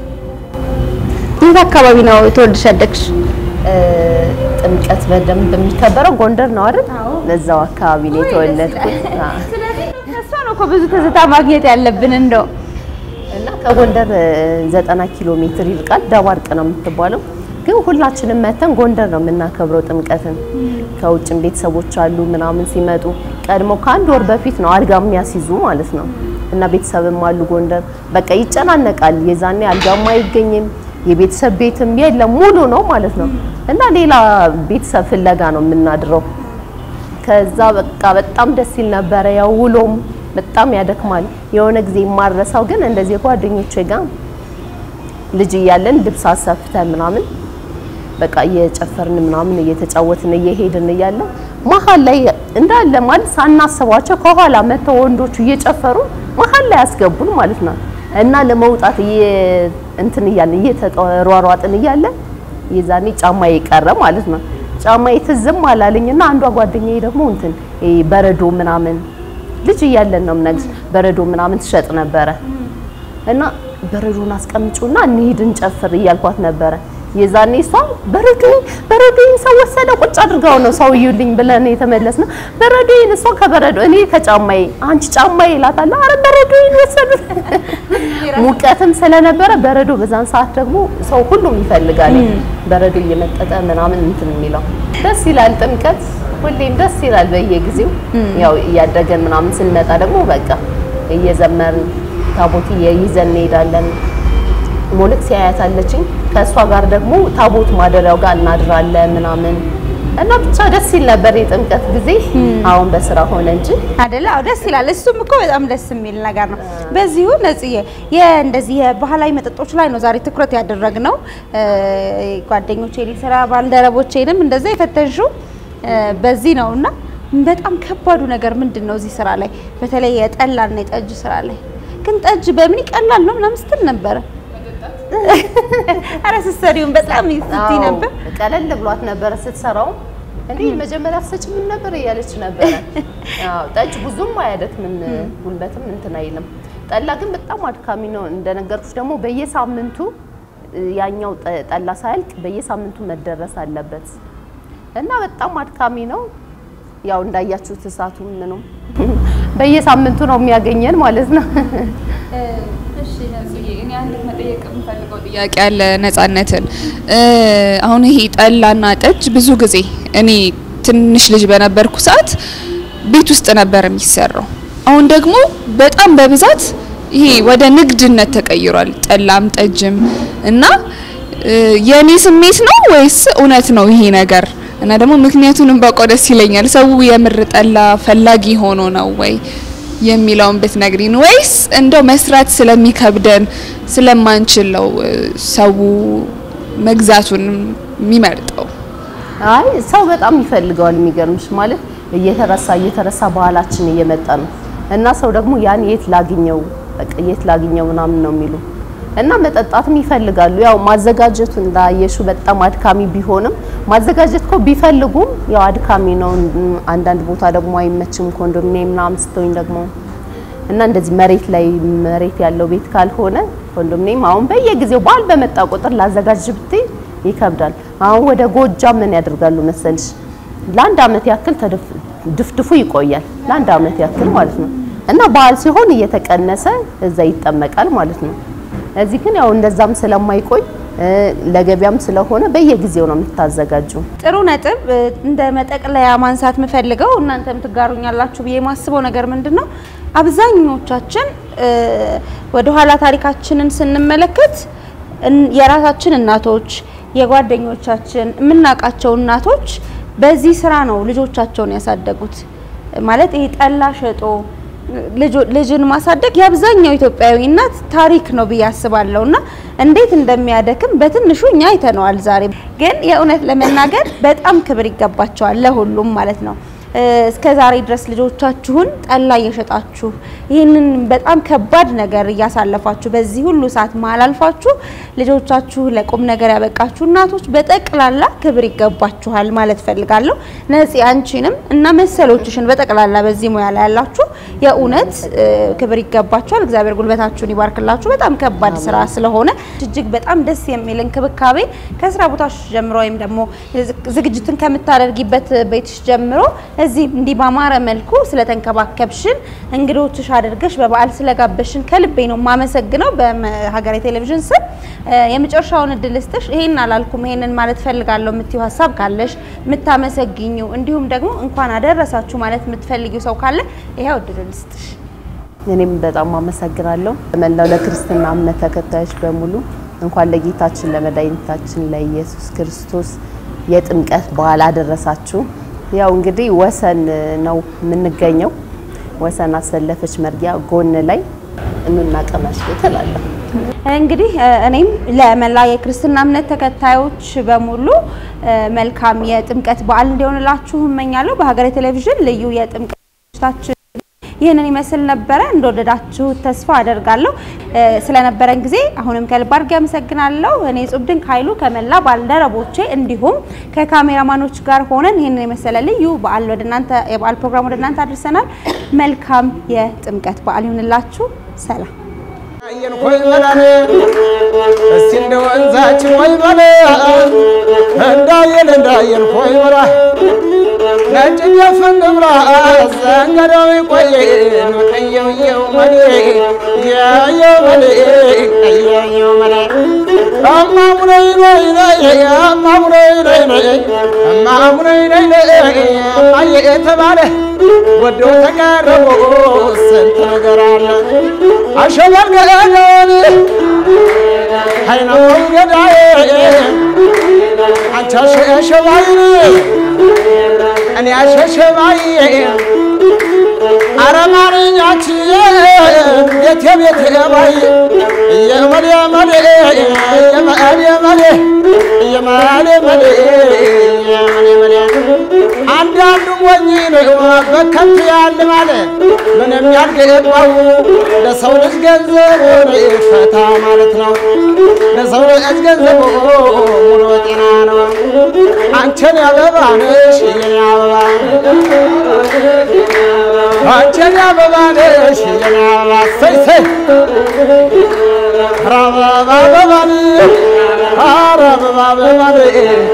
የት አካባቢ ነው የተወልድሽ ያደግሽ? ጥምቀት በደንብ የሚከበረው ጎንደር ነው አይደል? ለዛው አካባቢ ነው የተወለድኩት። አዎ። እሷ ነው እኮ ብዙ ትዝታ ማግኘት ያለብን እንደው እና ከጎንደር ዘጠና ኪሎ ሜትር ይርቃል። ደባርቅ ነው የምትባለው። ግን ሁላችንም መተን ጎንደር ነው የምናከብረው ጥምቀትን። ከውጭም ቤተሰቦች አሉ ምናምን ሲመጡ ቀድሞ ከአንድ ወር በፊት ነው አልጋ የሚያስይዙ ማለት ነው። እና ቤተሰብም አሉ ጎንደር። በቃ ይጨናነቃል። የዛኔ አልጋም አይገኝም፣ የቤተሰብ ቤትም የለም፣ ሙሉ ነው ማለት ነው። እና ሌላ ቤተሰብ ፍለጋ ነው የምናድረው። ከዛ በቃ በጣም ደስ ይል ነበረ። ያው ውሎም በጣም ያደክማል። የሆነ ጊዜ የማረሳው ግን እንደዚህ ጓደኞቼ ጋር ልጅ እያለን ልብስ አሰፍተን ምናምን በቃ እየጨፈርን ምናምን እየተጫወትን እየሄድን እያለ መሀል ላይ እንዳለ ማለት ሳናስባቸው ከኋላ መተው ወንዶቹ እየጨፈሩ መሀል ላይ ያስገቡን ማለት ነው። እና ለመውጣት እየ- እንትን እያልን እየተሯሯጥን እያለ የዛኔ ጫማ የቀረ ማለት ነው። ጫማ ትዝም አላለኝና አንዷ ጓደኛዬ ደግሞ እንትን ይሄ በረዶ ምናምን ልጅ እያለን ነው የምነግርሽ በረዶ ምናምን ትሸጥ ነበረ እና በረዶን አስቀምጪውና እንሂድ እንጨፍር እያልኳት ነበረ። የዛኔ እሷ በረዶኝ በረዶኝ ሰው ወሰደ ቁጭ አድርጋው ነው ሰው እዩልኝ ብለን የተመለስነው። በረዶኝ እሷ ከበረዶ እኔ ከጫማዬ አንቺ ጫማዬ እላታለሁ። አረ በረዶኝ ወሰዱ። ሙቀትም ስለነበረ በረዶ በዛን ሰዓት ደግሞ ሰው ሁሉም ይፈልጋል በረዶ እየመጠጠ ምናምን እንትን የሚለው ደስ ይላል። ጥምቀት ሁሌም ደስ ይላል በየጊዜው ያው እያደገን ምናምን ስንመጣ ደግሞ በቃ እየዘመርን ታቦት ይዘን እንሄዳለን። ሞልክ ሲያያታለችኝ ከእሷ ጋር ደግሞ ታቦት ማደሪያው ጋር እናድራለን ምናምን እና ብቻ ደስ ይል ነበር የጥምቀት ጊዜ። አሁን በስራ ሆነ እንጂ አይደለ? አዎ ደስ ይላል። እሱም እኮ በጣም ደስ የሚል ነገር ነው። በዚሁ ነጽዬ የእንደዚህ የባህላዊ መጠጦች ላይ ነው ዛሬ ትኩረት ያደረግነው። ጓደኞቼ ስራ ባልደረቦቼንም እንደዛ የፈተሹ በዚህ ነው እና በጣም ከባዱ ነገር ምንድን ነው እዚህ ስራ ላይ በተለይ የጠላና የጠጅ ስራ ላይ ግን ጠጅ በምን ይቀላል ነው ምናምን ስትል ነበረ። አረ ስትሰሪውን በጣም ስትይ ነበር። ቀለል ብሏት ነበረ ስትሰራው። እንዴ መጀመሪያ አትሰጭም ነበር እያለች ነበረ። አዎ ጠጅ ብዙም አያደክምም፣ ጉልበትም እንትን አይልም። ጠላ ግን በጣም አድካሚ ነው። እንደነገርኩሽ ደግሞ በየሳምንቱ ያኛው ጠላ ሳያልቅ በየሳምንቱ መደረስ አለበት እና በጣም አድካሚ ነው። ያው እንዳያችሁት እሳቱ ምኑም በየሳምንቱ ነው የሚያገኘን ማለት ነው። እሺ ነጽዬ፣ እኔ አንድ መጠየቅ የምፈልገው ጥያቄ አለ ነጻነትን። አሁን ይሄ ጠላና ጠጅ ብዙ ጊዜ እኔ ትንሽ ልጅ በነበርኩ ሰዓት ቤት ውስጥ ነበር የሚሰራው። አሁን ደግሞ በጣም በብዛት ይሄ ወደ ንግድነት ተቀይሯል፣ ጠላም ጠጅም እና የኔ ስሜት ነው ወይስ እውነት ነው ይሄ ነገር? እና ደግሞ ምክንያቱንም ባውቀው ደስ ይለኛል። ሰው የምር ጠላ ፈላጊ ሆኖ ነው ወይ የሚለውን ብትነግሪን፣ ወይስ እንደው መስራት ስለሚከብደን ስለማንችል ነው ሰው መግዛቱን የሚመርጠው? አይ ሰው በጣም ይፈልገዋል። የሚገርምሽ ማለት እየተረሳ እየተረሳ ባህላችን እየመጣ ነው እና ሰው ደግሞ ያን የት ላግኘው በቃ የት ላግኘው ምናምን ነው የሚሉ እና መጠጣትም ይፈልጋሉ። ያው ማዘጋጀቱ እንዳየሹ በጣም አድካሚ ቢሆንም ማዘጋጀት እኮ ቢፈልጉም ያው አድካሚ ነው። አንዳንድ ቦታ ደግሞ አይመችም። ኮንዶሚኒየም ምናምን ስትሆኝ ደግሞ እና እንደዚህ መሬት ላይ መሬት ያለው ቤት ካልሆነ ኮንዶሚኒየም አሁን በየጊዜው በዓል በመጣ ቁጥር ላዘጋጅ ብትይ ይከብዳል። አሁን ወደ ጎጃም ምን ያደርጋሉ መሰልሽ ለአንድ አመት ያክል ድፍድፉ ይቆያል። ለአንድ አመት ያክል ማለት ነው እና በዓል ሲሆን እየተቀነሰ እዛ ይጠመቃል ማለት ነው። እዚህ ግን ያው እንደዛም ስለማይቆይ ለገበያም ስለሆነ በየጊዜው ነው የምታዘጋጁ። ጥሩ ነጥብ። እንደ መጠቅለያ ማንሳት የምፈልገው እናንተም ትጋሩኛላችሁ ብዬ የማስበው ነገር ምንድን ነው፣ አብዛኞቻችን ወደ ኋላ ታሪካችንን ስንመለከት የራሳችን እናቶች፣ የጓደኞቻችን የምናውቃቸው እናቶች በዚህ ስራ ነው ልጆቻቸውን ያሳደጉት። ማለት ይሄ ጠላ ሸጦ ልጅን ማሳደግ የአብዛኛው ኢትዮጵያዊ እናት ታሪክ ነው ብዬ አስባለሁ። እና እንዴት እንደሚያደክም በትንሹ እኛ አይተነዋል። ዛሬ ግን የእውነት ለመናገር በጣም ክብር ይገባቸዋል ለሁሉም ማለት ነው። እስከ ዛሬ ድረስ ልጆቻችሁን ጠላ እየሸጣችሁ ይህንን በጣም ከባድ ነገር እያሳለፋችሁ በዚህ ሁሉ ሰዓት መሀል አልፋችሁ ልጆቻችሁ ለቁም ነገር ያበቃችሁ እናቶች በጠቅላላ ክብር ይገባችኋል ማለት ፈልጋለሁ። ነፂ አንቺንም እና መሰሎችሽን በጠቅላላ በዚህ ሙያ ላይ ያላችሁ የእውነት ክብር ይገባችኋል። እግዚአብሔር ጉልበታችሁን ይባርክላችሁ። በጣም ከባድ ስራ ስለሆነ እጅግ በጣም ደስ የሚል እንክብካቤ ከስራ ቦታሽ ጀምሮ ወይም ደግሞ ዝግጅትን ከምታደርጊበት ቤትሽ ጀምሮ እዚህ እንዲህ ባማረ መልኩ ስለተንከባከብሽን እንግዶችሽ አድርገሽ በበዓል ስለጋበሽን ከልቤ ነው የማመሰግነው። በሀገሬ ቴሌቪዥን ስም የመጨረሻውን እድል ስጥሽ። ይሄን አላልኩም ይሄንን ማለት ፈልጋለሁ የምትይው ሀሳብ ካለሽ የምታመሰግኙ፣ እንዲሁም ደግሞ እንኳን አደረሳችሁ ማለት የምትፈልጊው ሰው ካለ ይሄው እድል ልስጥሽ። እኔም በጣም አመሰግናለሁ። መላው ለክርስትና እምነት ተከታዮች በሙሉ እንኳን ለጌታችን ለመድኃኒታችን ለኢየሱስ ክርስቶስ የጥምቀት በዓል አደረሳችሁ። ያው እንግዲህ ወሰን ነው የምንገኘው። ወሰን አሰለፈች መርጊያ ጎን ላይ እኑና ቀመሱ ትላለሁ። እንግዲህ እኔም ለመላ የክርስትና እምነት ተከታዮች በሙሉ መልካም የጥምቀት በዓል እንዲሆንላችሁ እመኛለሁ። በሀገሬ ቴሌቪዥን ልዩ የጥምቀታችን ይህንን ይመስል ነበረ። እንደወደዳችሁ ተስፋ አደርጋለሁ። ስለነበረን ጊዜ አሁንም ከልብ አድርጌ አመሰግናለሁ። እኔ ጹብ ድንቅ ኃይሉ ከመላ ባልደረቦቼ እንዲሁም ከካሜራማኖች ጋር ሆነን ይህንን የመሰለ ልዩ በዓል ወደ እናንተ የበዓል ፕሮግራም ወደ እናንተ አድርሰናል። መልካም የጥምቀት በዓል ይሁንላችሁ። ሰላም እንዳየን ሆይ በላን እስቲ እንደ ወንዛችን ሆይ በላ እንዳየን እንዳየን ሆይ በላ ነጭ ጀፍን ብላ ዘንገደው ይቆየን ቀየውየው መሌ ያየው መሌ ቀየውየው መሌ እማሙነይ ነይ ነይ እማሙነይ ነይ ነይ እማሙነይ ነይ ነይ እማዬ የተባለ ወዶ ተቀረቦ ስንት ነገር አለ አሸበርገለውን ሀይናው ገዳዬ አንቺ አሸሸባይን እኔ አሸሸባይ አረማርኛች ቤቴ ቤቴ ባይ እየመሌ መሌ እየመሌ መሌ እየመሌ መሌ እየመሌ መሌ አንዳንዱ ሞኝ ነው በከንቱ ያልማል ምንም ያልገባው ለሰው ልጅ ገንዘቡ ፈታ ማለት ነው። ለሰው ልጅ ገንዘቡ ሙሉ ጤና ነው። አንቺን አበባ ነሽ የኔ አበባ አንቺን አበባ ነሽ የኔ አበባ ሰይ ሰይ ኧረ አበባ አበባ ነሽ ኧረ አበባ አበባ ነሽ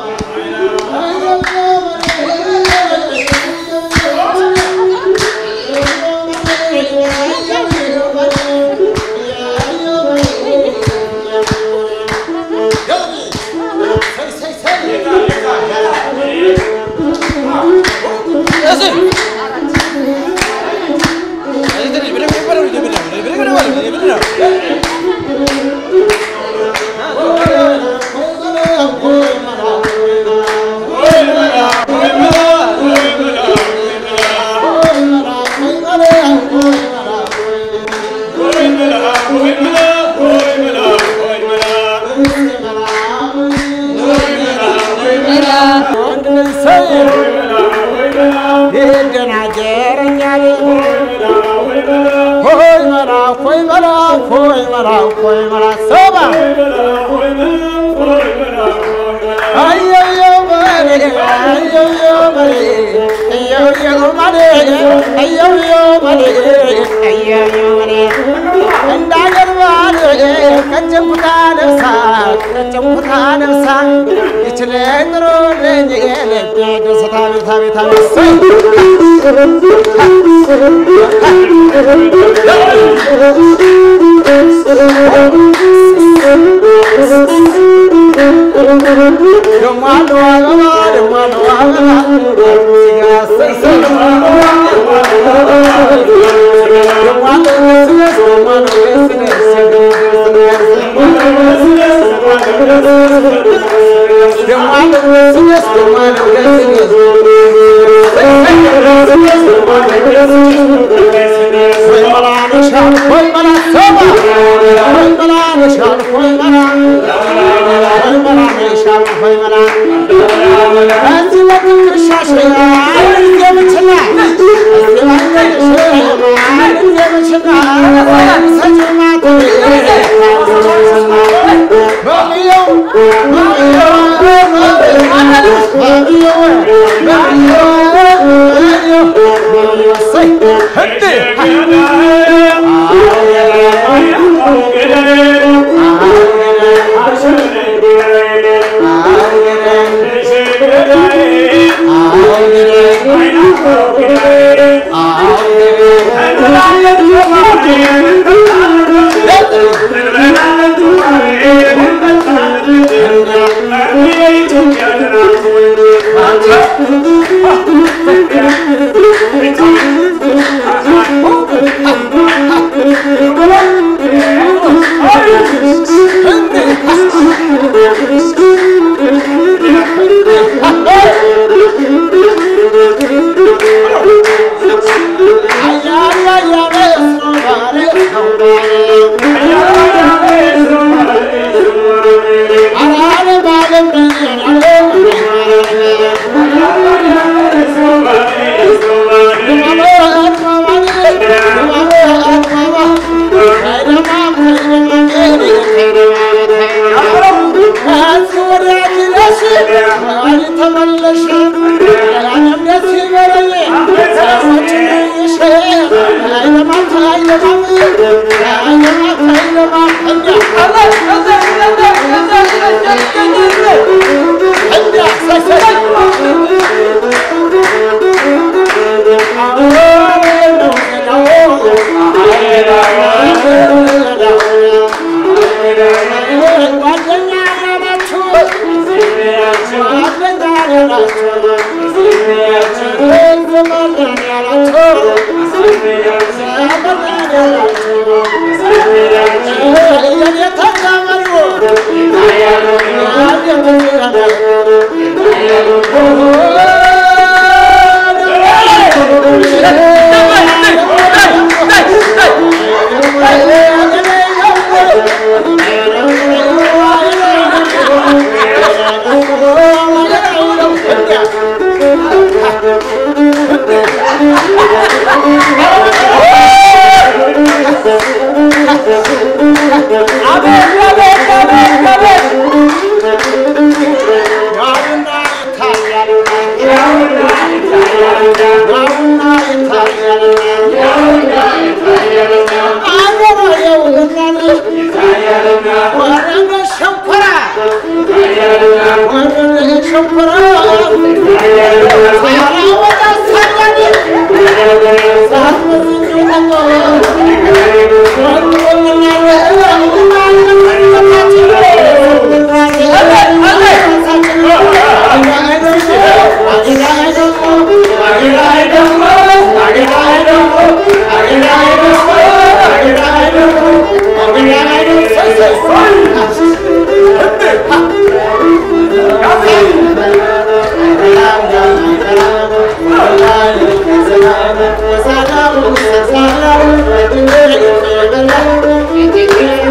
ይደናጀረኛል ሆይ መላ ሆይ መላ ሆይ መላ ሆይ መላ ሰባ አየየው መሌ አየየው መሌ አየየው መሌ አየየው መሌ አየየው መሌ እንዳገርባል ቀጭንኩታ ለብሳ ቀጭንኩታ ለብሳ ይችለ ጥሩልኝ ልቤ ደስታ ቤታ ቤታ ደሞ አለው አበባ ደሞ አለው አበባ ሲጋሰይ ደሞ አለው ስስ ደሞ አለው ደሞ አለው ስስ ደሞ አለው ወይ መላ ነሻል ወይ መላ ሰባ ወይ መላ ነሻል ወይ መላ ወይ መላ ነሻል ወይ መላ እዚህ በትንሻሽ አንድ ጊዜ ብችላ እዚህ ባንገሽ አንድ ጊዜ ብችላ ሰጭማት በሚየው በሚየው በሚየው በሚየው በሚየው ሰይ እንዴ ተመለሽ Thank you.